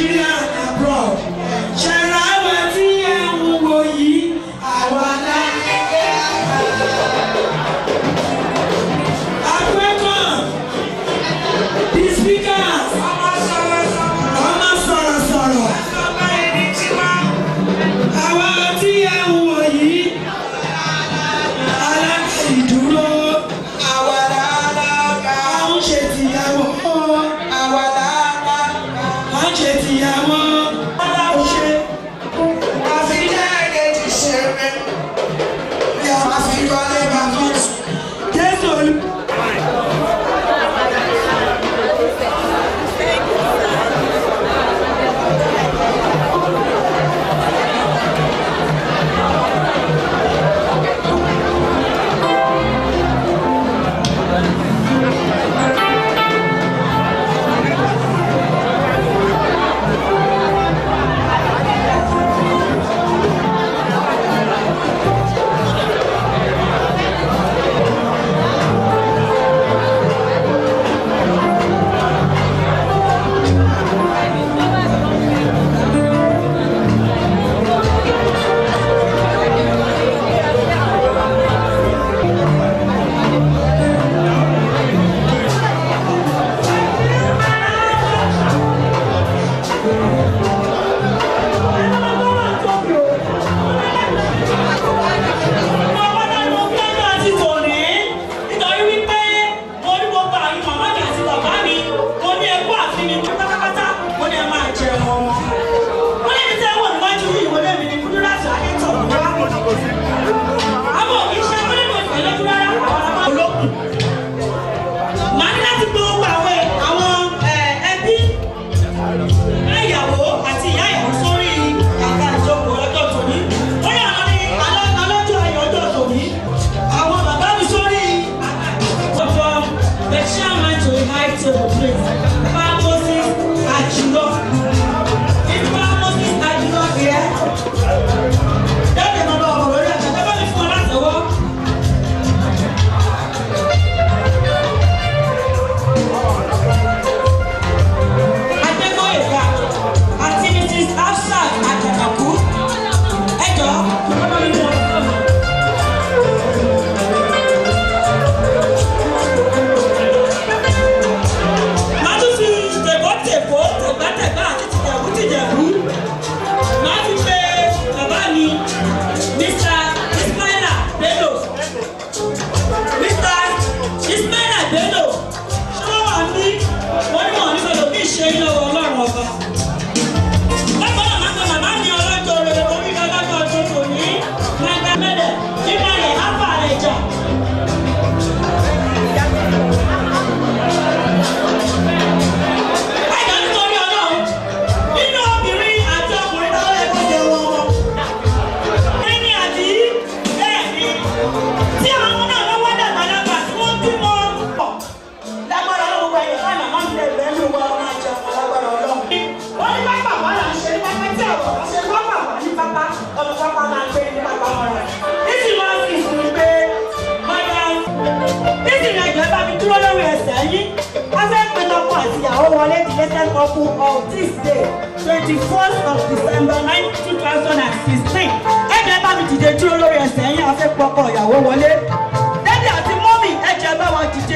wọlé the latest couple of this day twenty first of december nine two thousand and sixteen ẹ̀jẹ̀ bá mi dìde dúró lórí ẹsẹ̀ yín afẹ́ pọkọ ìyàwó wọlé dádì àti mọ́mì ẹ̀jẹ̀ bá wọn dìde.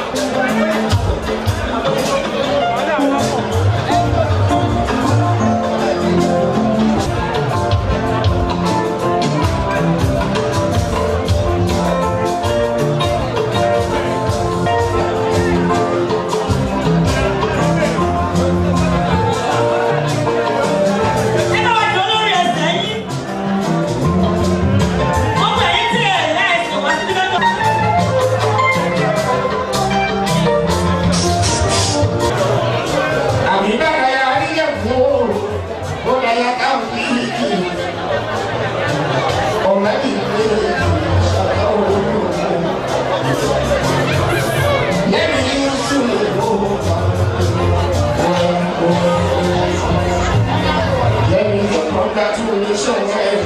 Ẹ bá wa dúró lórí ẹsẹ̀ yín. Ọmọ ẹ̀yìn tí ẹ̀ ẹ̀ ẹ̀sìn wá sí nígbà tó. àmì bàbá ya níyẹn fún o ó lọ ya káwọn kì í kì í ọ̀rẹ́ mi lè ṣàkóso lẹ́mi ní sùn ó lẹ́mi ní congratulation ẹ̀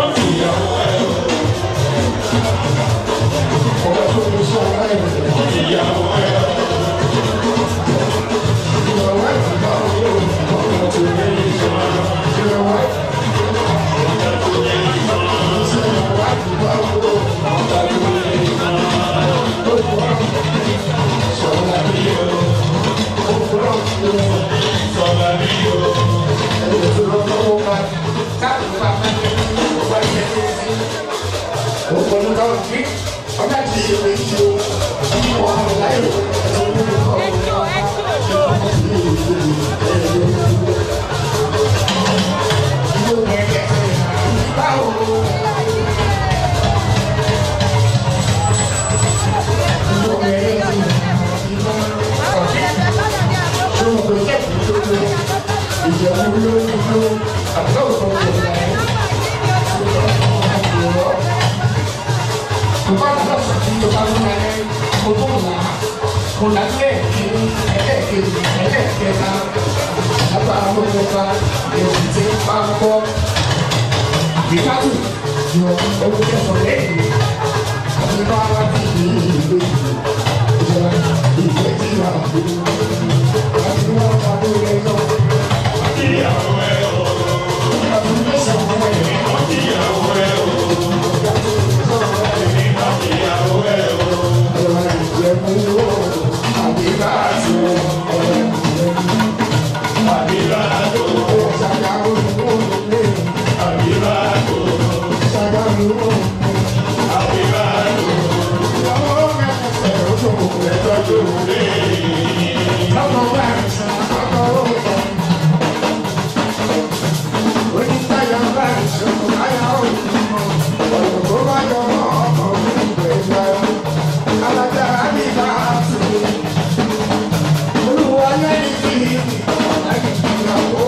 congratulation ẹ̀ ìyàwó ẹ̀. Ọjọ́ àti ìṣèlú ìṣòro, ọmọ ọmọ láyé, Kò lágbẹ́ ẹlẹ́ẹ̀kejì ẹlẹ́ẹ̀kẹta lágbára ló kọta èsì tí ń bá ń kọ́ ìfátù yọ owó kẹsàn lẹ́yìn àti bá wá bí ìlú ìlú ìjọba ìfẹ́ tí wà láti wá wá lórí ẹjọ́. ìyàwó ẹ o. ọdún mẹ́sàn-án ẹ̀ ìyàwó ẹ o. ìyàwó ẹ o. ọ̀rọ̀ ìjẹ̀bú o. àbí bá a ti wọ ọ̀rọ̀ ìjẹ̀bú. àbí bá a tó. ṣàkàwé ìwọ̀n lè. àbí bá a tó. ṣàkàwé ìwọ̀n lè. àbí bá a tó. ìyàwó mẹ́sàn-án ẹ̀ ó tó ẹjọ́ tó lé. lọ́mọ bá a sàn àkọ́kọ́ ó sọ. Oníṣàyà bá a sàn àyà ó sọ. ọ̀rọ̀ tó bá yọ mọ́ ọkọ̀ mi gbẹ̀gbẹ̀. alájà á ní bá a sùn. olúwa lẹ́yìn tí ìyàwó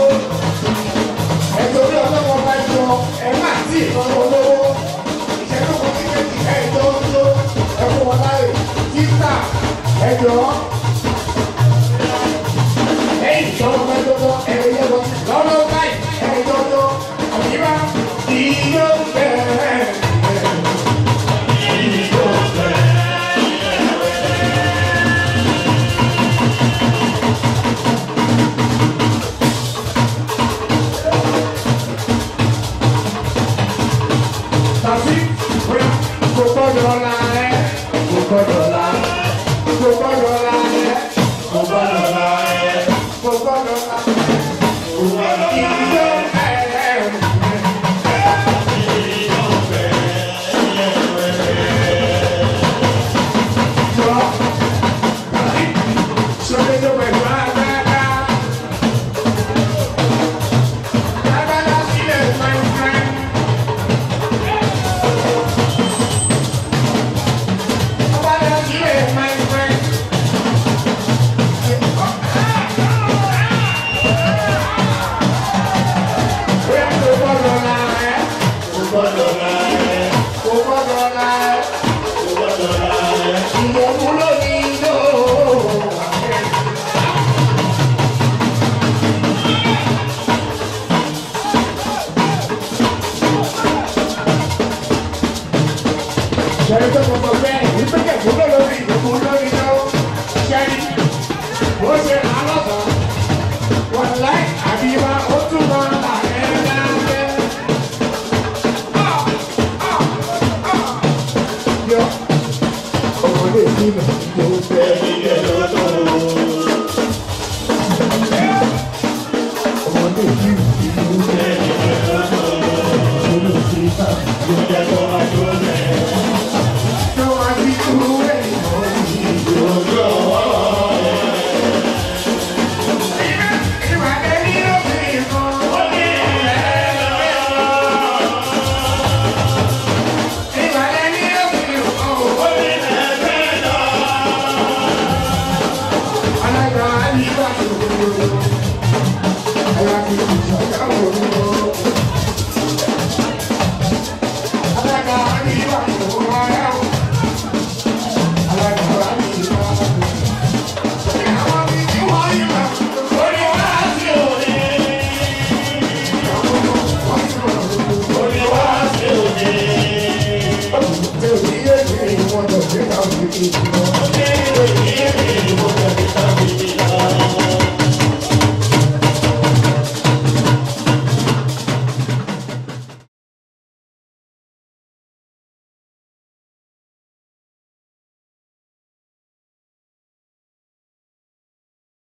ẹjọ́ bí ọlọ́wọ́ bá yọ ẹ má tí ìtọ́jú olówó ìṣẹ́jú kan sí méjì ẹjọ́ tó ẹkún wọn láyè títà ẹjọ́ ẹ̀yìn ìjọba bá jọjọ ẹ̀rọ yẹ lọ lọ́wọ́ báyìí ẹjọ́ tó àbíbá ìyó bẹ̀rẹ̀. ìyó bẹ̀rẹ̀. tàbí kò gbọ́dọ̀ la ẹ́ kò gbọ́dọ̀ la kò gbọ́dọ̀ la ẹ́ kò gbọ́dọ̀ la ẹ́ kò gbọ́dọ̀ la ẹ́ kò gbọ́dọ̀ ìjọ ẹ̀ jọ tàbí sọ́dẹ́jọ́ pẹ̀lú agbára agbára sílẹ̀ fine fine. Ṣẹ́ni tó kọ̀ sọ bẹ́ẹ̀, ìpínlẹ̀ kò lórí ìdòkò lórí náà. Ṣẹ́ni, ó ṣe alọ́sọ. àdìbá ó tún mọ àrẹ́láńgẹ́. yọ ọmọdé ìdílé tó fẹ́ ilé lọ́tọ̀. ọmọdé ìdílé tó fẹ́ ilé lọ́tọ̀. olùsí sáà ló jẹ́ kó wá tó lẹ̀. tó wá sí kúrẹ́ ìmọ̀ ìdílé ọwọ́ rẹ̀. ìwádìí ní òfin kan ó ní ìwádìí ní òfin kan ó ní alága àyíká ìṣòro alága ìṣòro alága àyíká ìṣòro ara o alága àyíká àwọn bíi tí wọ́n yí ma orí wá sí òde. orí wá sí òde. Tẹ̀síyé ni wọ́n lọ sí àwọn ìdíje.